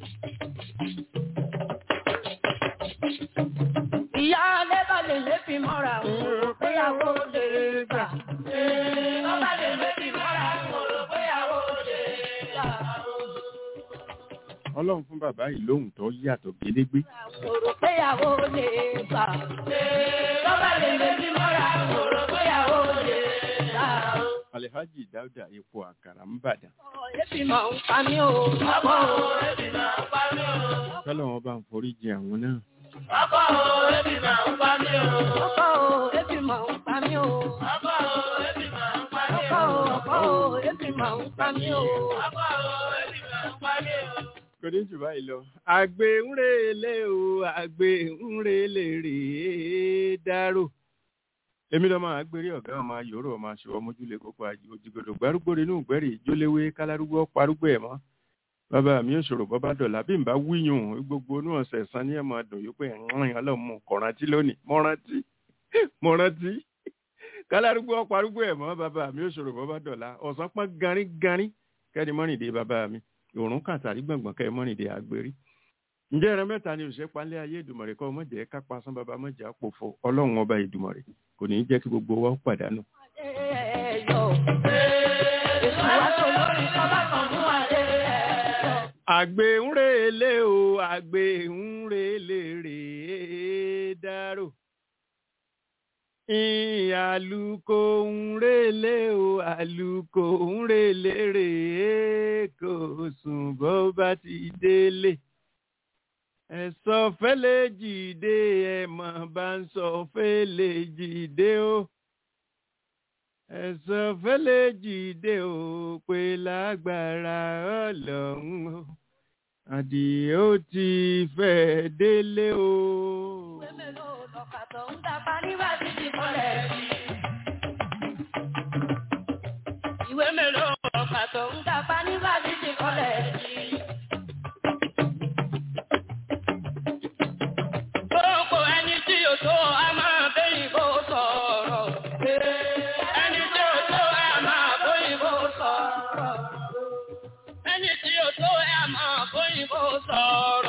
S1: ìyá alẹ́ bá lè lébi mọ́ra òun rò péyàwó lè gbà. bàbá lè lébi mọ́ra òun rò péyàwó lè gbà.
S3: ọlọ́run fún bàbá yìí lóhùn tó yàtọ̀ gédégbé
S1: òun rò péyàwó lè gbà. bàbá lè lébi mọ́ra òun rò péyàwó lè gbà.
S3: alhaji dauda epo àkàrà ń bàdàn
S1: Ebi máa ń pa mí o. Ọkọ o, ebi máa ń pa mí o.
S3: kọ́lọ̀ wọn bá ń forí jì àwọn náà
S1: Ọkọ o, ebi máa ń pa mí o. Ọkọ o, ebi máa ń pa mí o. Ọkọ o, ebi máa ń pa mí o. Ọkọ o, ọkọ o, ebi máa ń pa mí o. Ọkọ o, ebi máa ń pa mí o.
S3: kò ní jù báyìí lọ. àgbẹ̀ ń relé o àgbẹ̀ ń relé rèé dárò. èmi lọ́mọ àgbèrè ọ̀gá ọmọ ayòrò ọmọ aṣèwọ́ mójúlé kókó òjìgòdò gbárùgbò nínú ìgbẹ́rì ìjóléwé kálárúgbó parúgbó ẹ̀ mọ́. bàbá mi ò ṣòro bọ́bá dọ̀là bí n bá wíyùn gbogbo inú ọ̀sẹ̀ san ní ẹ̀mọ́ dùn yóò pé ẹ̀rìn ọlọ́mọ kọ̀rántí lónìí mo rántí mo rántí kálárúgbó parúgbó ẹ̀ mọ́ bàbá mi ò ṣòro bọ́bá dọ̀là ọ̀sán pọ́n garín garín kẹ́ni mọ́rìndé bàbá mi òrùn kàtàrí gbọ̀ngbọ̀n kẹ́ mọ́rìndé àgbèrí ǹjẹ́ ẹran mẹ́ta ni òṣìṣẹ́ palẹ́ ayé ìdùmọ̀rẹ́ kọ́ mọ̀jẹ̀ kápá sán bàbá mọ̀jẹ̀ àpòfo ọlọ́run ọba ìdùmọ̀rẹ́ kò ní í jẹ́ kí gbogbo wa ó pàdánù.
S1: Ẹyọ. Èso wa
S3: àgbè ń relé o àgbè ń relé rèé dárò àlùkò ń relé o àlùkò ń relé rèé kò sùn bó bá ti délé ẹ̀sọ́ fẹ́lẹ́ jìde ẹ̀mọ̀ bá ń sọ fẹ́lẹ́ jìde o ẹ̀sọ́ fẹ́lẹ́ jìde o pé lágbára ọlọ́run o àdìẹ ó ti fẹ́ délé o.
S12: ìwé mélòó lọ́kà tó ń dapá nígbà tí ti kọ́lẹ̀ sí. ìwé mélòó lọ́kà tó ń dapá nígbà tí ti kọ́lẹ̀ sí. Gbogbo ẹni tí o tó a máa bẹ́yìn bó sọ̀rọ̀. Ẹni tí o tó a máa bóyìn bó sọ̀rọ̀. Ẹni tí o tó a máa bóyìn bó sọ̀rọ̀.